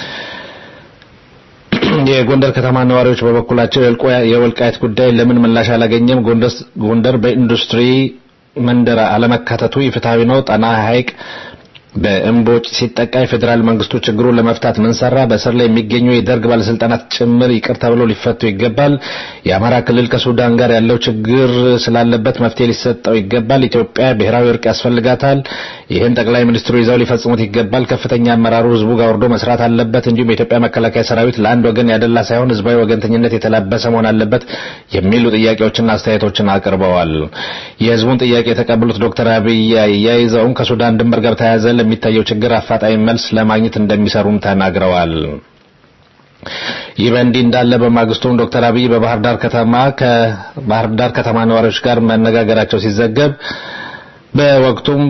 የጎንደር ከተማ ነዋሪዎች በበኩላቸው የወልቃይት ጉዳይ ለምን ምላሽ አላገኘም? ጎንደር በኢንዱስትሪ መንደር አለመካተቱ ኢፍትሐዊ ነው። ጣና ሐይቅ በእምቦጭ ሲጠቃ የፌዴራል መንግስቱ ችግሩን ለመፍታት ምን ሰራ? በእስር ላይ የሚገኙ የደርግ ባለስልጣናት ጭምር ይቅር ተብለው ሊፈቱ ይገባል። የአማራ ክልል ከሱዳን ጋር ያለው ችግር ስላለበት መፍትሄ ሊሰጠው ይገባል። ኢትዮጵያ ብሔራዊ እርቅ ያስፈልጋታል። ይህን ጠቅላይ ሚኒስትሩ ይዘው ሊፈጽሙት ይገባል። ከፍተኛ አመራሩ ህዝቡ ጋር ወርዶ መስራት አለበት። እንዲሁም የኢትዮጵያ መከላከያ ሰራዊት ለአንድ ወገን ያደላ ሳይሆን ህዝባዊ ወገንተኝነት የተላበሰ መሆን አለበት የሚሉ ጥያቄዎችና አስተያየቶችን አቅርበዋል። የህዝቡን ጥያቄ የተቀበሉት ዶክተር አብይ አያይዘውም ከሱዳን ድንበር ጋር ተያያዘ ለሚታየው ችግር አፋጣኝ መልስ ለማግኘት እንደሚሰሩም ተናግረዋል። ይህ በእንዲህ እንዳለ በማግስቱም ዶክተር አብይ በባህር ዳር ከተማ ከባህር ዳር ከተማ ነዋሪዎች ጋር መነጋገራቸው ሲዘገብ በወቅቱም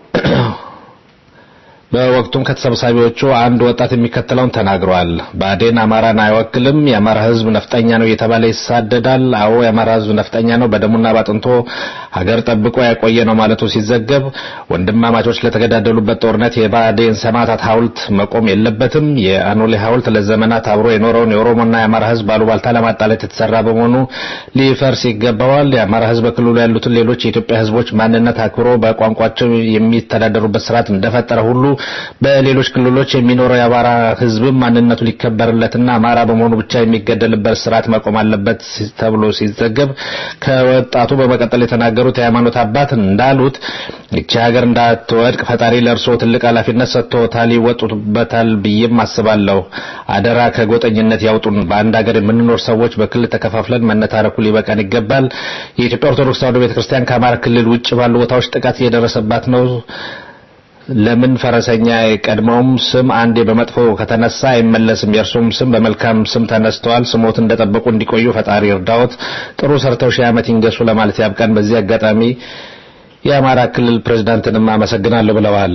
በወቅቱም ከተሰብሳቢዎቹ አንድ ወጣት የሚከተለውን ተናግረዋል። ብአዴን አማራን አይወክልም፣ የአማራ ህዝብ ነፍጠኛ ነው እየተባለ ይሳደዳል። አዎ የአማራ ህዝብ ነፍጠኛ ነው፣ በደሙና ባጥንቶ ሀገር ጠብቆ ያቆየ ነው ማለቱ ሲዘገብ፣ ወንድማማቾች ለተገዳደሉበት ጦርነት የብአዴን ሰማዕታት ሐውልት መቆም የለበትም። የአኖሌ ሐውልት ለዘመናት አብሮ የኖረውን የኦሮሞና የአማራ ህዝብ አሉባልታ ለማጣላት የተሰራ በመሆኑ ሊፈርስ ይገባዋል። የአማራ ህዝብ በክልሉ ያሉትን ሌሎች የኢትዮጵያ ህዝቦች ማንነት አክብሮ በቋንቋቸው የሚተዳደሩበት ስርዓት እንደፈጠረ ሁሉ በሌሎች ክልሎች የሚኖረው የአማራ ህዝብም ማንነቱ ሊከበርለትና አማራ በመሆኑ ብቻ የሚገደልበት ስርዓት መቆም አለበት ተብሎ ሲዘገብ ከወጣቱ በመቀጠል የተናገሩት የሃይማኖት አባት እንዳሉት ይቺ ሀገር እንዳትወድቅ ፈጣሪ ለእርስዎ ትልቅ ኃላፊነት ሰጥቶታል፣ ይወጡበታል ብዬም አስባለሁ። አደራ ከጎጠኝነት ያውጡን። በአንድ ሀገር የምንኖር ሰዎች በክልል ተከፋፍለን መነታረኩ ሊበቃን ይገባል። የኢትዮጵያ ኦርቶዶክስ ተዋሕዶ ቤተክርስቲያን ከአማራ ክልል ውጭ ባሉ ቦታዎች ጥቃት እየደረሰባት ነው። ለምን ፈረሰኛ የቀድሞውም ስም አንዴ በመጥፎ ከተነሳ አይመለስም። የእርሱም ስም በመልካም ስም ተነስተዋል። ስሞት እንደጠበቁ እንዲቆዩ ፈጣሪ እርዳዎት። ጥሩ ሰርተው ሺህ ዓመት ይንገሱ ለማለት ያብቃን። በዚህ አጋጣሚ የአማራ ክልል ፕሬዝዳንትንም አመሰግናለሁ ብለዋል።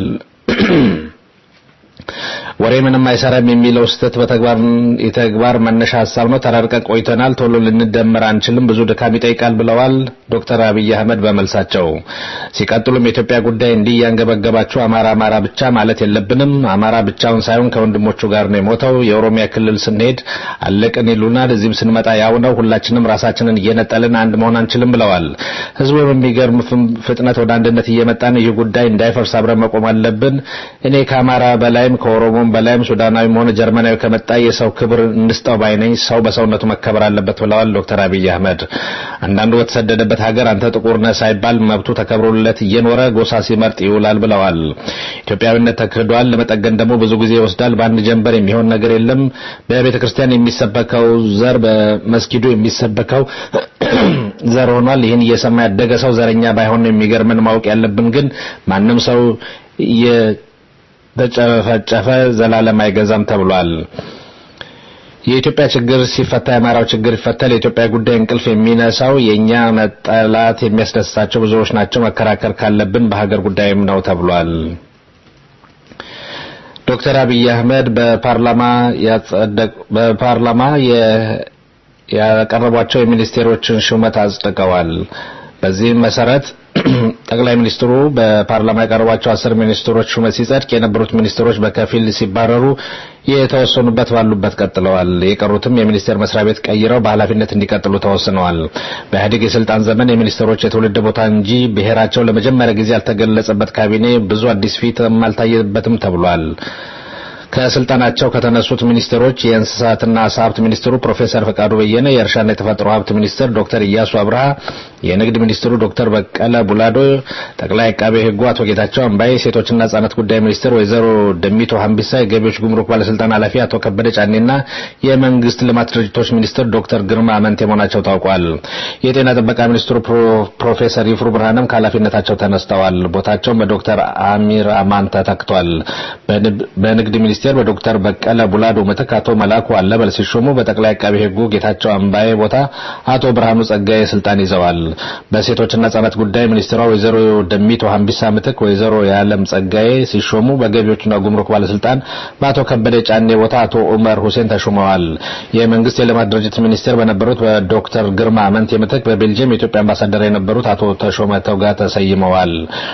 ወሬ ምንም አይሰራም የሚለው ስህተት በተግባር የተግባር መነሻ ሀሳብ ነው። ተራርቀን ቆይተናል። ቶሎ ልንደመር አንችልም። ብዙ ድካም ይጠይቃል ብለዋል ዶክተር አብይ አህመድ በመልሳቸው። ሲቀጥሉም የኢትዮጵያ ጉዳይ እንዲህ እያንገበገባችሁ አማራ አማራ ብቻ ማለት የለብንም። አማራ ብቻውን ሳይሆን ከወንድሞቹ ጋር ነው የሞተው። የኦሮሚያ ክልል ስንሄድ አለቅን ይሉናል። እዚህም ስንመጣ ያው ነው። ሁላችንም ራሳችንን እየነጠልን አንድ መሆን አንችልም ብለዋል። ህዝቡ በሚገርም ፍጥነት ወደ አንድነት እየመጣ ነው። ይህ ጉዳይ እንዳይፈርስ አብረን መቆም አለብን። እኔ ከአማራ በላይም ከኦሮሞም በላይም ሱዳናዊም ሆነ ጀርመናዊ ከመጣ የሰው ክብር እንስጠው ባይነኝ። ሰው በሰውነቱ መከበር አለበት ብለዋል ዶክተር አብይ አህመድ። አንዳንዱ በተሰደደበት ሀገር አንተ ጥቁር ነህ ሳይባል መብቱ ተከብሮለት እየኖረ ጎሳ ሲመርጥ ይውላል ብለዋል። ኢትዮጵያዊነት ተክህዷል፣ ለመጠገን ደግሞ ብዙ ጊዜ ይወስዳል። በአንድ ጀንበር የሚሆን ነገር የለም። በቤተ ክርስቲያን የሚሰበከው ዘር በመስጊዱ የሚሰበከው ዘር ሆኗል። ይህን እየሰማ ያደገ ሰው ዘረኛ ባይሆን ነው የሚገርምን። ማወቅ ያለብን ግን ማንም ሰው ተጨፈጨፈ ዘላለም አይገዛም ተብሏል። የኢትዮጵያ ችግር ሲፈታ የአማራው ችግር ይፈታል። የኢትዮጵያ ጉዳይ እንቅልፍ የሚነሳው የእኛ መጠላት የሚያስደስታቸው ብዙዎች ናቸው። መከራከር ካለብን በሀገር ጉዳይም ነው ተብሏል። ዶክተር አብይ አህመድ በፓርላማ ያጸደቅ በፓርላማ ያቀረቧቸው የሚኒስቴሮችን ሹመት አጽድቀዋል። በዚህም መሰረት ጠቅላይ ሚኒስትሩ በፓርላማ ያቀረቧቸው አስር ሚኒስትሮች ሹመት ሲጸድቅ የነበሩት ሚኒስትሮች በከፊል ሲባረሩ የተወሰኑበት ባሉበት ቀጥለዋል። የቀሩትም የሚኒስቴር መስሪያ ቤት ቀይረው በኃላፊነት እንዲቀጥሉ ተወስነዋል። በኢህአዴግ የስልጣን ዘመን የሚኒስትሮች የትውልድ ቦታ እንጂ ብሔራቸው ለመጀመሪያ ጊዜ ያልተገለጸበት ካቢኔ ብዙ አዲስ ፊትም አልታየበትም ተብሏል። ከስልጣናቸው ከተነሱት ሚኒስትሮች የእንስሳትና ዓሳ ሀብት ሚኒስትሩ ፕሮፌሰር ፈቃዱ በየነ፣ የእርሻና የተፈጥሮ ሀብት ሚኒስትር ዶክተር ኢያሱ አብርሃ፣ የንግድ ሚኒስትሩ ዶክተር በቀለ ቡላዶ፣ ጠቅላይ አቃቤ ሕጉ አቶ ጌታቸው አምባዬ፣ ሴቶችና ህጻናት ጉዳይ ሚኒስትር ወይዘሮ ደሚቶ ሀምቢሳ፣ የገቢዎች ጉምሩክ ባለስልጣን ኃላፊ አቶ ከበደ ጫኔና የመንግስት ልማት ድርጅቶች ሚኒስትር ዶክተር ግርማ አመንቴ መሆናቸው ታውቋል። የጤና ጥበቃ ሚኒስትሩ ፕሮፌሰር ይፍሩ ብርሃንም ከኃላፊነታቸው ተነስተዋል። ቦታቸውም በዶክተር አሚር አማን ተተክቷል። በንግድ ሚኒስቴር በዶክተር በቀለ ቡላዶ ምትክ አቶ መላኩ አለበል ሲሾሙ በጠቅላይ አቃቢ ሕጉ ጌታቸው አምባዬ ቦታ አቶ ብርሃኑ ጸጋዬ ስልጣን ይዘዋል። በሴቶችና ህጻናት ጉዳይ ሚኒስትሯ ወይዘሮ ደሚቶ ሀምቢሳ ምትክ ወይዘሮ የዓለም ጸጋዬ ሲሾሙ በገቢዎችና ጉምሩክ ባለስልጣን በአቶ ከበደ ጫኔ ቦታ አቶ ኡመር ሁሴን ተሾመዋል። የመንግስት የልማት ድርጅት ሚኒስቴር በነበሩት በዶክተር ግርማ አመንቴ ምትክ በቤልጅየም የኢትዮጵያ አምባሳደር የነበሩት አቶ ተሾመ ተውጋ ተሰይመዋል።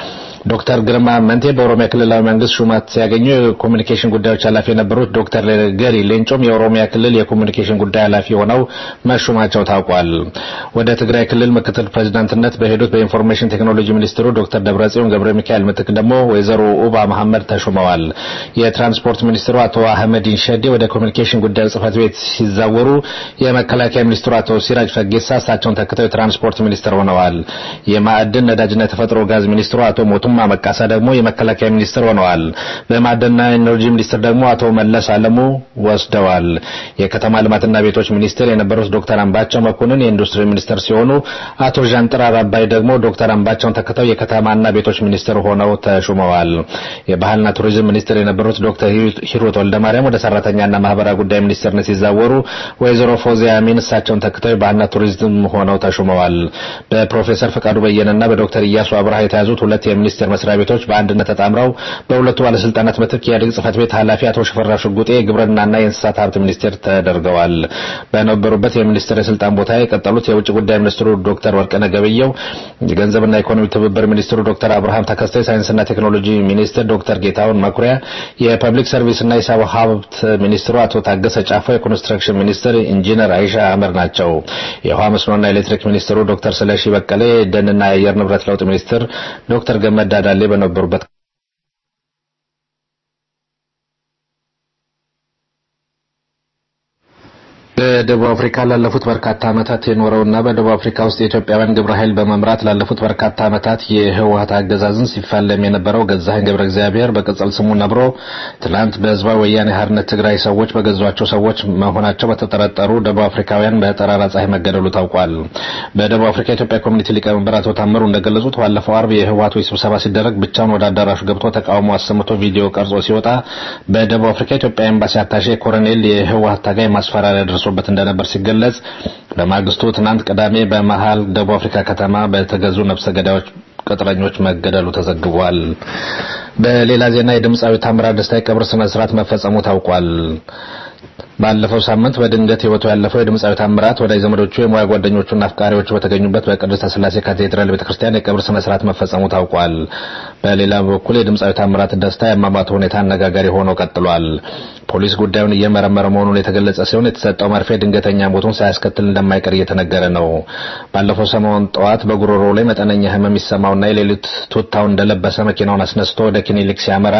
ዶክተር ግርማ መንቴ በኦሮሚያ ክልላዊ መንግስት ሹመት ሲያገኙ የኮሚኒኬሽን ጉዳዮች ኃላፊ የነበሩት ዶክተር ገሪ ሌንጮም የኦሮሚያ ክልል የኮሚኒኬሽን ጉዳይ ኃላፊ ሆነው መሾማቸው ታውቋል። ወደ ትግራይ ክልል ምክትል ፕሬዚዳንትነት በሄዱት በኢንፎርሜሽን ቴክኖሎጂ ሚኒስትሩ ዶክተር ደብረጽዮን ገብረ ሚካኤል ምትክ ደግሞ ወይዘሮ ኡባ መሐመድ ተሾመዋል። የትራንስፖርት ሚኒስትሩ አቶ አህመዲን ሸዴ ወደ ኮሚኒኬሽን ጉዳዮች ጽህፈት ቤት ሲዛወሩ የመከላከያ ሚኒስትሩ አቶ ሲራጅ ፈጌሳ እሳቸውን ተክተው የትራንስፖርት ሚኒስትር ሆነዋል። የማዕድን ነዳጅና የተፈጥሮ ጋዝ ሚኒስትሩ አቶ ሞቱማ መቃሳ ደግሞ የመከላከያ ሚኒስትር ሆነዋል። በማዕድንና ኢነርጂ ሚኒስትር ደግሞ አቶ መለስ አለሙ ወስደዋል። የከተማ ልማትና ቤቶች ሚኒስትር የነበሩት ዶክተር አምባቸው መኮንን የኢንዱስትሪ ሚኒስትር ሲሆኑ አቶ ዣንጥራር አባይ ደግሞ ዶክተር አምባቸውን ተክተው የከተማና ቤቶች ሚኒስትር ሆነው ተሹመዋል። የባህልና ቱሪዝም ሚኒስትር የነበሩት ዶክተር ሂሩት ወልደማርያም ወደ ሰራተኛና ማህበራዊ ጉዳይ ሚኒስትርነት ሲዛወሩ ወይዘሮ ፎዚያ አሚን እሳቸውን ተክተው የባህልና ቱሪዝም ሆነው ተሹመዋል። በፕሮፌሰር ፈቃዱ በየነና በዶክተር ኢያሱ አብርሃ የተያዙት ሁለት የሚኒስቴር መስሪያ ቤቶች በአንድነት ተጣምረው በሁለቱ ባለስልጣናት ምትክ የኢህአዴግ ጽህፈት ቤት ኃላፊ አቶ ሽፈራው ሽጉጤ የግብርናና የእንስሳት ሀብት ሚኒስቴር ተደርገዋል። በነበሩበት የሚኒስቴር የስልጣን ቦታ የቀጠሉት የውጭ ጉዳይ ሚኒስትሩ ዶክተር ወርቅነህ ገበየሁ፣ የገንዘብና ኢኮኖሚ ትብብር ሚኒስትሩ ዶክተር አብርሃም ተከስተ፣ የሳይንስና ቴክኖሎጂ ሚኒስትር ዶክተር ጌታሁን መኩሪያ፣ የፐብሊክ ሰርቪስና የሰው ሀብት ሚኒስትሩ አቶ ታገሰ ጫፎ፣ የኮንስትራክሽን ሚኒስትር ኢንጂነር አይሻ አምር ናቸው። የውሃ መስኖና ኤሌክትሪክ ሚኒስትሩ ዶክተር ስለሺ በቀለ፣ የደንና የአየር ንብረት ለውጥ ሚኒስትር ዶክተር ገመዳ ዳሌ በነበሩበት በደቡብ አፍሪካ ላለፉት በርካታ ዓመታት የኖረውና በደቡብ አፍሪካ ውስጥ የኢትዮጵያውያን ግብረ ኃይል በመምራት ላለፉት በርካታ ዓመታት የህወሀት አገዛዝን ሲፋለም የነበረው ገዛኸኝ ገብረ እግዚአብሔር በቅጽል ስሙ ነብሮ ትናንት በህዝባዊ ወያኔ ሓርነት ትግራይ ሰዎች በገዟቸው ሰዎች መሆናቸው በተጠረጠሩ ደቡብ አፍሪካውያን በጠራራ ፀሐይ መገደሉ ታውቋል። በደቡብ አፍሪካ የኢትዮጵያ ኮሚኒቲ ሊቀመንበር አቶ ታምሩ እንደገለጹት ባለፈው አርብ የህወሀቶች ስብሰባ ሲደረግ ብቻውን ወደ አዳራሹ ገብቶ ተቃውሞ አሰምቶ ቪዲዮ ቀርጾ ሲወጣ በደቡብ አፍሪካ የኢትዮጵያ ኤምባሲ አታሼ ኮሎኔል የህወሀት ታጋይ ማስፈራሪያ ደርሶ በት እንደነበር ሲገለጽ በማግስቱ ትናንት ቅዳሜ በመሃል ደቡብ አፍሪካ ከተማ በተገዙ ነፍሰ ገዳዮች ቅጥረኞች መገደሉ ተዘግቧል። በሌላ ዜና የድምፃዊ ታምራት ደስታ የቀብር ስነ ስርዓት መፈጸሙ ታውቋል። ባለፈው ሳምንት በድንገት ህይወቱ ያለፈው የድምፃዊ ታምራት ወዳጅ ዘመዶቹ፣ የሙያ ጓደኞቹና አፍቃሪዎቹ በተገኙበት በቅድስተ ስላሴ ካቴድራል ቤተክርስቲያን የቀብር ስነ ስርዓት መፈጸሙ ታውቋል። በሌላ በኩል የድምፃዊ ታምራት ደስታ የአሟሟቱ ሁኔታ አነጋጋሪ ሆኖ ቀጥሏል። ፖሊስ ጉዳዩን እየመረመረ መሆኑን የተገለጸ ሲሆን የተሰጠው መርፌ ድንገተኛ ሞቱን ሳያስከትል እንደማይቀር እየተነገረ ነው። ባለፈው ሰሞን ጠዋት በጉሮሮ ላይ መጠነኛ ህመም ይሰማውና የሌሊት ቱታውን እንደለበሰ መኪናውን አስነስቶ ወደ ክሊኒክ ሲያመራ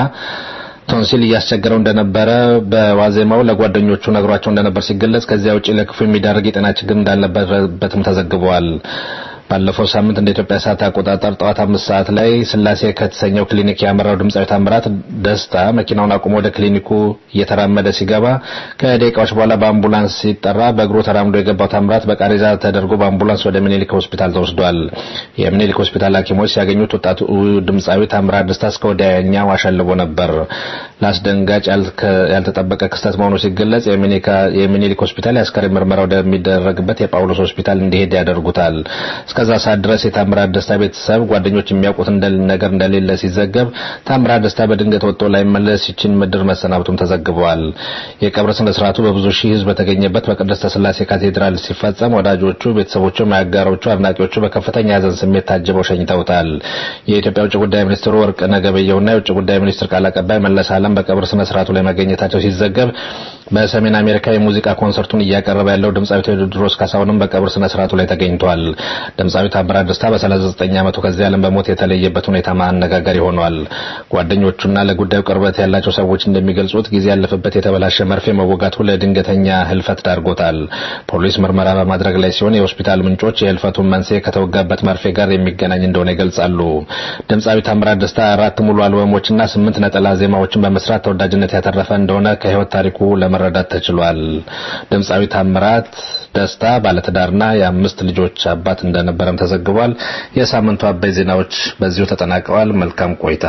ቶንሲል እያስቸገረው እንደነበረ በዋዜማው ለጓደኞቹ ነግሯቸው እንደነበር ሲገለጽ ከዚያ ውጪ ለክፉ የሚዳርግ የጤና ችግር እንዳለበትም ተዘግቧል። ባለፈው ሳምንት እንደ ኢትዮጵያ ሰዓት አቆጣጠር ጠዋት አምስት ሰዓት ላይ ስላሴ ከተሰኘው ክሊኒክ ያመራው ድምፃዊ ታምራት ደስታ መኪናውን አቁሞ ወደ ክሊኒኩ እየተራመደ ሲገባ ከደቂቃዎች በኋላ በአምቡላንስ ሲጠራ በእግሩ ተራምዶ የገባው ታምራት በቃሬዛ ተደርጎ በአምቡላንስ ወደ ምኒልክ ሆስፒታል ተወስዷል። የምኒልክ ሆስፒታል ሐኪሞች ሲያገኙት ወጣቱ ድምፃዊ ታምራት ደስታ እስከ ወዲያኛው አሸልቦ ነበር። ለአስደንጋጭ ያልተጠበቀ ክስተት መሆኑ ሲገለጽ የሚኒሊክ ሆስፒታል የአስከሬን ምርመራ ወደሚደረግበት የጳውሎስ ሆስፒታል እንዲሄድ ያደርጉታል። እስከዛ ሰዓት ድረስ የታምራት ደስታ ቤተሰብ ጓደኞች የሚያውቁት ነገር እንደሌለ ሲዘገብ ታምራት ደስታ በድንገት ወጥቶ ላይመለስ ይችን ምድር መሰናበቱም ተዘግበዋል። የቀብር ስነ ስርዓቱ በብዙ ሺህ ሕዝብ በተገኘበት በቅድስተ ስላሴ ካቴድራል ሲፈጸም ወዳጆቹ፣ ቤተሰቦቹ፣ አጋሮቹ፣ አድናቂዎቹ በከፍተኛ ሐዘን ስሜት ታጅበው ሸኝተውታል። የኢትዮጵያ ውጭ ጉዳይ ሚኒስትሩ ወርቅነህ ገበየሁና የውጭ ጉዳይ ሚኒስትር ቃል አቀባይ መለስ ዓለም በቀብር ስነ ስርዓቱ ላይ መገኘታቸው ሲዘገብ በሰሜን አሜሪካ የሙዚቃ ኮንሰርቱን እያቀረበ ያለው ድምፃዊ ቴዎድሮስ ካሳሁንም በቀብር ስነ ስርዓቱ ላይ ተገኝቷል። ድምፃዊ ታምራት ደስታ በ39 ዓመቱ ከዚህ ዓለም በሞት የተለየበት ሁኔታ አነጋጋሪ ሆኗል። ጓደኞቹና ለጉዳዩ ቅርበት ያላቸው ሰዎች እንደሚገልጹት ጊዜ ያለፈበት የተበላሸ መርፌ መወጋቱ ለድንገተኛ ህልፈት ዳርጎታል። ፖሊስ ምርመራ በማድረግ ላይ ሲሆን የሆስፒታል ምንጮች የህልፈቱን መንስኤ ከተወጋበት መርፌ ጋር የሚገናኝ እንደሆነ ይገልጻሉ። ድምፃዊ ታምራት ደስታ አራት ሙሉ አልበሞችና ስምንት ነጠላ ዜማዎችን በመስራት ተወዳጅነት ያተረፈ እንደሆነ ከህይወት ታሪኩ ለመረዳት ተችሏል። ድምፃዊ ታምራት ደስታ ባለትዳርና የአምስት ልጆች አባት እንደነበረም ተዘግቧል። የሳምንቱ አበይ ዜናዎች በዚሁ ተጠናቀዋል። መልካም ቆይታ።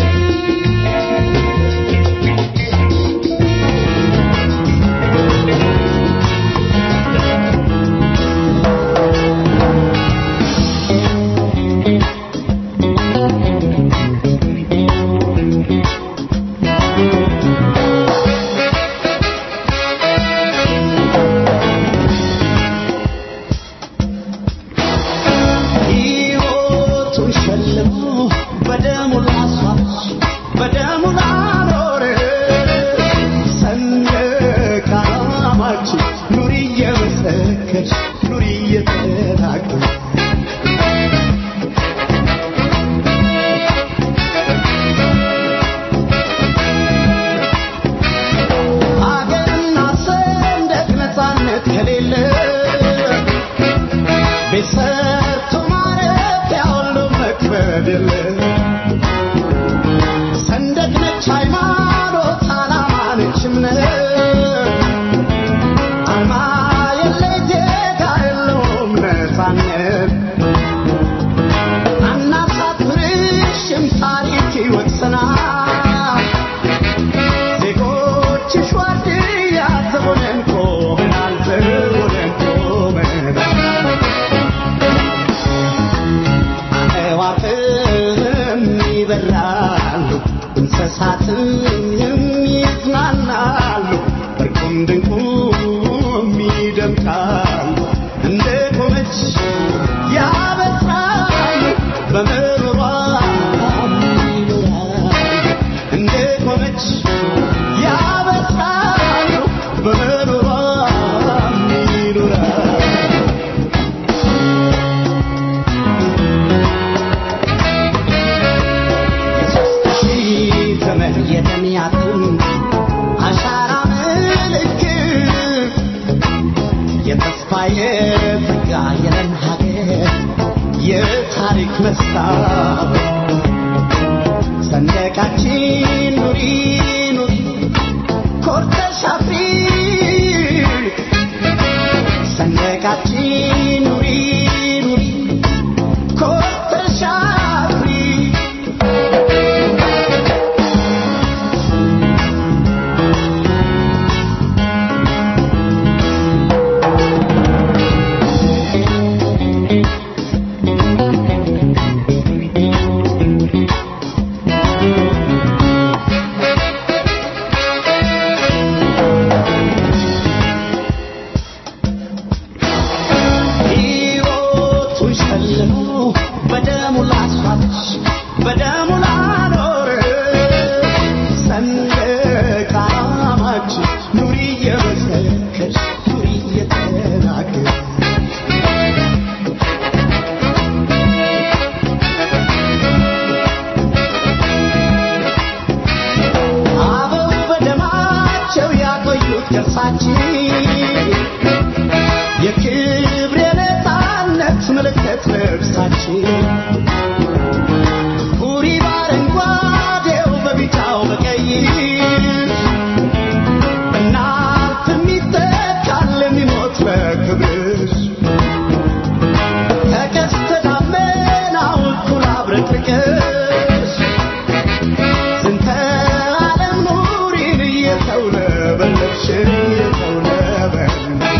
Thank ሰንደቅ ነች ሃይማኖት ዓላማ ነች እምነት አርማ የለይ ዜጋ የለውም ነፃነት አናሳፍርሽም ታሪክ ይወቅሰናል ዜጎችሽ ዋርድያ ዘቦነን ቆመናል ዘቦነን ቆመናል አዕዋፍም ይበራሉ እንስሳትም ይዝናናሉ እርቁም ድንቁም ይደምቃሉ እንደ ቆመች ያበስራሉ በምሮሯ ይኖራሉ እንደ ቆመች ያበስራሉ በምሮሯ ይኖራሉ የሦስት ሺህ ዘመን የደም ያጥንት አሻራ ምልክት የተስፋ የጸጋ የለም ሀገር የታሪክ መስታወት ሰንደቃችን ኑሪ ኑሪ ኮርተሽ አፍሪ ሰንደቃችን ኑሪ ኑሪ ኮርተሽ አፍሪ ሕይወቱን ሸልሞ በደሙ ላስዋች በደሙ ላኖር ሰንደቅ ዓላማችን ኑሪ እየመሰከርሽ ኑሪ እየተናገርሽ አበው በደማቸው ያቆዩት ቅርሳችን የክብር የነፃነት ምልክት ልብሳችን ኩሪ በአረንጓዴው በቢጫው በቀይ እናት የሚተካል የሚሞት በክብርሽ ከቀስተ ደመናው እኩል አብረቅርቅሽ ዝንተ ዓለም ኑሪን እየተውለበለብሽ እየተውለበለብሽ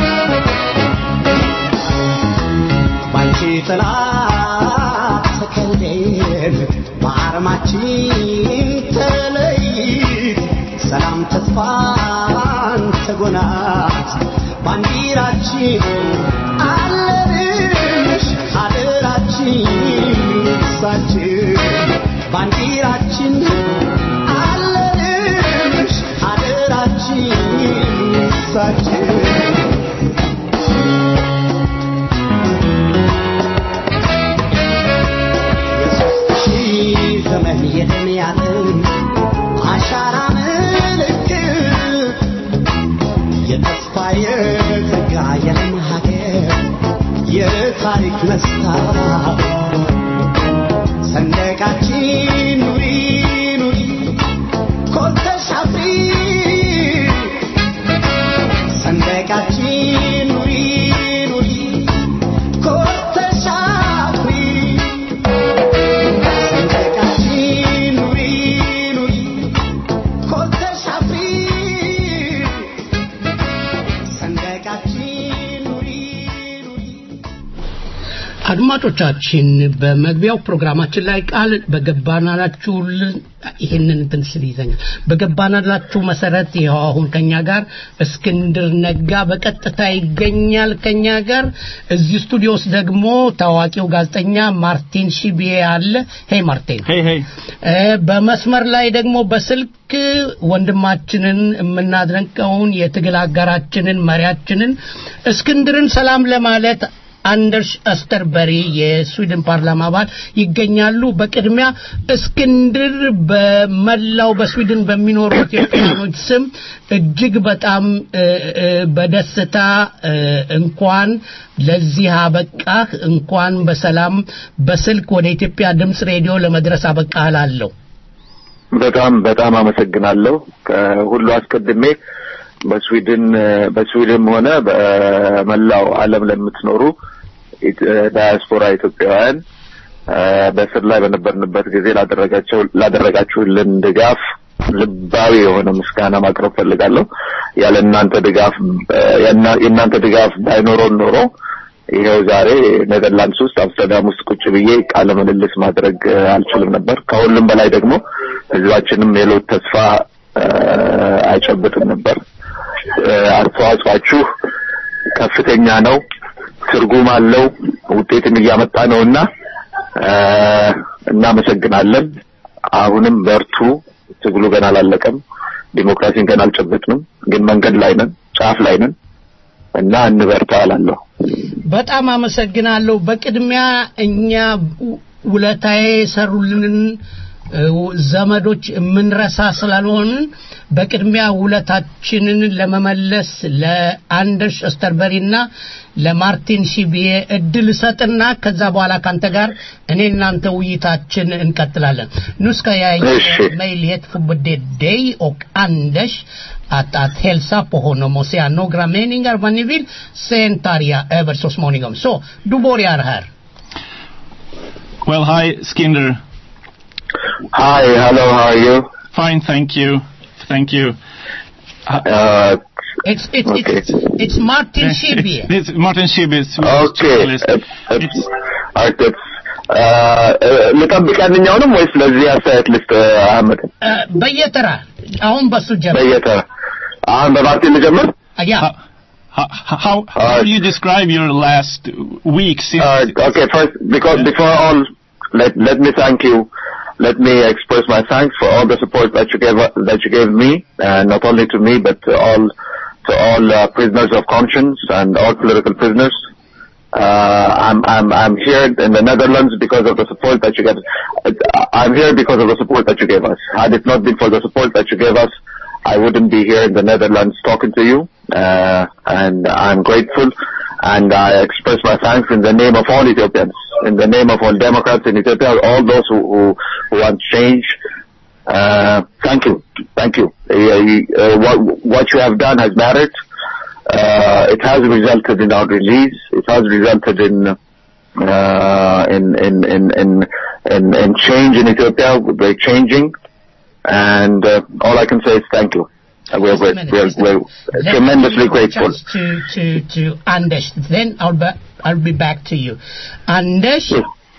ባንቺ ጥላ ተከልለን በአርማችን ተለይት ሰላም ተስፋን ተጎናት ባንዲራችን አለንሽ አደራችን እሳችን ባንዲራችን አለንሽ አደራችን እሳችን የሦስት ሺህ ዘመን የደም ያጥም አሻራ ምልክት የተስፋ የጸጋ የለም ሀገር የታሪክ መስታወት ሰንደቃችን ኑሪ ኑሪ ኮርተሽ አፍሪ ሰንደቃችን ኑሪ ኑሪ ኮርተሽ አፍሪ ሰንደቃችን ኑሪ ኑሪ ኮርተሽ አፍሪ ሰንደቃችን ኑሪ ኑሪ አድማጮቻችን በመግቢያው ፕሮግራማችን ላይ ቃል በገባናላችሁልን ይህንን እንትን ስል ይዘኛል በገባናላችሁ መሰረት ይኸው አሁን ከኛ ጋር እስክንድር ነጋ በቀጥታ ይገኛል ከኛ ጋር እዚህ ስቱዲዮ ውስጥ ደግሞ ታዋቂው ጋዜጠኛ ማርቲን ሺቢዬ አለ ሄይ ማርቲን ሄይ ሄይ እ፣ በመስመር ላይ ደግሞ በስልክ ወንድማችንን የምናደንቀውን የትግል አጋራችንን መሪያችንን እስክንድርን ሰላም ለማለት አንደርስ አስተርበሪ የስዊድን ፓርላማ አባል ይገኛሉ። በቅድሚያ እስክንድር በመላው በስዊድን በሚኖሩ ኢትዮጵያኖች ስም እጅግ በጣም እ፣ እ፣ በደስታ እ፣ እንኳን ለዚህ አበቃህ፣ እንኳን በሰላም በስልክ ወደ ኢትዮጵያ ድምፅ ሬዲዮ ለመድረስ አበቃህ እላለሁ። በጣም በጣም አመሰግናለሁ። ከሁሉ አስቀድሜ በስዊድን በስዊድንም ሆነ በመላው ዓለም ለምትኖሩ ኢት- ዳያስፖራ ኢትዮጵያውያን አ፣ በእስር ላይ በነበርንበት ጊዜ ላደረጋቸው ላደረጋችሁልን ድጋፍ ልባዊ የሆነ ምስጋና ማቅረብ ፈልጋለሁ። ያለ እናንተ ድጋፍ አ፣ የእና- የእናንተ ድጋፍ ባይኖረን ኖሮ ይኸው ዛሬ ኔዘርላንድስ ውስጥ አምስተርዳም ውስጥ ቁጭ ብዬ ቃለ ምልልስ ማድረግ አ፣ አልችልም ነበር። ከሁሉም በላይ ደግሞ ህዝባችንም የለውጥ ተስፋ አ፣ አይጨብጥም ነበር። አ፣ አስተዋጽኦአችሁ ከፍተኛ ነው፣ ትርጉም አለው፣ ውጤትም እያመጣ ነውና አ፣ እናመሰግናለን። አሁንም በርቱ። ትግሉ ገና አላለቀም። ዲሞክራሲን ገና አልጨበጥንም፣ ግን መንገድ ላይ ነን፣ ጫፍ ላይ ነን እና እንበርታ እላለሁ። በጣም አመሰግናለሁ። በቅድሚያ እኛ ው- ውለታዬ የሰሩልንን እ፣ ዘመዶች የምንረሳ ስላልሆንን በቅድሚያ ውለታችንን ለመመለስ ለአንደርስ እስተርበሪና ለማርቲን ሺቢዬ እድል እሰጥና ከዛ በኋላ ካንተ ጋር እኔ እናንተ ውይይታችን እንቀጥላለን። Nu ska jag ge möjlighet för både dig och Anders att, att hälsa på honom och säga några meningar vad ni vill. Sen tar jag över så småningom. Så, du börjar här. Well, hi, Skinder. Hi, hello, how are you? Fine, thank you. Thank you. Uh, It's, it's, it's, it's Martin Schibbye. It's Martin Schibbye. Okay. አርት ልጠብቅ ያንኛውንም ወይስ ለዚህ አስተያየት ልስጥ አህመድ? እ፣ በየተራ አሁን በሱ ጀምር። በየተራ አሁን በማርቲን ልጀምር? ያ How, how, how do you describe your last week since Uh, okay, first, because before all, let let me thank you. Let me express my thanks for all the support that you gave that you gave me, and not only to me, but to all to all uh, prisoners of conscience and all political prisoners. Uh, I'm I'm I'm here in the Netherlands because of the support that you gave. I'm here because of the support that you gave us. Had it not been for the support that you gave us, I wouldn't be here in the Netherlands talking to you. Uh, and I'm grateful, and I express my thanks in the name of all Ethiopians, in the name of all Democrats in Ethiopia, all those who who, who want change. Uh, thank you, thank you. Uh, you- uh, what what you have done has mattered. Uh, it has resulted in our release. It has resulted in uh, in, in, in, in, in, in change in Ethiopia. We're changing. And uh, all I can say is thank you. Uh, We're, we're, we're, we're Let tremendously me grateful. Just to, to, to Anders. Then I'll be, I'll be back to you. Anders?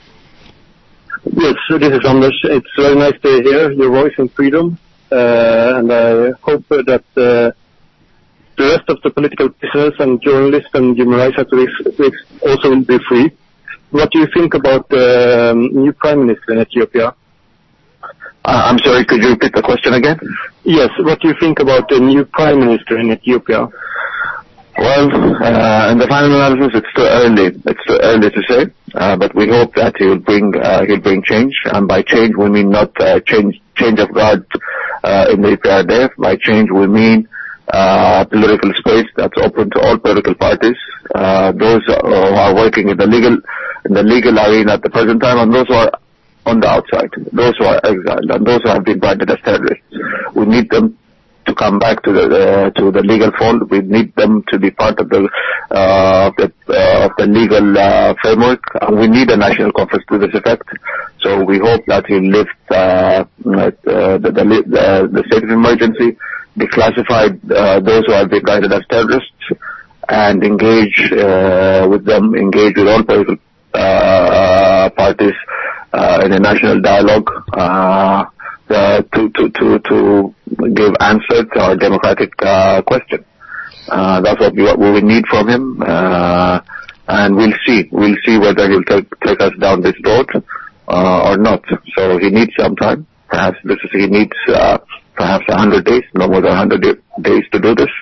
Yes, so this is Anders. It's very nice to hear your voice in freedom, uh, and I hope uh, that uh, the rest of the political prisoners and journalists and human rights activists will also will be free. What do you think about the um, new prime minister in Ethiopia? Uh, I'm sorry, could you repeat the question again? Yes, what do you think about the new prime minister in Ethiopia? Well, uh, in the final analysis, it's too early. It's too early to say, uh, but we hope that he'll bring uh, he'll bring change, and by change we mean not uh, change change of guard uh, in the EPRDF. By change we mean uh, political space that's open to all political parties, uh, those who are working in the legal in the legal arena at the present time, and those who are on the outside, those who are exiled, and those who have been branded as terrorists. We need them to come back to the uh, to the legal fold. We need them to be part of the uh, of the uh, of the legal uh, framework. And we need a national conference to this effect. So we hope that he lift uh, uh, the, the the the state of emergency, declassified uh, those who have been guided as terrorists, and engage uh, with them, engage with all political uh, parties uh, in a national dialogue. Uh, uh, to, to, to, to give answer to our democratic uh, question. Uh, that's what we, what we need from him, uh, and we'll see. We'll see whether he'll take, take us down this road uh, or not. So he needs some time. Perhaps this is he needs uh, perhaps a hundred days, no more than a hundred days to do this.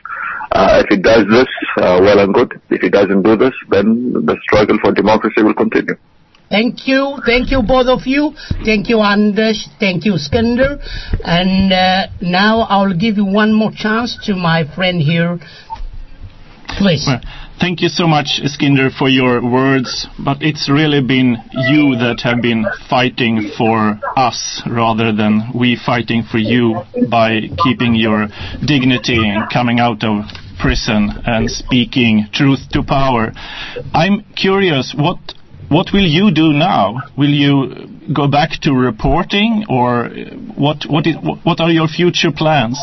Uh, if he does this, uh, well and good. If he doesn't do this, then the struggle for democracy will continue. Thank you, thank you both of you. Thank you, Anders. Thank you, Skander. And uh, now I'll give you one more chance to my friend here. Please. Well, Thank you so much, Skinder, for your words, but it's really been you that have been fighting for us rather than we fighting for you by keeping your dignity and coming out of prison and speaking truth to power. I'm curious, what what will you do now? Will you go back to reporting, or what what is what are your future plans?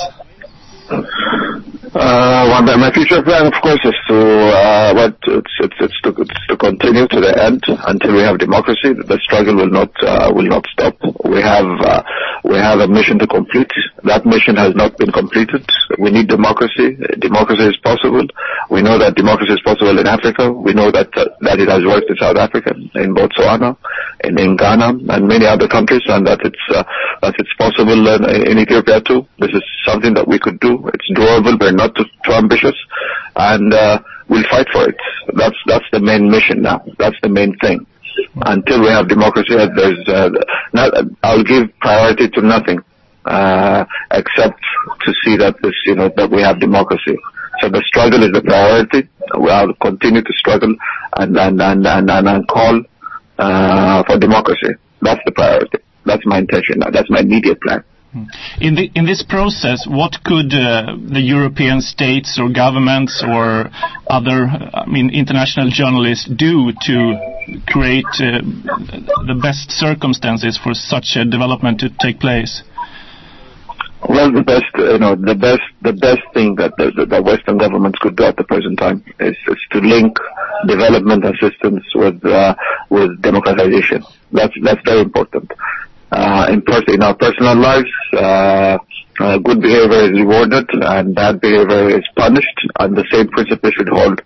Uh, well, my- my future plan, of course, is to uh, what it's, it's, it's, to, it's to continue to the end until we have democracy. The struggle will not uh, will not stop. We have uh, we have a mission to complete. That mission has not been completed. We need democracy. Democracy is possible. We know that democracy is possible in Africa. We know that uh, that it has worked in South Africa, in Botswana, in, in Ghana, and many other countries, and that it's uh, that it's possible in, in Ethiopia too. This is something that we could do. It's doable. We're not too, too ambitious, and uh, we'll fight for it. That's that's the main mission now. That's the main thing. Until we have democracy, uh, there's uh, not, I'll give priority to nothing uh, except to see that this, you know, that we have democracy. So the struggle is the priority. I'll continue to struggle and and and and, and, and call uh, for democracy. That's the priority. That's my intention. That's my immediate plan. In, the, in this process, what could uh, the European states or governments or other, I mean, international journalists do to create uh, the best circumstances for such a development to take place? Well, the best, you know, the best, the best thing that the, the, the Western governments could do at the present time is, is to link development assistance with uh, with democratization. That's that's very important. Uh, in, pers- in our personal lives, uh, uh, good behavior is rewarded and bad behavior is punished, and the same principle should hold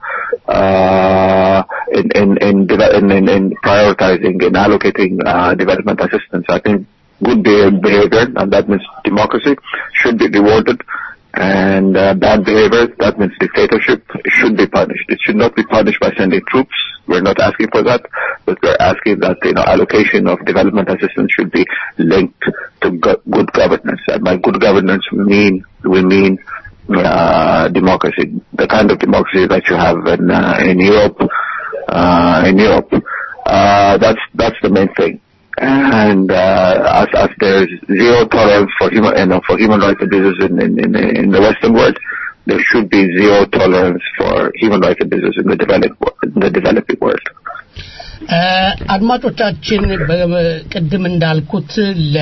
uh, in, in, in, deve- in, in, in prioritizing and allocating uh, development assistance. I think good beha- behavior, and that means democracy, should be rewarded, and uh, bad behavior, that means dictatorship, should be punished. It should not be punished by sending troops. We're not asking for that, but we're asking that you know allocation of development assistance should be linked to go- good governance. And by good governance, we mean we mean uh, democracy, the kind of democracy that you have in uh, in Europe. Uh, in Europe, uh, that's that's the main thing. And uh, as, as there's zero tolerance for human you know, for human rights abuses in, in, in, in the Western world, there should be zero tolerance for human rights abuses in the developed wo- in the developing world. አድማጮቻችን ቅድም እንዳልኩት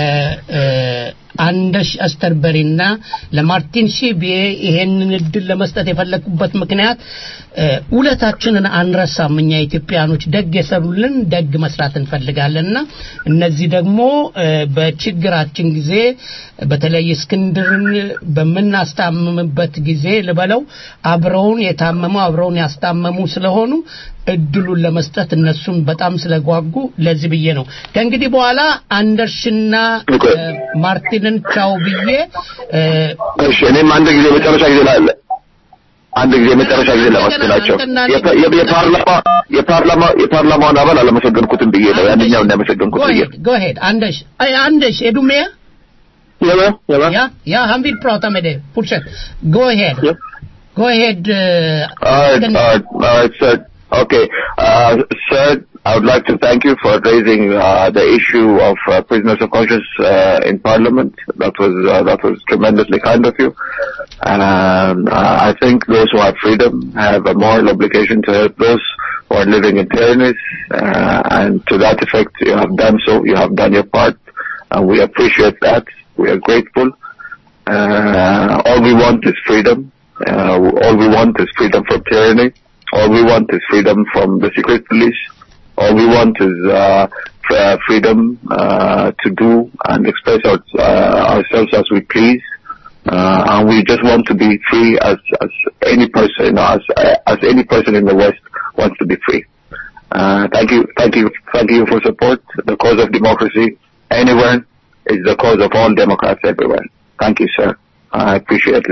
ለአንደሽ አስተርበሪና ለማርቲን ሺቢዬ ይሄንን እድል ለመስጠት የፈለኩበት ምክንያት ውለታችንን አንረሳም። እኛ ኢትዮጵያኖች ደግ የሰሩልን ደግ መስራት እንፈልጋለንና እነዚህ ደግሞ በችግራችን ጊዜ በተለይ እስክንድርን በምናስታምምበት ጊዜ ልበለው አብረውን የታመሙ አብረውን ያስታመሙ ስለሆኑ እድሉን ለመስጠት እነሱም በጣም ስለጓጉ ለዚህ ብዬ ነው። ከእንግዲህ በኋላ አንደርሽና ማርቲንን ቻው ብዬ እሺ እኔም አንድ ጊዜ መጨረሻ ጊዜ ላለ አንድ ጊዜ መጨረሻ ጊዜ ለማስገናቸው የፓርላማ የፓርላማ የፓርላማውን አባል አላመሰገንኩትም ብዬ ነው ያንኛው እንዳመሰገንኩት ብዬ Go ahead, Anders. Hey, Anders, är du med? Ja, ja. Ja, ja, han vill prata med dig. Fortsätt. Go ahead. Go ahead. Uh, All right, all right, all right, sir. Okay, uh, sir, I would like to thank you for raising uh, the issue of uh, prisoners of conscience uh, in Parliament. That was uh, that was tremendously kind of you. Um, uh, I think those who have freedom have a moral obligation to help those who are living in tyrannies, uh, and to that effect, you have done so. You have done your part, and we appreciate that. We are grateful. Uh, all we want is freedom. Uh, all we want is freedom from tyranny. All we want is freedom from the secret police. All we want is uh, f- uh, freedom uh, to do and express our, uh, ourselves as we please. Uh, and we just want to be free as, as any person, you know, as, as any person in the West wants to be free. Uh, thank you, thank you, thank you for support. The cause of democracy anywhere is the cause of all Democrats everywhere. Thank you, sir. I appreciate it.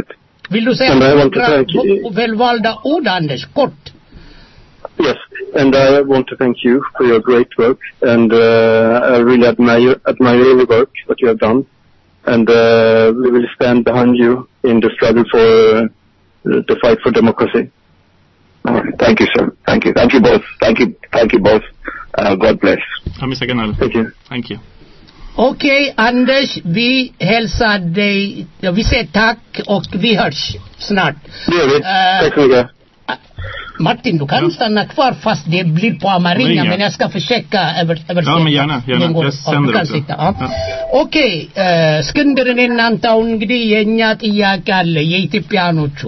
Vill du säga And I want to några thank you. välvalda ord, Anders? Kort. Yes, and I want to thank you for your great work, and uh, I really admire admire your work that you have done, and uh, we will stand behind you in the struggle for uh, the fight for democracy. Thank you, sir. Thank you. Thank you both. Thank you. Thank you both. Uh, God bless. Thank Thank you. Thank you. Okej, Anders, vi hälsar dig, ja, vi säger tack och vi hörs snart. Det gör vi. Eh, Tack så mycket. Martin, du kan stanna kvar fast det blir på Amaringa, Ringa. men jag ska försöka över, översätta. Ja, men gärna, gärna. Den går- Jag ja, sänder du kan också. sitta, ja. Ja. ኦኬ እስክንድርን እናንተ አሁን እንግዲህ የእኛ ጥያቄ አለ የኢትዮጵያኖቹ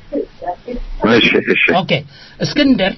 እሺ፣ እሺ። ኦኬ እስክንድር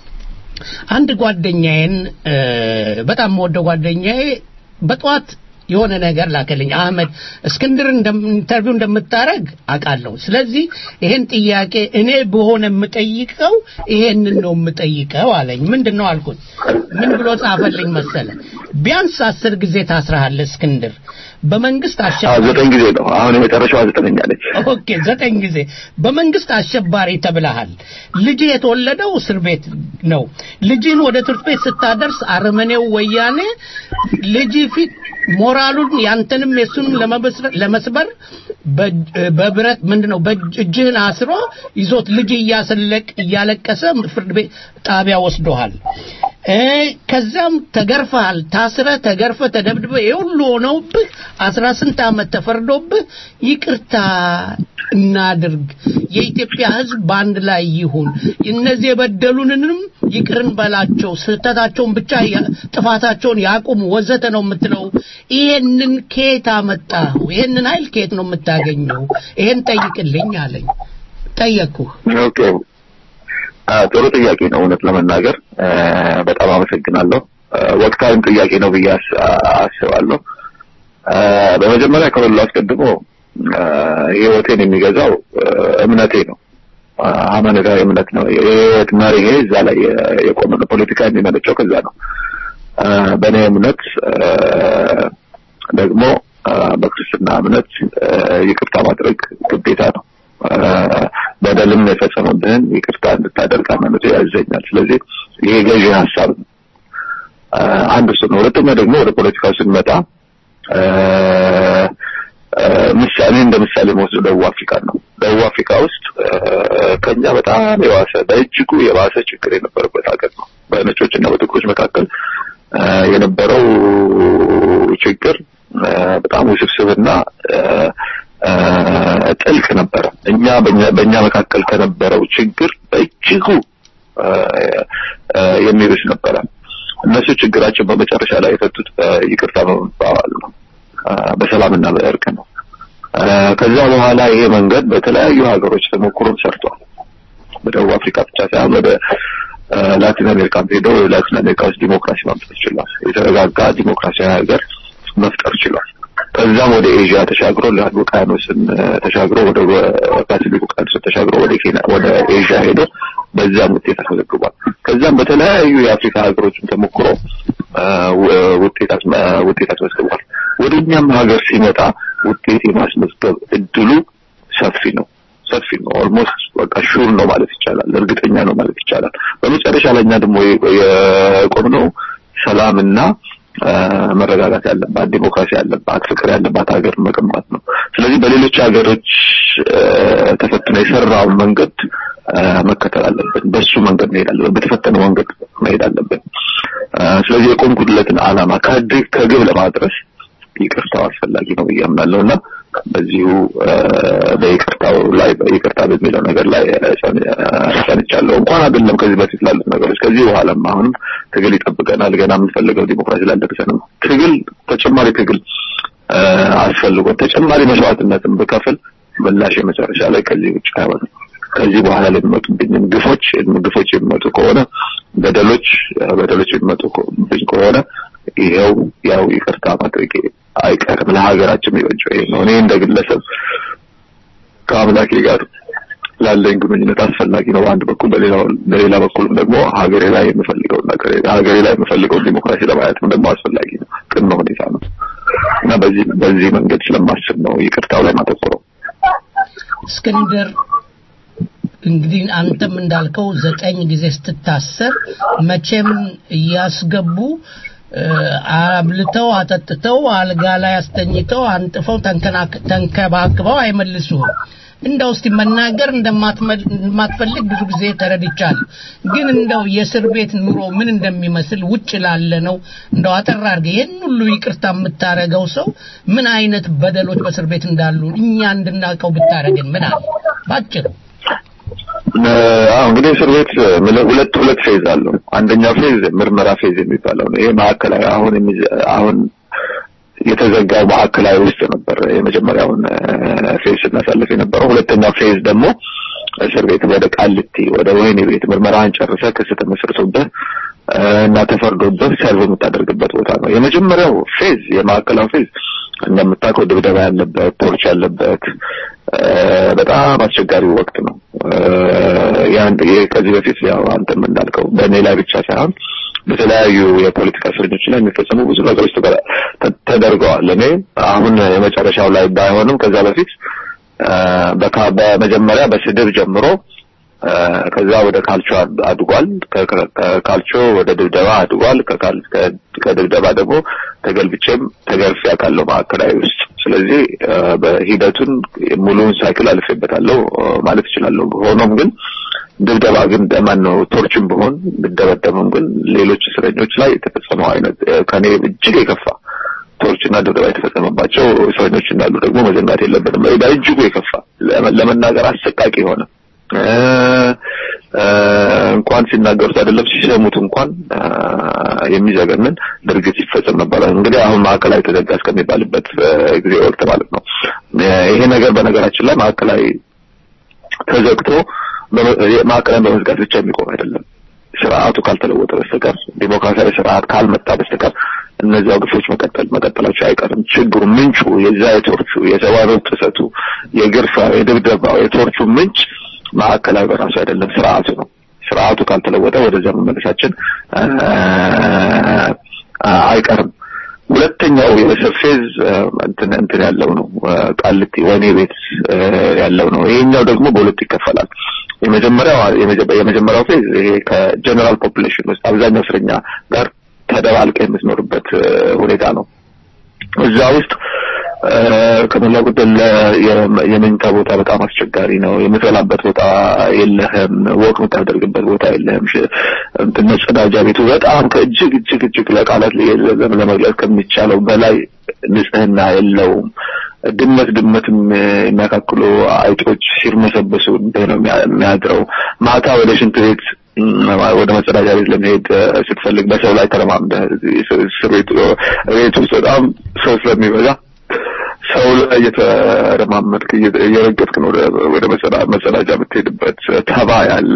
አንድ ጓደኛዬን እ፣ በጣም የምወደው ጓደኛዬ በጠዋት የሆነ ነገር ላከልኝ አህመድ እስክንድር እንደም- ኢንተርቪው እንደምታረግ አውቃለሁ ስለዚህ ይሄን ጥያቄ እኔ በሆነ የምጠይቀው ይሄንን ነው የምጠይቀው አለኝ ምንድን ነው አልኩት ምን ብሎ ጻፈልኝ መሰለ ቢያንስ አስር ጊዜ ታስረሃል እስክንድር በመንግስት አዎ፣ አሸባሪ ዘጠኝ ጊዜ ነው። አሁን የመጨረሻዋ ዘጠነኛ ነች። ኦኬ ዘጠኝ ጊዜ በመንግስት አሸባሪ ተብለሃል ልጅ የተወለደው እስር ቤት ነው ልጅን ወደ ትምህርት ቤት ስታደርስ አረመኔው ወያኔ ልጅ ፊት ሞራሉን ያንተንም የሱንም ለመበስረ- ለመስበር በእጅ- በብረት ምንድነው በእጅህን አስሮ ይዞት ልጅ እያሰለቅ እያለቀሰ ፍርድ ቤት ጣቢያ ወስዶሃል እ ከዛም ተገርፈሃል ታስረ ተገርፈ ተደብድበ የሁሉ ሆነውብህ አስራ ስንት ዓመት ተፈርዶብህ ይቅርታ እናድርግ የኢትዮጵያ ህዝብ በአንድ ላይ ይሁን እነዚህ የበደሉንንም ይቅርን በላቸው ስህተታቸውን ብቻ ያ- ጥፋታቸውን ያቁሙ ወዘተ ነው የምትለው ይሄንን ከየት አመጣኸው ይሄንን ኃይል ከየት ነው የምታገኘው ይሄን ጠይቅልኝ አለኝ ጠየቅኩህ ኦኬ አ፣ ጥሩ ጥያቄ ነው። እውነት ለመናገር አ፣ በጣም አመሰግናለሁ። አ፣ ወቅታዊም ጥያቄ ነው ብዬ አስ- አስባለሁ። አ፣ በመጀመሪያ ከሁሉ አስቀድሞ አ፣ ህይወቴን የሚገዛው አ፣ እምነቴ ነው። አ፣ ሃይማኖታዊ እምነት ነው። የህይወት መርሄ እዛ ላይ የ- የቆመ ነው። ፖለቲካ የሚመነጨው ከዛ ነው። አ፣ በእኔ እምነት አ፣ ደግሞ አ፣ በክርስትና እምነት አ፣ ይቅርታ ማድረግ ግዴታ ነው። አ፣ በደልም የፈጸሙብህን ይቅርታ እንድታደርግ ሃይማኖቱ ያዘኛል። ስለዚህ ይሄ ገዢ ሀሳብ ነው። አ፣ አንድ እሱ ነው። ሁለተኛ ደግሞ ወደ ፖለቲካው ስንመጣ አ፣ አ፣ ምሳሌ እንደ ምሳሌ መወስደው ደቡብ አፍሪካ ነው። ደቡብ አፍሪካ ውስጥ አ፣ ከኛ በጣም የባሰ በእጅጉ የባሰ ችግር የነበረበት ሀገር ነው። በነጮች እና በጥቁሮች መካከል አ፣ የነበረው ችግር አ፣ በጣም ውስብስብና አ፣ አ፣ ጥልቅ ነበረ። እኛ በእኛ በእኛ መካከል ከነበረው ችግር በእጅጉ አ፣ አ፣ የሚብስ ነበረ። እነሱ ችግራቸው በመጨረሻ ላይ የፈቱት አ፣ ይቅርታ በመባባል ነው፣ አ፣ በሰላምና በእርቅ ነው። አ፣ ከዛ በኋላ ይሄ መንገድ በተለያዩ ሀገሮች ተሞክሮም ሰርቷል። በደቡብ አፍሪካ ብቻ ሳይሆን ወደ አ፣ ላቲን አሜሪካ ሄዶ ላቲን አሜሪካ ውስጥ ዲሞክራሲ ማምጣት ችሏል። የተረጋጋ ዲሞክራሲያዊ ሀገር መፍጠር ችሏል። ከዛም ወደ ኤዥያ ተሻግሮ ለህንድ ውቅያኖስን አ፣ ተሻግሮ ወደ ፓሲፊክ ውቅያኖስን ተሻግሮ ወደ ኬንያ ወደ ኤዥያ ሄዶ በዛም ውጤት አስመዝግቧል። ከዛም በተለያዩ የአፍሪካ ሀገሮችም ተሞክሮ አ፣ ው- ውጤት አስመ- ውጤት አስመዝግቧል። ወደ እኛም ሀገር ሲመጣ ውጤት የማስመዝገብ እድሉ ሰፊ ነው ሰፊ ነው። ኦልሞስት በቃ ሹር ነው ማለት ይቻላል። እርግጠኛ ነው ማለት ይቻላል። በመጨረሻ ላይ እኛ ደግሞ የ- የቆምነው ሰላምና አ፣ መረጋጋት ያለባት ዲሞክራሲ ያለባት ፍቅር ያለባት ሀገር መገንባት ነው። ስለዚህ በሌሎች ሀገሮች አ፣ ተፈትኖ የሰራውን መንገድ አ፣ መከተል አለብን። በሱ መንገድ መሄድ አለብን። በተፈተነው መንገድ መሄድ አለብን። አ፣ ስለዚህ የቆምኩለትን ዓላማ ከግብ ከግብ ለማድረስ ይቅርታው አስፈላጊ ነው ብዬ አምናለሁ እና በዚሁ አ፣ በይቅርታው ላይ በይቅርታ በሚለው ነገር ላይ አ፣ ጸን- አ፣ ጸንቻለሁ። እንኳን አይደለም ከዚህ በፊት ላሉት ነገሮች ከዚህ በኋላም አሁንም ትግል ይጠብቀናል። ገና የምንፈልገው ዲሞክራሲ ላልደረሰንም ትግል ተጨማሪ ትግል አ፣ አስፈልጎን ተጨማሪ መስዋዕትነትን ብከፍል ምላሽ የመጨረሻ ላይ ከዚህ ውጭ አይሆንም። ከዚህ በኋላ ለሚመጡብኝም ግፎች ግፎች የሚመጡ ከሆነ በደሎች በደሎች የሚመጡብኝ ከሆነ ይኸው ያው ይቅርታ ማድረግ አይቀርም። ለሀገራችን የሚበጀው ይሄ ነው። እኔ እንደ ግለሰብ ከአምላኬ ጋር ላለኝ ግንኙነት አስፈላጊ ነው በአንድ በኩል፣ በሌላው በሌላ በኩልም ደግሞ ሀገሬ ላይ የምፈልገውን ነገር ሀገሬ ላይ የምፈልገውን ዲሞክራሲ ለማየትም ደግሞ አስፈላጊ ነው፣ ቅድመ ሁኔታ ነው እና በዚህ በዚህ መንገድ ስለማስብ ነው ይቅርታው ላይ ማተኮረው። እስክንድር እንግዲህ አንተም እንዳልከው ዘጠኝ ጊዜ ስትታሰር መቼም እያስገቡ እ፣ አብልተው አጠጥተው አልጋ ላይ አስተኝተው አንጥፈው ተንከናክ- ተንከባክበው አይመልሱም። እንደው እስቲ መናገር እንደማትመል- እንደማትፈልግ ብዙ ጊዜ ተረድቻለሁ። ግን እንደው የእስር ቤት ኑሮ ምን እንደሚመስል ውጭ ላለ ነው እንደው አጠር አድርገህ ይህን ሁሉ ይቅርታ የምታረገው ሰው ምን አይነት በደሎች በእስር ቤት እንዳሉ እኛ እንድናውቀው ብታረግን ምን አለ ባጭሩ። አዎ እንግዲህ እስር ቤት ምለ- ሁለት ሁለት ፌዝ አለው። አንደኛው ፌዝ ምርመራ ፌዝ የሚባለው ነው። ይሄ ማዕከላዊ አሁን የሚዘ- አሁን የተዘጋው ማዕከላዊ ውስጥ ነበር የመጀመሪያውን እ፣ ፌዝ ስናሳልፍ የነበረው። ሁለተኛው ፌዝ ደግሞ እስር ቤት ወደ ቃሊቲ ወደ ወህኒ ቤት ምርመራን ጨርሰህ ክስ ተመስርቶብህ እ፣ እና ተፈርዶብህ ሰርቭ የምታደርግበት ቦታ ነው። የመጀመሪያው ፌዝ የማዕከላዊ ፌዝ እንደምታውቀው ድብደባ ያለበት ቶርች ያለበት እ፣ በጣም አስቸጋሪ ወቅት ነው። እ፣ ያን ይሄ ከዚህ በፊት ያው አንተም እንዳልከው በእኔ ላይ ብቻ ሳይሆን በተለያዩ የፖለቲካ እስረኞች ላይ የሚፈጸሙ ብዙ ነገሮች ተደ- ተ- ተደርገዋል። እኔ አሁን የመጨረሻው ላይ ባይሆንም ከዛ በፊት እ፣ በካ- በመጀመሪያ በስድብ ጀምሮ እ፣ ከዛ ወደ ካልቾ አድ- አድጓል። ከ- ከ- ከካልቾ ወደ ድብደባ አድጓል። ከካል- ከ- ከድብደባ ደግሞ ተገልብጬም ተገርፌ አውቃለሁ ማዕከላዊ ውስጥ። ስለዚህ እ፣ በሂደቱን ሙሉውን ሳይክል አልፌበታለሁ እ፣ ማለት እችላለሁ። ሆኖም ግን ድብደባ ግን ማን ነው ቶርችን ብሆን ብደበደብም ግን ሌሎች እስረኞች ላይ የተፈጸመው አይነት እ፣ ከኔ እጅግ የከፋ ቶርችና ድብደባ የተፈጸመባቸው እስረኞች እንዳሉ ደግሞ መዘንጋት የለብንም። በእጅጉ የከፋ ለመ- ለመናገር አሰቃቂ የሆነ እ፣ እ፣ እንኳን ሲናገሩት አይደለም ሲሰሙት እንኳን እ፣ የሚዘገንን ድርጊት ሲፈጸም ነበረ። እንግዲህ አሁን ማዕከላዊ ተዘጋ እስከሚባልበት እ፣ ጊዜ ወቅት ማለት ነው። እ፣ ይሄ ነገር በነገራችን ላይ ማዕከላዊ ተዘግቶ በመ- ማዕከላዊ በመዝጋት ብቻ የሚቆም አይደለም። ስርዓቱ ካልተለወጠ በስተቀር ዲሞክራሲያዊ ስርዓት ካልመጣ በስተቀር እነዚያ ግፎች መቀጠል መቀጠላቸው አይቀርም። ችግሩ ምንጩ የዛ የቶርቹ የሰብአዊ መብት ጥሰቱ የግርፋው የድብደባው የቶርቹ ምንጭ ማዕከላዊ በራሱ አይደለም፣ ስርዓቱ ነው። ስርዓቱ ካልተለወጠ ወደዚያ መመለሳችን አ፣ አ፣ አይቀርም። ሁለተኛው የእስር ፌዝ አ፣ እንትን እንትን ያለው ነው አ፣ ቃሊቲ ወህኒ ቤት አ፣ ያለው ነው። ይሄኛው ደግሞ በሁለት ይከፈላል። የመጀመሪያው የመጀ- የመጀመሪያው ፌዝ ይሄ ከጀነራል ፖፑሌሽን ውስጥ አብዛኛው እስረኛ ጋር ተደባልቀ የምትኖርበት አ፣ ሁኔታ ነው። እዛ ውስጥ አ፣ ከሞላ ጎደል የ- የመኝታ ቦታ በጣም አስቸጋሪ ነው። የምትበላበት ቦታ የለህም። ወቅ የምታደርግበት ቦታ የለህም። ሽ- እንትን መጸዳጃ ቤቱ በጣም ከእጅግ እጅግ እጅግ ለቃላት ለ- ለ- ለመግለጽ ከሚቻለው በላይ ንጽህና የለውም። ድመት ድመትም የሚያካክሉ አይጦች ሲርመሰበሱ እንዲህ ነው የሚያ- የሚያድረው። ማታ ወደ ሽንት ቤት እም፣ ወደ መጸዳጃ ቤት ለመሄድ እ፣ ስትፈልግ በሰው ላይ ተረማምደህ እዚህ እስር ቤት ቤት ውስጥ በጣም ሰው ስለሚበዛ ሰው ላይ እየተረማመድክ እየ- እየረገጥክ ነው ወደ ወደ መጸዳ- መጸዳጃ የምትሄድበት ተባ ያለ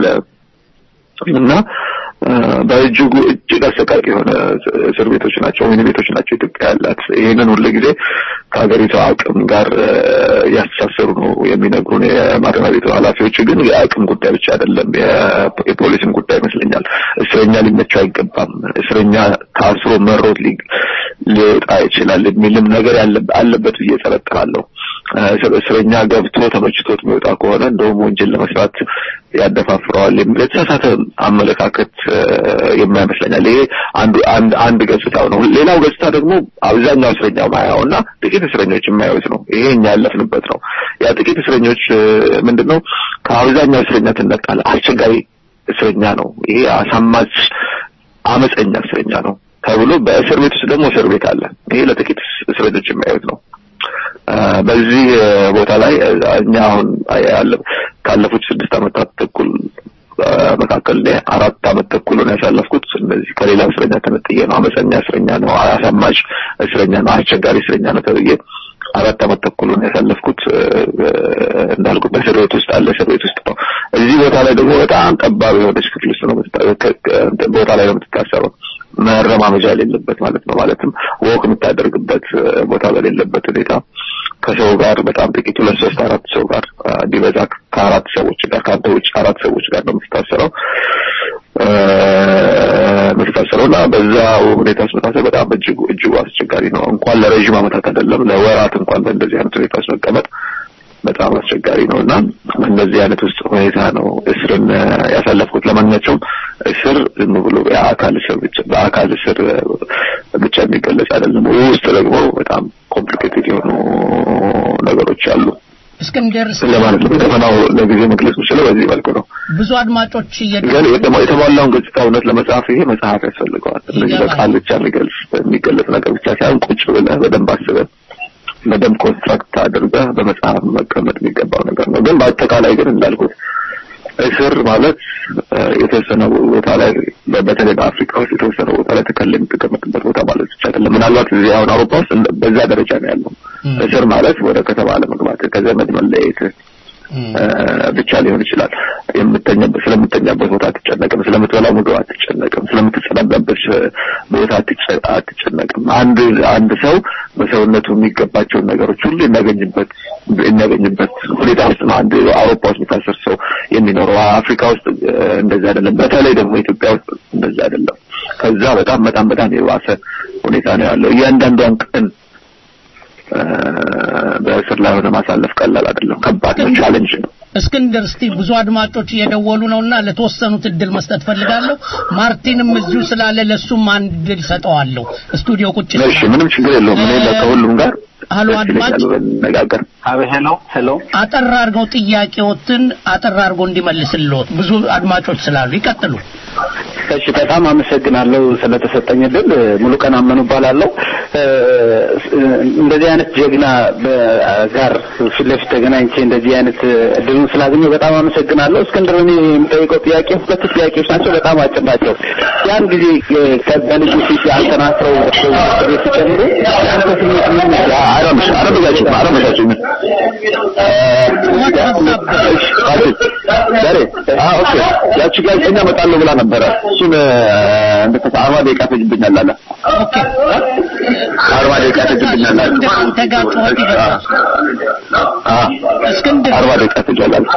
እና እ፣ በእጅጉ እጅግ አሰቃቂ የሆነ እስር ቤቶች ናቸው፣ ወህኒ ቤቶች ናቸው ኢትዮጵያ ያላት። ይህንን ሁሉ ጊዜ ከሀገሪቷ አቅም ጋር እ፣ ያስተሳሰሩ ነው የሚነግሩን የማረሚያ ቤቱ ኃላፊዎች። ግን የአቅም ጉዳይ ብቻ አይደለም፣ የ- የፖሊስም ጉዳይ ይመስለኛል። እስረኛ ሊመቸው አይገባም። እስረኛ ታስሮ መሮት ሊ- ሊወጣ ይችላል የሚልም ነገር ያለ- አለበት ብዬ እጠረጥራለሁ። እ፣ እስረኛ ገብቶ ተመችቶት የሚወጣ ከሆነ እንደውም ወንጀል ለመስራት ያደፋፍረዋል የሚል የተሳሳተ አመለካከት እ፣ የማይመስለኛል። ይሄ አንዱ አንድ አንድ ገጽታው ነው። ሌላው ገጽታ ደግሞ አብዛኛው እስረኛ ማያው እና ጥቂት እስረኞች የማያዩት ነው። ይሄ እኛ ያለፍንበት ነው። ያ ጥቂት እስረኞች እ፣ ምንድነው ከአብዛኛው እስረኛ ትነቃል። አስቸጋሪ እስረኛ ነው። ይሄ አሳማች አመፀኛ እስረኛ ነው ተብሎ በእስር ቤት ውስጥ ደግሞ እስር ቤት አለ። ይሄ ለጥቂት እስረኞች የማያዩት ነው። አ፣ በዚህ እ፣ ቦታ ላይ እ፣ እኛ አሁን ያለ ካለፉት ስድስት ዓመታት ተኩል አ፣ መካከል እኔ አራት ዓመት ተኩል ነው ያሳለፍኩት። እነዚህ ከሌላ እስረኛ ተነጥዬ ነው። አመፀኛ እስረኛ ነው፣ አሳማጭ እስረኛ ነው፣ አስቸጋሪ እስረኛ ነው ተብዬ አራት ዓመት ተኩል ነው ያሳለፍኩት። እ፣ እ፣ እንዳልኩት በእስር ቤት ውስጥ አለ እስር ቤት ውስጥ ነው። እዚህ ቦታ ላይ ደግሞ በጣም ጠባብ የሆነች ክፍል ውስጥ ነው የምትታ- ከ- ከ- እንትን ቦታ ላይ ነው የምትታሰረው። መረማመጃ የሌለበት ማለት ነው። ማለትም ወቅ የምታደርግበት እ፣ ቦታ በሌለበት ሁኔታ ከሰው ጋር በጣም ጥቂት ሁለት ሶስት አራት ሰው ጋር አ፣ ቢበዛ ከአራት ሰዎች ጋር ከአንተ ውጭ አራት ሰዎች ጋር ነው የምትታሰረው እ፣ የምትታሰረው እና በዛ ሁኔታ ውስጥ መታሰር በጣም እጅጉ እጅጉ አስቸጋሪ ነው። እንኳን ለረዥም ዓመታት አይደለም ለወራት እንኳን በእንደዚህ አይነት ሁኔታ ውስጥ መቀመጥ በጣም አስቸጋሪ ነው እና እንደዚህ አይነት ውስጥ ሁኔታ ነው እስርን እ፣ ያሳለፍኩት። ለማንኛቸውም እስር ዝም ብሎ የአካል እስር ብቻ በአካል እስር እ፣ ብቻ የሚገለጽ አይደለም። ውስጥ ደግሞ በጣም ኮምፕሊኬትድ የሆኑ ነገሮች አሉ እስክንድር ለማለት ነው። ከተማው ለጊዜ መግለጽ የምችለው በዚህ መልኩ ነው። ብዙ አድማጮች እየደ ግን የተሟ- የተሟላውን ገጽታ እውነት ለመጻፍ ይሄ መጽሐፍ ያስፈልገዋል። እንደዚህ በቃል ብቻ የሚገልጽ የሚገለጽ ነገር ብቻ ሳይሆን ቁጭ ብለህ በደንብ አስበህ በደንብ ኮንስትራክት አድርገህ በመጽሐፍ መቀመጥ የሚገባው ነገር ነው። ግን በአጠቃላይ ግን እንዳልኩት እስር ማለት እ፣ የተወሰነ ቦታ ላይ በ- በተለይ በአፍሪካ ውስጥ የተወሰነ ቦታ ላይ ተከልል የምትቀመጥበት ቦታ ማለት ብቻ አይደለም። ምናልባት እዚህ አሁን አውሮፓ ውስጥ እንደ- በዛ ደረጃ ነው ያለው። እስር ማለት ወደ ከተማ ለመግባት ከዘመድ መለየት እ፣ ብቻ ሊሆን ይችላል። የምተኛበት ስለምተኛበት ቦታ አትጨነቅም፣ ስለምትበላው ምግብ አትጨነቅም፣ ስለምትጸዳዳበት እ፣ ቦታ አትጨ- አትጨነቅም። አንድ አንድ ሰው በሰውነቱ የሚገባቸውን ነገሮች ሁሉ የሚያገኝበት የሚያገኝበት ሁኔታ ውስጥ ነው አንድ አውሮፓ ውስጥ የሚታሰር ሰው የሚኖረው። አፍሪካ ውስጥ እ፣ እንደዛ አይደለም። በተለይ ደግሞ ኢትዮጵያ ውስጥ እንደዛ አይደለም። ከዛ በጣም በጣም በጣም የባሰ ሁኔታ ነው ያለው። እያንዳንዷን ቀን እ፣ በእስር ላይ ሆነ ማሳለፍ ቀላል አይደለም። ከባድ ነው፣ ቻሌንጅ ነው። እስክንድር እስቲ ብዙ አድማጮች እየደወሉ ነውና ለተወሰኑት እድል መስጠት ፈልጋለሁ። ማርቲንም እዚሁ ስላለ ለሱም አንድ እድል ሰጠዋለሁ። ስቱዲዮ ቁጭ እሺ፣ ምንም ችግር የለውም። እኔ ከሁሉም ጋር ሀሎ አድማጭ ነጋገር ሄሎ ሄሎ አጠር አድርገው ጥያቄዎትን አጠር አድርገው እንዲመልስልዎት ብዙ አድማጮች ስላሉ ይቀጥሉ። እሺ በጣም አመሰግናለሁ ስለተሰጠኝ እድል። ሙሉ ቀን አመኑ እባላለሁ። እ፣ እንደዚህ አይነት ጀግና በ- ጋር ፊት ለፊት ተገናኝቼ እንደዚህ አይነት እድሉን ስላገኘሁ በጣም አመሰግናለሁ። እስክንድር እኔ የምጠይቀው ጥያቄ ሁለት ጥያቄዎች ናቸው፣ በጣም አጭር ናቸው። ያን ጊዜ እ፣ ከ- በልጁ ፊት ያንተናስረው ቤት ሲጨምሩ ያንተ ስሜት ምን ነበር? አረምሽ አረምሻችሁ አረምሻችሁ ዛሬ አዎ ኦኬ ያቺ ጋዜጠኛ እመጣለሁ ብላ ነበረ እሱን እንደተሳ አርባ ደቂቃ ፈጅብኛል አለ አርባ ደቂቃ ፈጅብኛል አለ አንተ ጋር ጩኸት ይበዛል። አ አርባ ደቂቃ ፈጃል አለ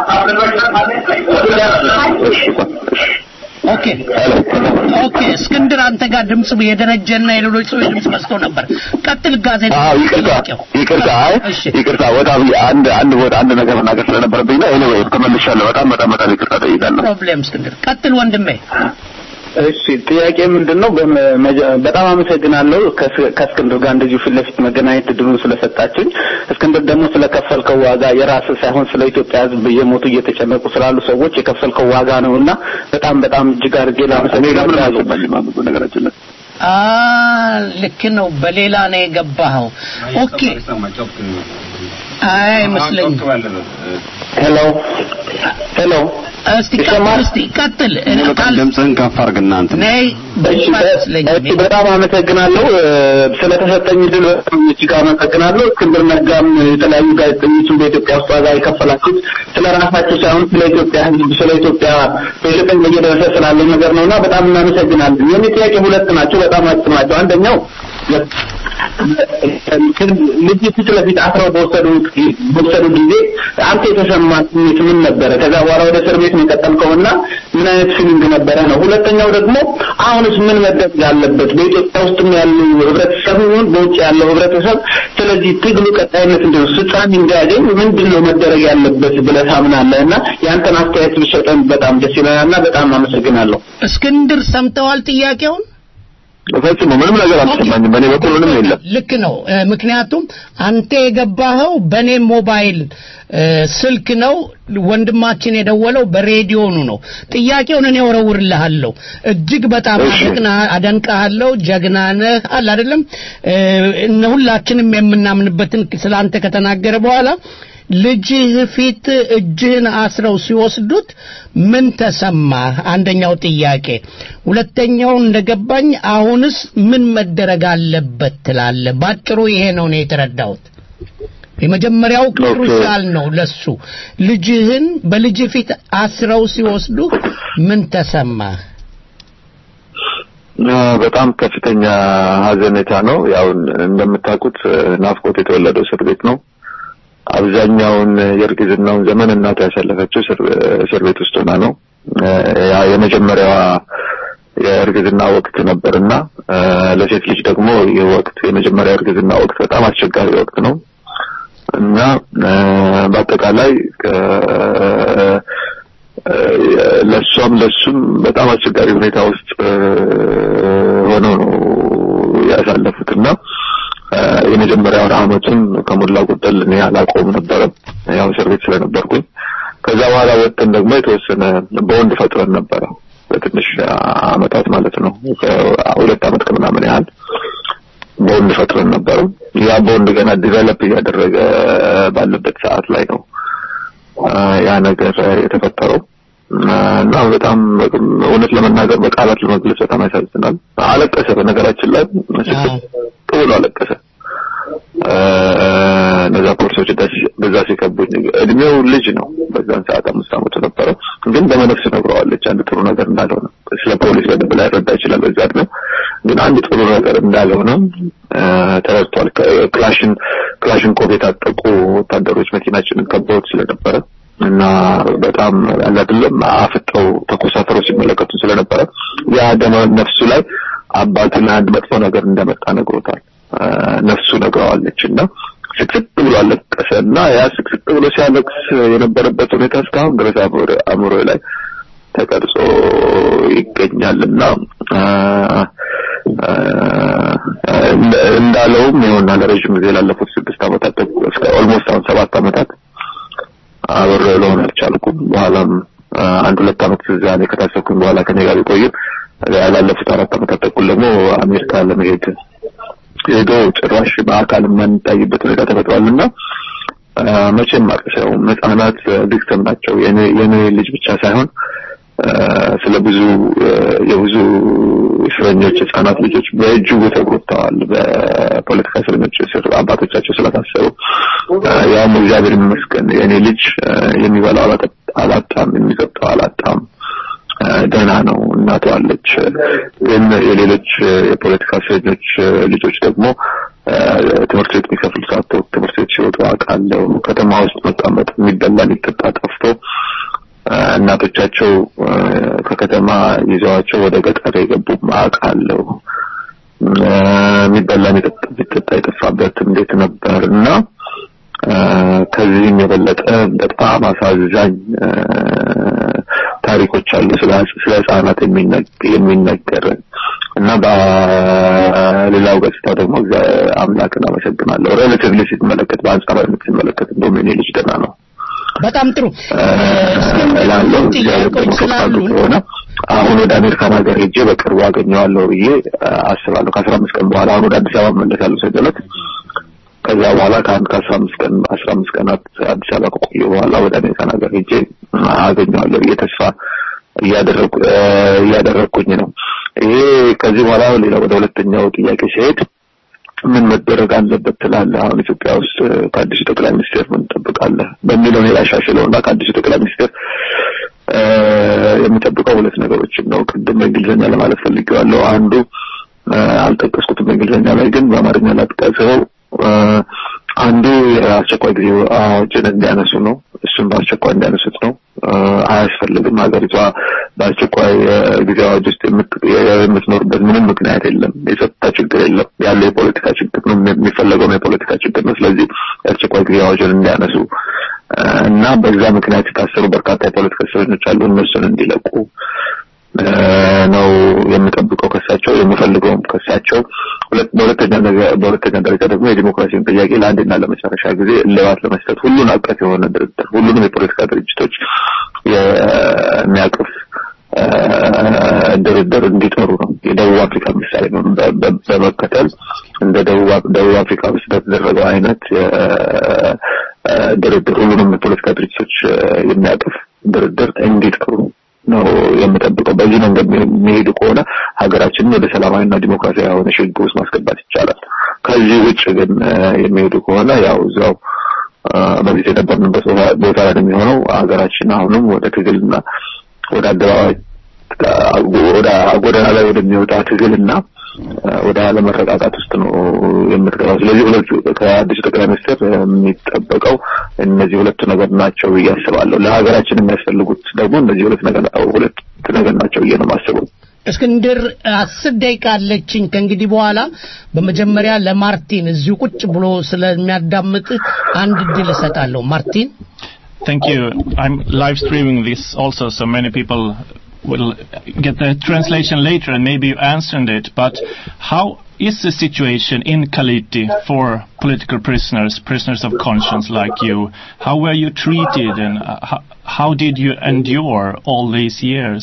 እሺ ኦኬ ኦኬ። እስክንድር አንተ ጋር ድምጽ የደረጀና የሌሎች ሰዎች ድምጽ መስቶ ነበር። ቀጥል ጋዜጣ አዎ ይቅርታ ይቅርታ አይ ይቅርታ በጣም አንድ አንድ ቦታ አንድ ነገር መናገር ስለነበረብኝ ነው ኤኒዌይ ተመልሻለሁ በጣም በጣም በጣም ይቅርታ ጠይቃለሁ ፕሮብሌም እስክንድር ቀጥል ወንድሜ። እሺ ጥያቄ ምንድን ነው? በመጀ- በጣም አመሰግናለሁ ከስ- ከእስክንድር ጋር እንደዚሁ ፊት ለፊት መገናኘት እድሉን ስለሰጣችሁኝ። እስክንድር ደግሞ ስለከፈልከው ዋጋ የራስህ ሳይሆን ስለ ኢትዮጵያ ሕዝብ እየሞቱ እየተጨነቁ ስላሉ ሰዎች የከፈልከው ዋጋ ነው እና በጣም በጣም እጅግ አድርጌ ላመሰግናለሁ። ነገራችን ላይ አ ልክ ነው። በሌላ ነው የገባኸው። ኦኬ አይ አይመስለኝም። ሄሎ ሄሎ እስቲ ቀጥል፣ እስቲ ቀጥል። ድምፅህን ከፍ አድርግና እንትን ነይ እሺ እሺ፣ በጣም አመሰግናለሁ እ፣ ስለተሰጠኝ ድል በጣም እጅግ አመሰግናለሁ። እስክንድር ነጋም የተለያዩ ጋዜጠኞችን በኢትዮጵያ ውስጥ ዋጋ የከፈላችሁት ስለ ራሳችሁ ሳይሆን ስለ ኢትዮጵያ ሕዝብ ስለ ኢትዮጵያ በኢትዮጵያ ላይ እየደረሰ ስላለው ነገር ነውና በጣም እናመሰግናለን። የኔ ጥያቄ ሁለት ናቸው፣ በጣም አጭር ናቸው። አንደኛው ልጅ ፊት ለፊት አስረው በወሰዱ በወሰዱ ጊዜ አንተ የተሰማ ስሜት ምን ነበረ? ከዛ በኋላ ወደ እስር ቤት ነው የቀጠልከውና ምን አይነት ፊሊንግ ነበረ ነው። ሁለተኛው ደግሞ አሁንስ ምን መደረግ አለበት? በኢትዮጵያ ውስጥም ያሉ ህብረተሰብ ይሁን በውጭ ያለው ህብረተሰብ ስለዚህ ትግሉ ቀጣይነት እንዲሆን ፍጻሜ እንዲያገኝ ምንድን ነው መደረግ ያለበት ብለህ ታምናለህ? እና ያንተን አስተያየት ቢሰጠን በጣም ደስ ይለናልና በጣም አመሰግናለሁ። እስክንድር ሰምተዋል ጥያቄውን? ፈጽሞ ምንም ነገር አልተሰማኝም። በእኔ በኩል ምንም የለም። ልክ ነው። እ፣ ምክንያቱም አንተ የገባኸው በእኔ ሞባይል እ፣ ስልክ ነው። ወንድማችን የደወለው በሬዲዮኑ ነው። ጥያቄውን እኔ ወረውርልሃለሁ። እጅግ በጣም አደንቅና አደንቅሃለሁ። ጀግና ነህ አለ አይደለም እ፣ እነ ሁላችንም የምናምንበትን ስላንተ ከተናገረ በኋላ ልጅህ ፊት እጅህን አስረው ሲወስዱት ምን ተሰማህ? አንደኛው ጥያቄ። ሁለተኛው እንደገባኝ አሁንስ ምን መደረግ አለበት ትላለህ? ባጭሩ ይሄ ነው ነው የተረዳሁት። የመጀመሪያው ክሩሻል ነው ለሱ። ልጅህን በልጅ ፊት አስረው ሲወስዱ ምን ተሰማህ? አ፣ በጣም ከፍተኛ ሀዘኔታ ነው። ያው እንደምታውቁት እ፣ ናፍቆት የተወለደው እስር ቤት ነው። አብዛኛውን የእርግዝናውን ዘመን እናቱ ያሳለፈችው እስር እስር ቤት ውስጥ ሆና ነው። እ፣ ያ የመጀመሪያዋ የእርግዝና ወቅት ነበርና እ፣ ለሴት ልጅ ደግሞ ይህ ወቅት የመጀመሪያ እርግዝና ወቅት በጣም አስቸጋሪ ወቅት ነው እና እ፣ በአጠቃላይ እ፣ ለእሷም ለሱም በጣም አስቸጋሪ ሁኔታ ውስጥ እ፣ ሆነው ነው ያሳለፉት እና እ፣ የመጀመሪያውን አመቱን ከሞላ ጎደል እኔ አላውቀውም ነበረ ያው እስር ቤት ስለነበርኩኝ ከዛ በኋላ ወጥተን ደግሞ የተወሰነ በወንድ ፈጥረን ነበረ በትንሽ አመታት ማለት ነው ሁለት አመት ከምናምን ያህል በወንድ ፈጥረን ነበረ ያ በወንድ ገና ዲቨሎፕ እያደረገ ባለበት ሰዓት ላይ ነው አ፣ ያ ነገር የተፈጠረው አ፣ እና በጣም እውነት ለመናገር በቃላት ለመግለጽ በጣም ያሳዝናል። አለቀሰ። በነገራችን ላይ ስቅጥ ብሎ አለቀሰ። አ፣ እነዛ ፖሊሶች ደስ- በዛ ሲከቡኝ እድሜው ልጅ ነው። በዛን ሰዓት አምስት አመቱ ነበረ። ግን በመነፍስ ነግረዋለች አንድ ጥሩ ነገር እንዳልሆነ። ስለ ፖሊስ በደንብ ላይረዳ ይችላል በዛ እድሜው፣ ግን አንድ ጥሩ ነገር እንዳልሆነ አ፣ ተረድቷል። ከ- ክላሽን ክላሽንኮቭ የታጠቁ ወታደሮች መኪናችንን ከበውት ስለነበረ እና በጣም ያለ አይደለም አፍጠው ተኮሳትረው ሲመለከቱ ስለነበረ ያ ደመ ነፍሱ ላይ አባቱ ላይ አንድ መጥፎ ነገር እንደመጣ ነግሮታል። አ፣ ነፍሱ ነግረዋለች እና ስቅስቅ ብሎ አለቀሰ እና ያ ስቅስቅ ብሎ ሲያለቅስ የነበረበት ሁኔታ እስካሁን ድረስ አእምሮ አእምሮ ላይ ተቀርጾ ይገኛል እና አ፣ አ፣ እንደ- እንዳለውም ይኸውና ለረዥም ጊዜ ላለፉት ስድስት ዓመታት እስከ ኦልሞስት አሁን ሰባት ዓመታት አብሬ ልሆን አልቻልኩም። በኋላም አ፣ አንድ ሁለት ዓመት እዛ እኔ ከታሰብኩኝ በኋላ ከኔ ጋር ቢቆይም ላለፉት አራት ዓመታት ተኩል ደግሞ አሜሪካ ለመሄድ ሄዶ ጭራሽ በአካል የማንታይበት ሁኔታ ተፈጥሯልና አ፣ መቼም አልቀሰውም። ህጻናት ቪክተም ናቸው። የኔ የኔ ልጅ ብቻ ሳይሆን አ፣ ስለ ብዙ አ፣ የብዙ እስረኞች ህጻናት ልጆች በእጅጉ ተጎድተዋል። በፖለቲካ እስረኞች ስር አባቶቻቸው ስለታሰሩ አ፣ ያውም እግዚአብሔር ይመስገን የኔ ልጅ አ፣ የሚበላው አላጠ- አላጣም፣ የሚጠጣው አላጣም። አ፣ ደህና ነው። እናቱ አለች። ግን የሌሎች አ፣ የፖለቲካ እስረኞች አ፣ ልጆች ደግሞ አ፣ ትምህርት ቤት የሚከፍሉ ሳተው ትምህርት ቤት ሲወጡ አውቃለሁ። ከተማ ውስጥ መቀመጥ የሚበላ የሚጠጣ ጠፍቶ አ፣ እናቶቻቸው አ፣ ከከተማ ይዘዋቸው ወደ ገጠር የገቡም አውቃለሁ። አ፣ የሚበላ የሚጠጣ የሚጠጣ የጠፋበት እንዴት ነበር እና አ፣ ከዚህም የበለጠ በጣም አሳዛኝ አ፣ ታሪኮች አሉ ስለ ስለ ህጻናት የሚነግ- የሚነገር እና በሌላው ገጽታ ደግሞ እግዚአብሔር አምላክን አመሰግናለሁ። ሬሌቲቭሊ ሲመለከት በአንጻራዊነት ሲመለከት እንደውም የኔ ልጅ ደህና ነው በጣም ጥሩ ላለው እግዚአብሔር ደግሞ ፈቃዱ ከሆነ አሁን ወደ አሜሪካን ሀገር ሄጄ በቅርቡ አገኘዋለሁ ብዬ አ፣ አስባለሁ። ከአስራ አምስት ቀን በኋላ አሁን ወደ አዲስ አበባ እመለሳለሁ ሰገለት ከዛ በኋላ ከአንድ ከአስራ አምስት ቀን አስራ አምስት ቀናት አዲስ አበባ ከቆየ በኋላ ወደ አሜሪካን ሀገር ሄጄ አገኘዋለሁ ብዬ ተስፋ እያደረኩ እ፣ እያደረኩኝ ነው። ይሄ ከዚህ በኋላ ሌላ ወደ ሁለተኛው ጥያቄ ሲሄድ ምን መደረግ አለበት ትላለህ? አሁን ኢትዮጵያ ውስጥ እ፣ ከአዲሱ ጠቅላይ ሚኒስቴር ምን ትጠብቃለህ በሚለው እኔ ላሻሽለው እና ከአዲሱ ጠቅላይ ሚኒስቴር እ፣ የምጠብቀው ሁለት ነገሮችን ነው። ቅድም በእንግሊዝኛ ለማለት ፈልጌዋለሁ። አንዱ እ፣ አልጠቀስኩትም በእንግሊዝኛ ላይ ግን በአማርኛ ላጥቀሰው እ፣ አንዱ የአስቸኳይ ጊዜ አዋጅን እንዲያነሱ ነው። እሱም በአስቸኳይ እንዲያነሱት ነው። እ፣ አያስፈልግም። ሀገሪቷ በአስቸኳይ እ፣ ጊዜ አዋጅ ውስጥ የምት- የምትኖርበት ምንም ምክንያት የለም። የጸጥታ ችግር የለም። ያለው የፖለቲካ ችግር ነው። የሚፈለገው የፖለቲካ ችግር ነው። ስለዚህ የአስቸኳይ ጊዜ አዋጅን እንዲያነሱ እ፣ እና በዛ ምክንያት የታሰሩ በርካታ የፖለቲካ እስረኞች አሉ። እነሱን እንዲለቁ እ፣ ነው የምጠብቀው ከሳቸው የምፈልገውም ከሳቸው። ሁለት በሁለተኛ ነገር በሁለተኛ ደረጃ ደግሞ የዲሞክራሲን ጥያቄ ለአንድና ለመጨረሻ ጊዜ እልባት ለመስጠት ሁሉን አቀፍ የሆነ ድርድር ሁሉንም የፖለቲካ ድርጅቶች የሚያቅፍ እ፣ ድርድር እንዲጠሩ ነው። የደቡብ አፍሪካ ምሳሌ ነው በ- በ- በመከተል እንደ ደቡብ አፍ- ደቡብ አፍሪካ ውስጥ በተደረገው አይነት የ- እ፣ ድርድር ሁሉንም የፖለቲካ ድርጅቶች እ፣ የሚያቅፍ ድርድር እንዲጠሩ ነው የምጠብቀው። በዚህ መንገድ የሚሄዱ ከሆነ ሀገራችንን ወደ ሰላማዊና ዲሞክራሲያዊ የሆነ ሽግግር ውስጥ ማስገባት ይቻላል። ከዚህ ውጭ ግን እ፣ የሚሄዱ ከሆነ ያው እዛው እ፣ በፊት የነበርንበት ቦታ- ቦታ ላይ ነው የሚሆነው። ሀገራችን አሁንም ወደ ትግልና ወደ አደባባይ ወደ ጎዳና ላይ ወደሚወጣ ትግልና እ፣ ወደ አለመረጋጋት ውስጥ ነው የምትገባው። ስለዚህ ሁለቱ ከአዲሱ ጠቅላይ ሚኒስትር የሚጠበቀው እነዚህ ሁለቱ ነገር ናቸው ብዬ አስባለሁ። ለሀገራችን የሚያስፈልጉት ደግሞ እነዚህ ሁለት ነገር ሁለት ነገር ናቸው ብዬ ነው የማስበው። እስክንድር አስር ደቂቃ አለችኝ ከእንግዲህ በኋላ በመጀመሪያ ለማርቲን እዚሁ ቁጭ ብሎ ስለሚያዳምጥ አንድ እድል እሰጣለሁ ማርቲን Thank you. I'm live streaming this also, so many people will get the translation later and maybe you answered it. But how is the situation in Kaliti for political prisoners, prisoners of conscience like you? How were you treated and uh, how, how did you endure all these years?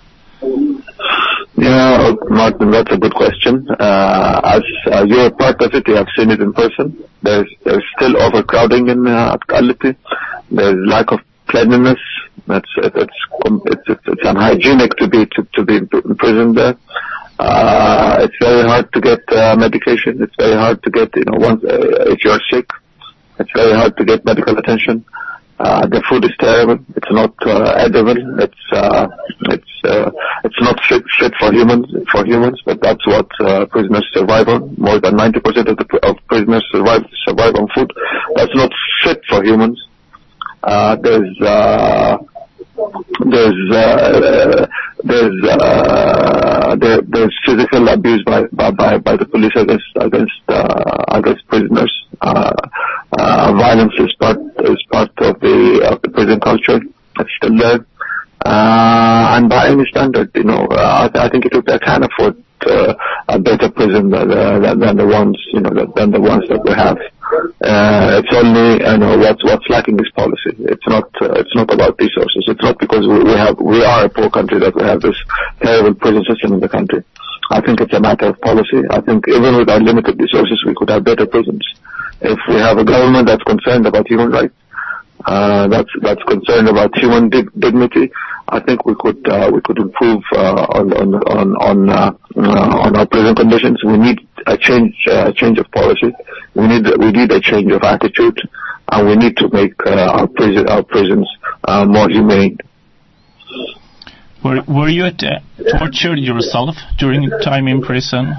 Yeah, Martin, that's a good question. Uh, as uh, you're a part of it, you have seen it in person. There's there's still overcrowding in uh, at Kaliti. There's lack of cleanliness. That's it's it's it's, it's unhygienic to be to, to be imprisoned there. Uh, it's very hard to get uh, medication. It's very hard to get you know once uh, if you're sick. It's very hard to get medical attention. Uh, the food is terrible. It's not uh, edible. It's uh, it's uh, it's not fit, fit for humans for humans. But that's what uh, prisoners survive on. More than 90% of the of prisoners survive survive on food. That's not fit for humans. Uh, there's uh, there's uh, there's uh, there, there's physical abuse by by by, by the police against against uh, against prisoners. Uh, uh, violence is part is part of the of the prison culture. It's still there. Uh, and by any standard, you know, uh, I, I think Ethiopia can afford uh, a better prison than, uh, than, than the ones, you know, than, than the ones that we have. Uh, it's only, you know, what's what's lacking is policy. It's not uh, it's not about resources. It's not because we, we have we are a poor country that we have this terrible prison system in the country. I think it's a matter of policy. I think even with our limited resources, we could have better prisons. If we have a government that's concerned about human rights, uh, that's that's concerned about human dig- dignity. I think we could uh, we could improve uh, on on on on, uh, uh, on our prison conditions. We need a change uh, change of policy. We need we need a change of attitude, and we need to make uh, our prison our prisons uh, more humane. Were were you at, uh, tortured yourself during time in prison?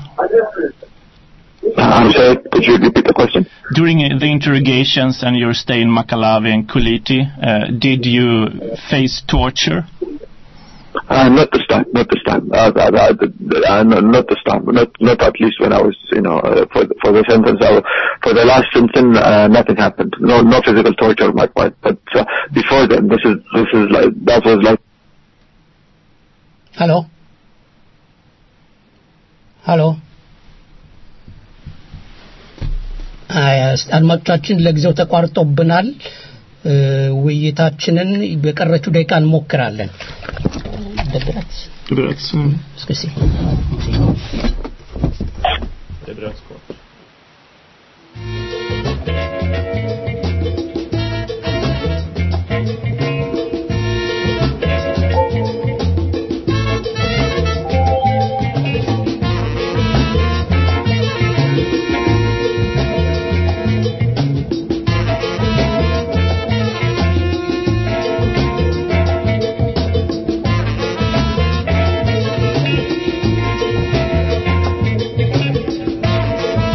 I'm sorry, could you repeat the question? During uh, the interrogations and your stay in Makalavi and Kuliti, uh, did you face torture? Uh, not this time, not this time. Uh, uh, uh, uh, no, not this time. Not not at least when I was, you know, uh, for the, for the sentence. I, was- for the last sentence, uh, nothing happened. No, no physical torture on my part. But uh, before then, this is this is like that was like ሄሎ ሄሎ አይ፣ አስ- አድማጮቻችን ለጊዜው ተቋርጦብናል እ፣ ውይይታችንን በቀረችው ደቂቃ እንሞክራለን ደብረት እስኪ እስኪ Thank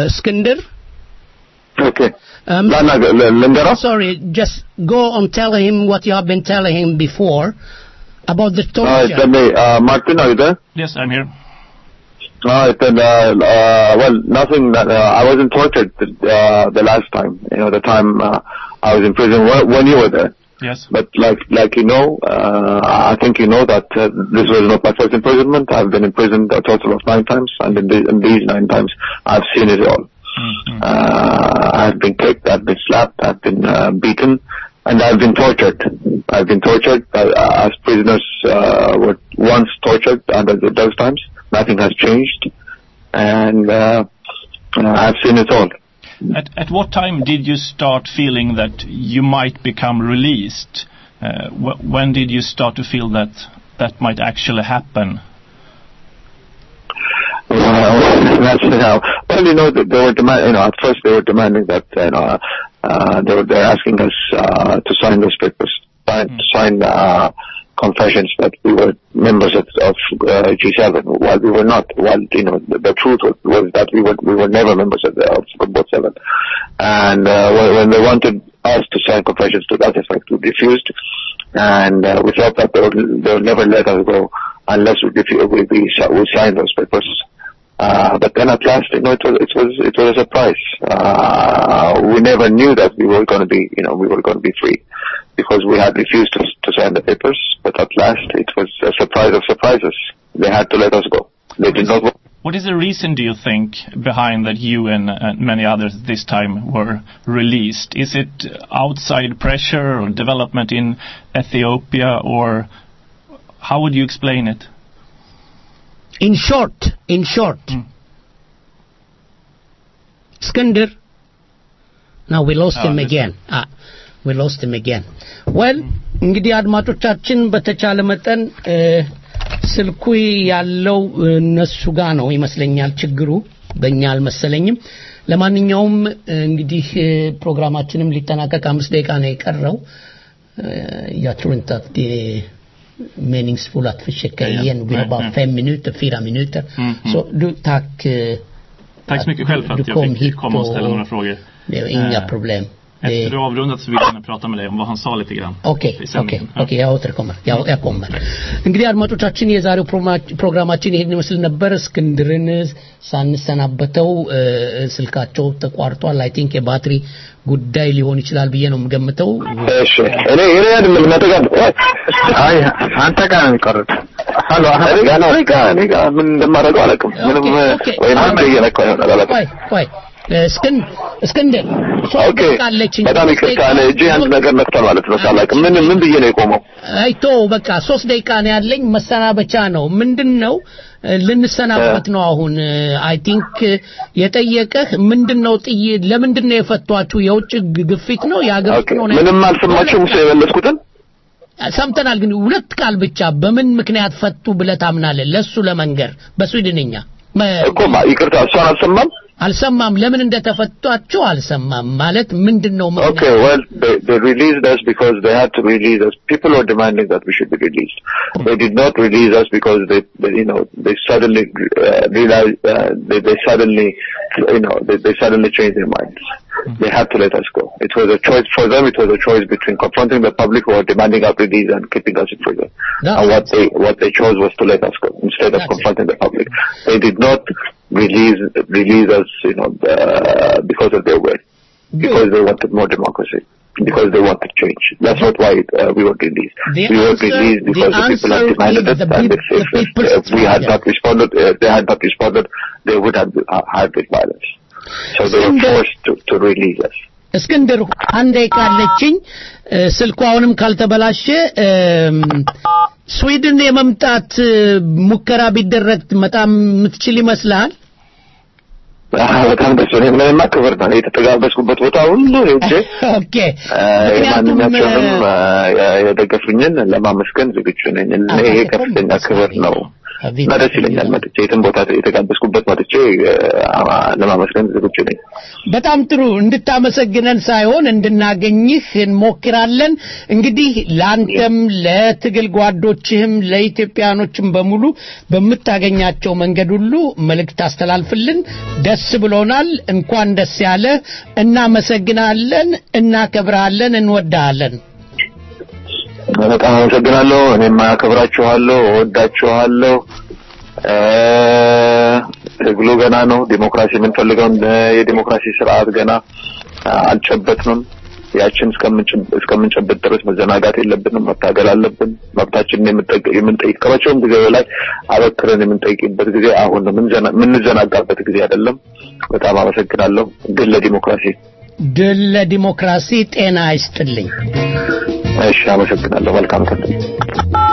እስክንድር Okay. Um, ላናገ- ል- ልንገረው? sorry just go on tell him what you have been telling him before about the Uh, torture tell me, uh, Martin, are you there? Yes, I'm here. No, I said, uh, uh, well, nothing that, uh, I wasn't tortured, uh, the last time, you know, the time, uh, I was in prison when, when you were there. Yes. But like, like you know, uh, I think you know that uh, this was not my first imprisonment. I've been imprisoned a total of nine times, and in, the, in these nine times, I've seen it all. Uh, I've been kicked, I've been slapped, I've been uh, beaten, and I've been tortured. I've been tortured uh, as prisoners uh, were once tortured under the, those times. Nothing has changed, and uh, uh, I've seen it all. At, at what time did you start feeling that you might become released? Uh, wh- when did you start to feel that that might actually happen? Well, that's you know. Well, you know, they, they were demand. You know, at first they were demanding that you know, uh, they were they're asking us uh, to sign those papers, sign, to sign uh, confessions that we were members of, of uh, G7, while we were not. While you know, the, the truth was, was that we were we were never members of, the, of Football Seven, and uh, when, when they wanted us to sign confessions to that effect, we refused, and uh, we thought that they would they would never let us go unless we refu- we we, si- we signed those papers. Uh, but then at last, you know, it was it was it was a surprise. Uh, we never knew that we were going to be, you know, we were going to be free because we had refused to, to sign the papers. But at last, it was a surprise of surprises. They had to let us go. They did not. want- What is the reason, do you think, behind that you and, and many others this time were released? Is it outside pressure or development in Ethiopia, or how would you explain it? in short in short Skander now we lost Ah, him this- again ah we lost him again well እንግዲህ አድማጮቻችን በተቻለ መጠን እ፣ ስልኩ ያለው እነሱ ጋር ነው ይመስለኛል ችግሩ በእኛ አልመሰለኝም ለማንኛውም እ፣ እንግዲህ እ፣ ፕሮግራማችንም ሊጠናቀቅ አምስት ደቂቃ ነው የቀረው Eh, jag tror inte att det är meningsfullt att försöka Ja, ja. igen. Vi har Nej, bara nej. fem minuter, fyra minuter. Mm, mm. Så du, tack. eh, Tack så mycket själv för du att jag kom fick hit komma och ställa och- några frågor. Det är inga Eh, problem. Efter Det- du har avrundat så vill jag gärna prata med dig om vad han sa lite grann. ኦኬ i ኦኬ sändningen. ኦኬ ያው ተርከመር ያው ያቆመር እንግዲህ አድማጮቻችን የዛሬው ፕሮማ- ፕሮግራማችን ይሄን ይመስል ነበር እስክንድርን ሳንሰናበተው እ፣ ስልካቸው ተቋርጧል አይ ቲንክ የባትሪ ጉዳይ ሊሆን ይችላል ብዬ ነው የምገምተው እሺ እኔ እኔ አይደለም መጠጋ አይ አንተ ጋር ነው የሚቀርብ ሀሎ እኔ ጋር ነው እኔ ጋር እኔ ጋር ምን እንደማደርገው አላውቅም ምንም ወይ አንተ እየነካው ይሆናል አላውቅም ቆይ ቆይ እ፣ እስክን እስክንድር ሶስት ኦኬ ደቂቃ አለችኝ በጣም ይቅርታ እኔ እጄ አንድ ነገር ነክቷል ማለት ነው ሳላውቅም ምን ምን ብዬ ነው የቆመው አይቶ በቃ ሶስት ደቂቃ ነው ያለኝ መሰናበቻ ነው ምንድን ነው እ፣ ልንሰናበት ነው አሁን አይ ቲንክ የጠየቀህ ምንድን ነው ጥይ ለምንድን ነው የፈቷችሁ የውጭ ግ- ግፊት ነው የሀገር ውስጥ ነው ነው ምንም አልሰማችሁም ሰው የመለስኩትን ሰምተናል ግን ሁለት ቃል ብቻ በምን ምክንያት ፈቱ ብለህ ታምናለህ ለሱ ለመንገር በስዊድንኛ መ- እኮ ማ- ይቅርታ እሷን አልሰማም አልሰማም ለምን እንደተፈቷቸው አልሰማም ማለት ምንድን ነው ምክንያቱ? Okay, well, they, they released us because they had to release us. People were demanding that we should be released. They did not release us because they, they you know, they suddenly uh, realized, uh, they, they suddenly, you know, they, they suddenly changed their minds. They had to let us go. It was a choice for them. It was a choice between confronting the public who were demanding our release and keeping us in prison. and what they what they chose was to let us go instead of confronting the public. They did not release release us, you know, uh, because of their will because they wanted more democracy, because they wanted change. That's not why uh, we were released. The we were answer- released because the the, people had answer demanded is it, the and peop- if, if, the if, people's if we had struggle. not responded, uh, they had not responded, they would have uh, had with violence. So they were forced to, to release us. እስክንድር አንድ ደቂቃ አለችኝ እ፣ ስልኩ አሁንም ካልተበላሸ እም፣ ስዊድን የመምጣት እ፣ ሙከራ ቢደረግ በጣም የምትችል ይመስልሃል አዎ፣ በጣም ደስ ብሎኝ ምንማ ክብር ነው የተጠጋበስኩበት ቦታ ሁሉ ሄጄ ኦኬ እ፣ ምክንያቱም የማንኛቸውንም እ፣ የደገፉኝን ለማመስገን ዝግጁ ነኝ። እኔ ይሄ ከፍተኛ ክብር ነው እና ደስ ይለኛል መጥቼ የትም ቦታ የተጋበዝኩበት መጥቼ አ- ለማመስገን ዝግጁ ነኝ። በጣም ጥሩ እንድታመሰግነን ሳይሆን እንድናገኝህ እንሞክራለን። እንግዲህ ለአንተም ለትግል ጓዶችህም ለኢትዮጵያኖችም በሙሉ በምታገኛቸው መንገድ ሁሉ መልእክት አስተላልፍልን። ደስ ብሎናል። እንኳን ደስ ያለ። እናመሰግናለን፣ እናከብርሃለን፣ እንወድሃለን። በጣም አመሰግናለሁ። እኔም አከብራችኋለሁ፣ እወዳችኋለሁ። እ፣ ትግሉ ገና ነው። ዲሞክራሲ የምንፈልገውን እ፣ የዲሞክራሲ ስርዓት ገና አ፣ አልጨበጥንም። ያችን እስከምንጭ- እስከምንጨብጥ ድረስ መዘናጋት የለብንም። መታገል አለብን። መብታችንን የምንጠይቅ- የምንጠይቅ ከመቼውም ጊዜ በላይ አበክረን የምንጠይቅበት ጊዜ አሁን ነው። የምንዘና- የምንዘናጋበት ጊዜ አይደለም። በጣም አመሰግናለሁ። ድል ለዲሞክራሲ። ድል ለዲሞክራሲ። ጤና ይስጥልኝ። እሺ፣ አመሰግናለሁ። መልካም ቀን።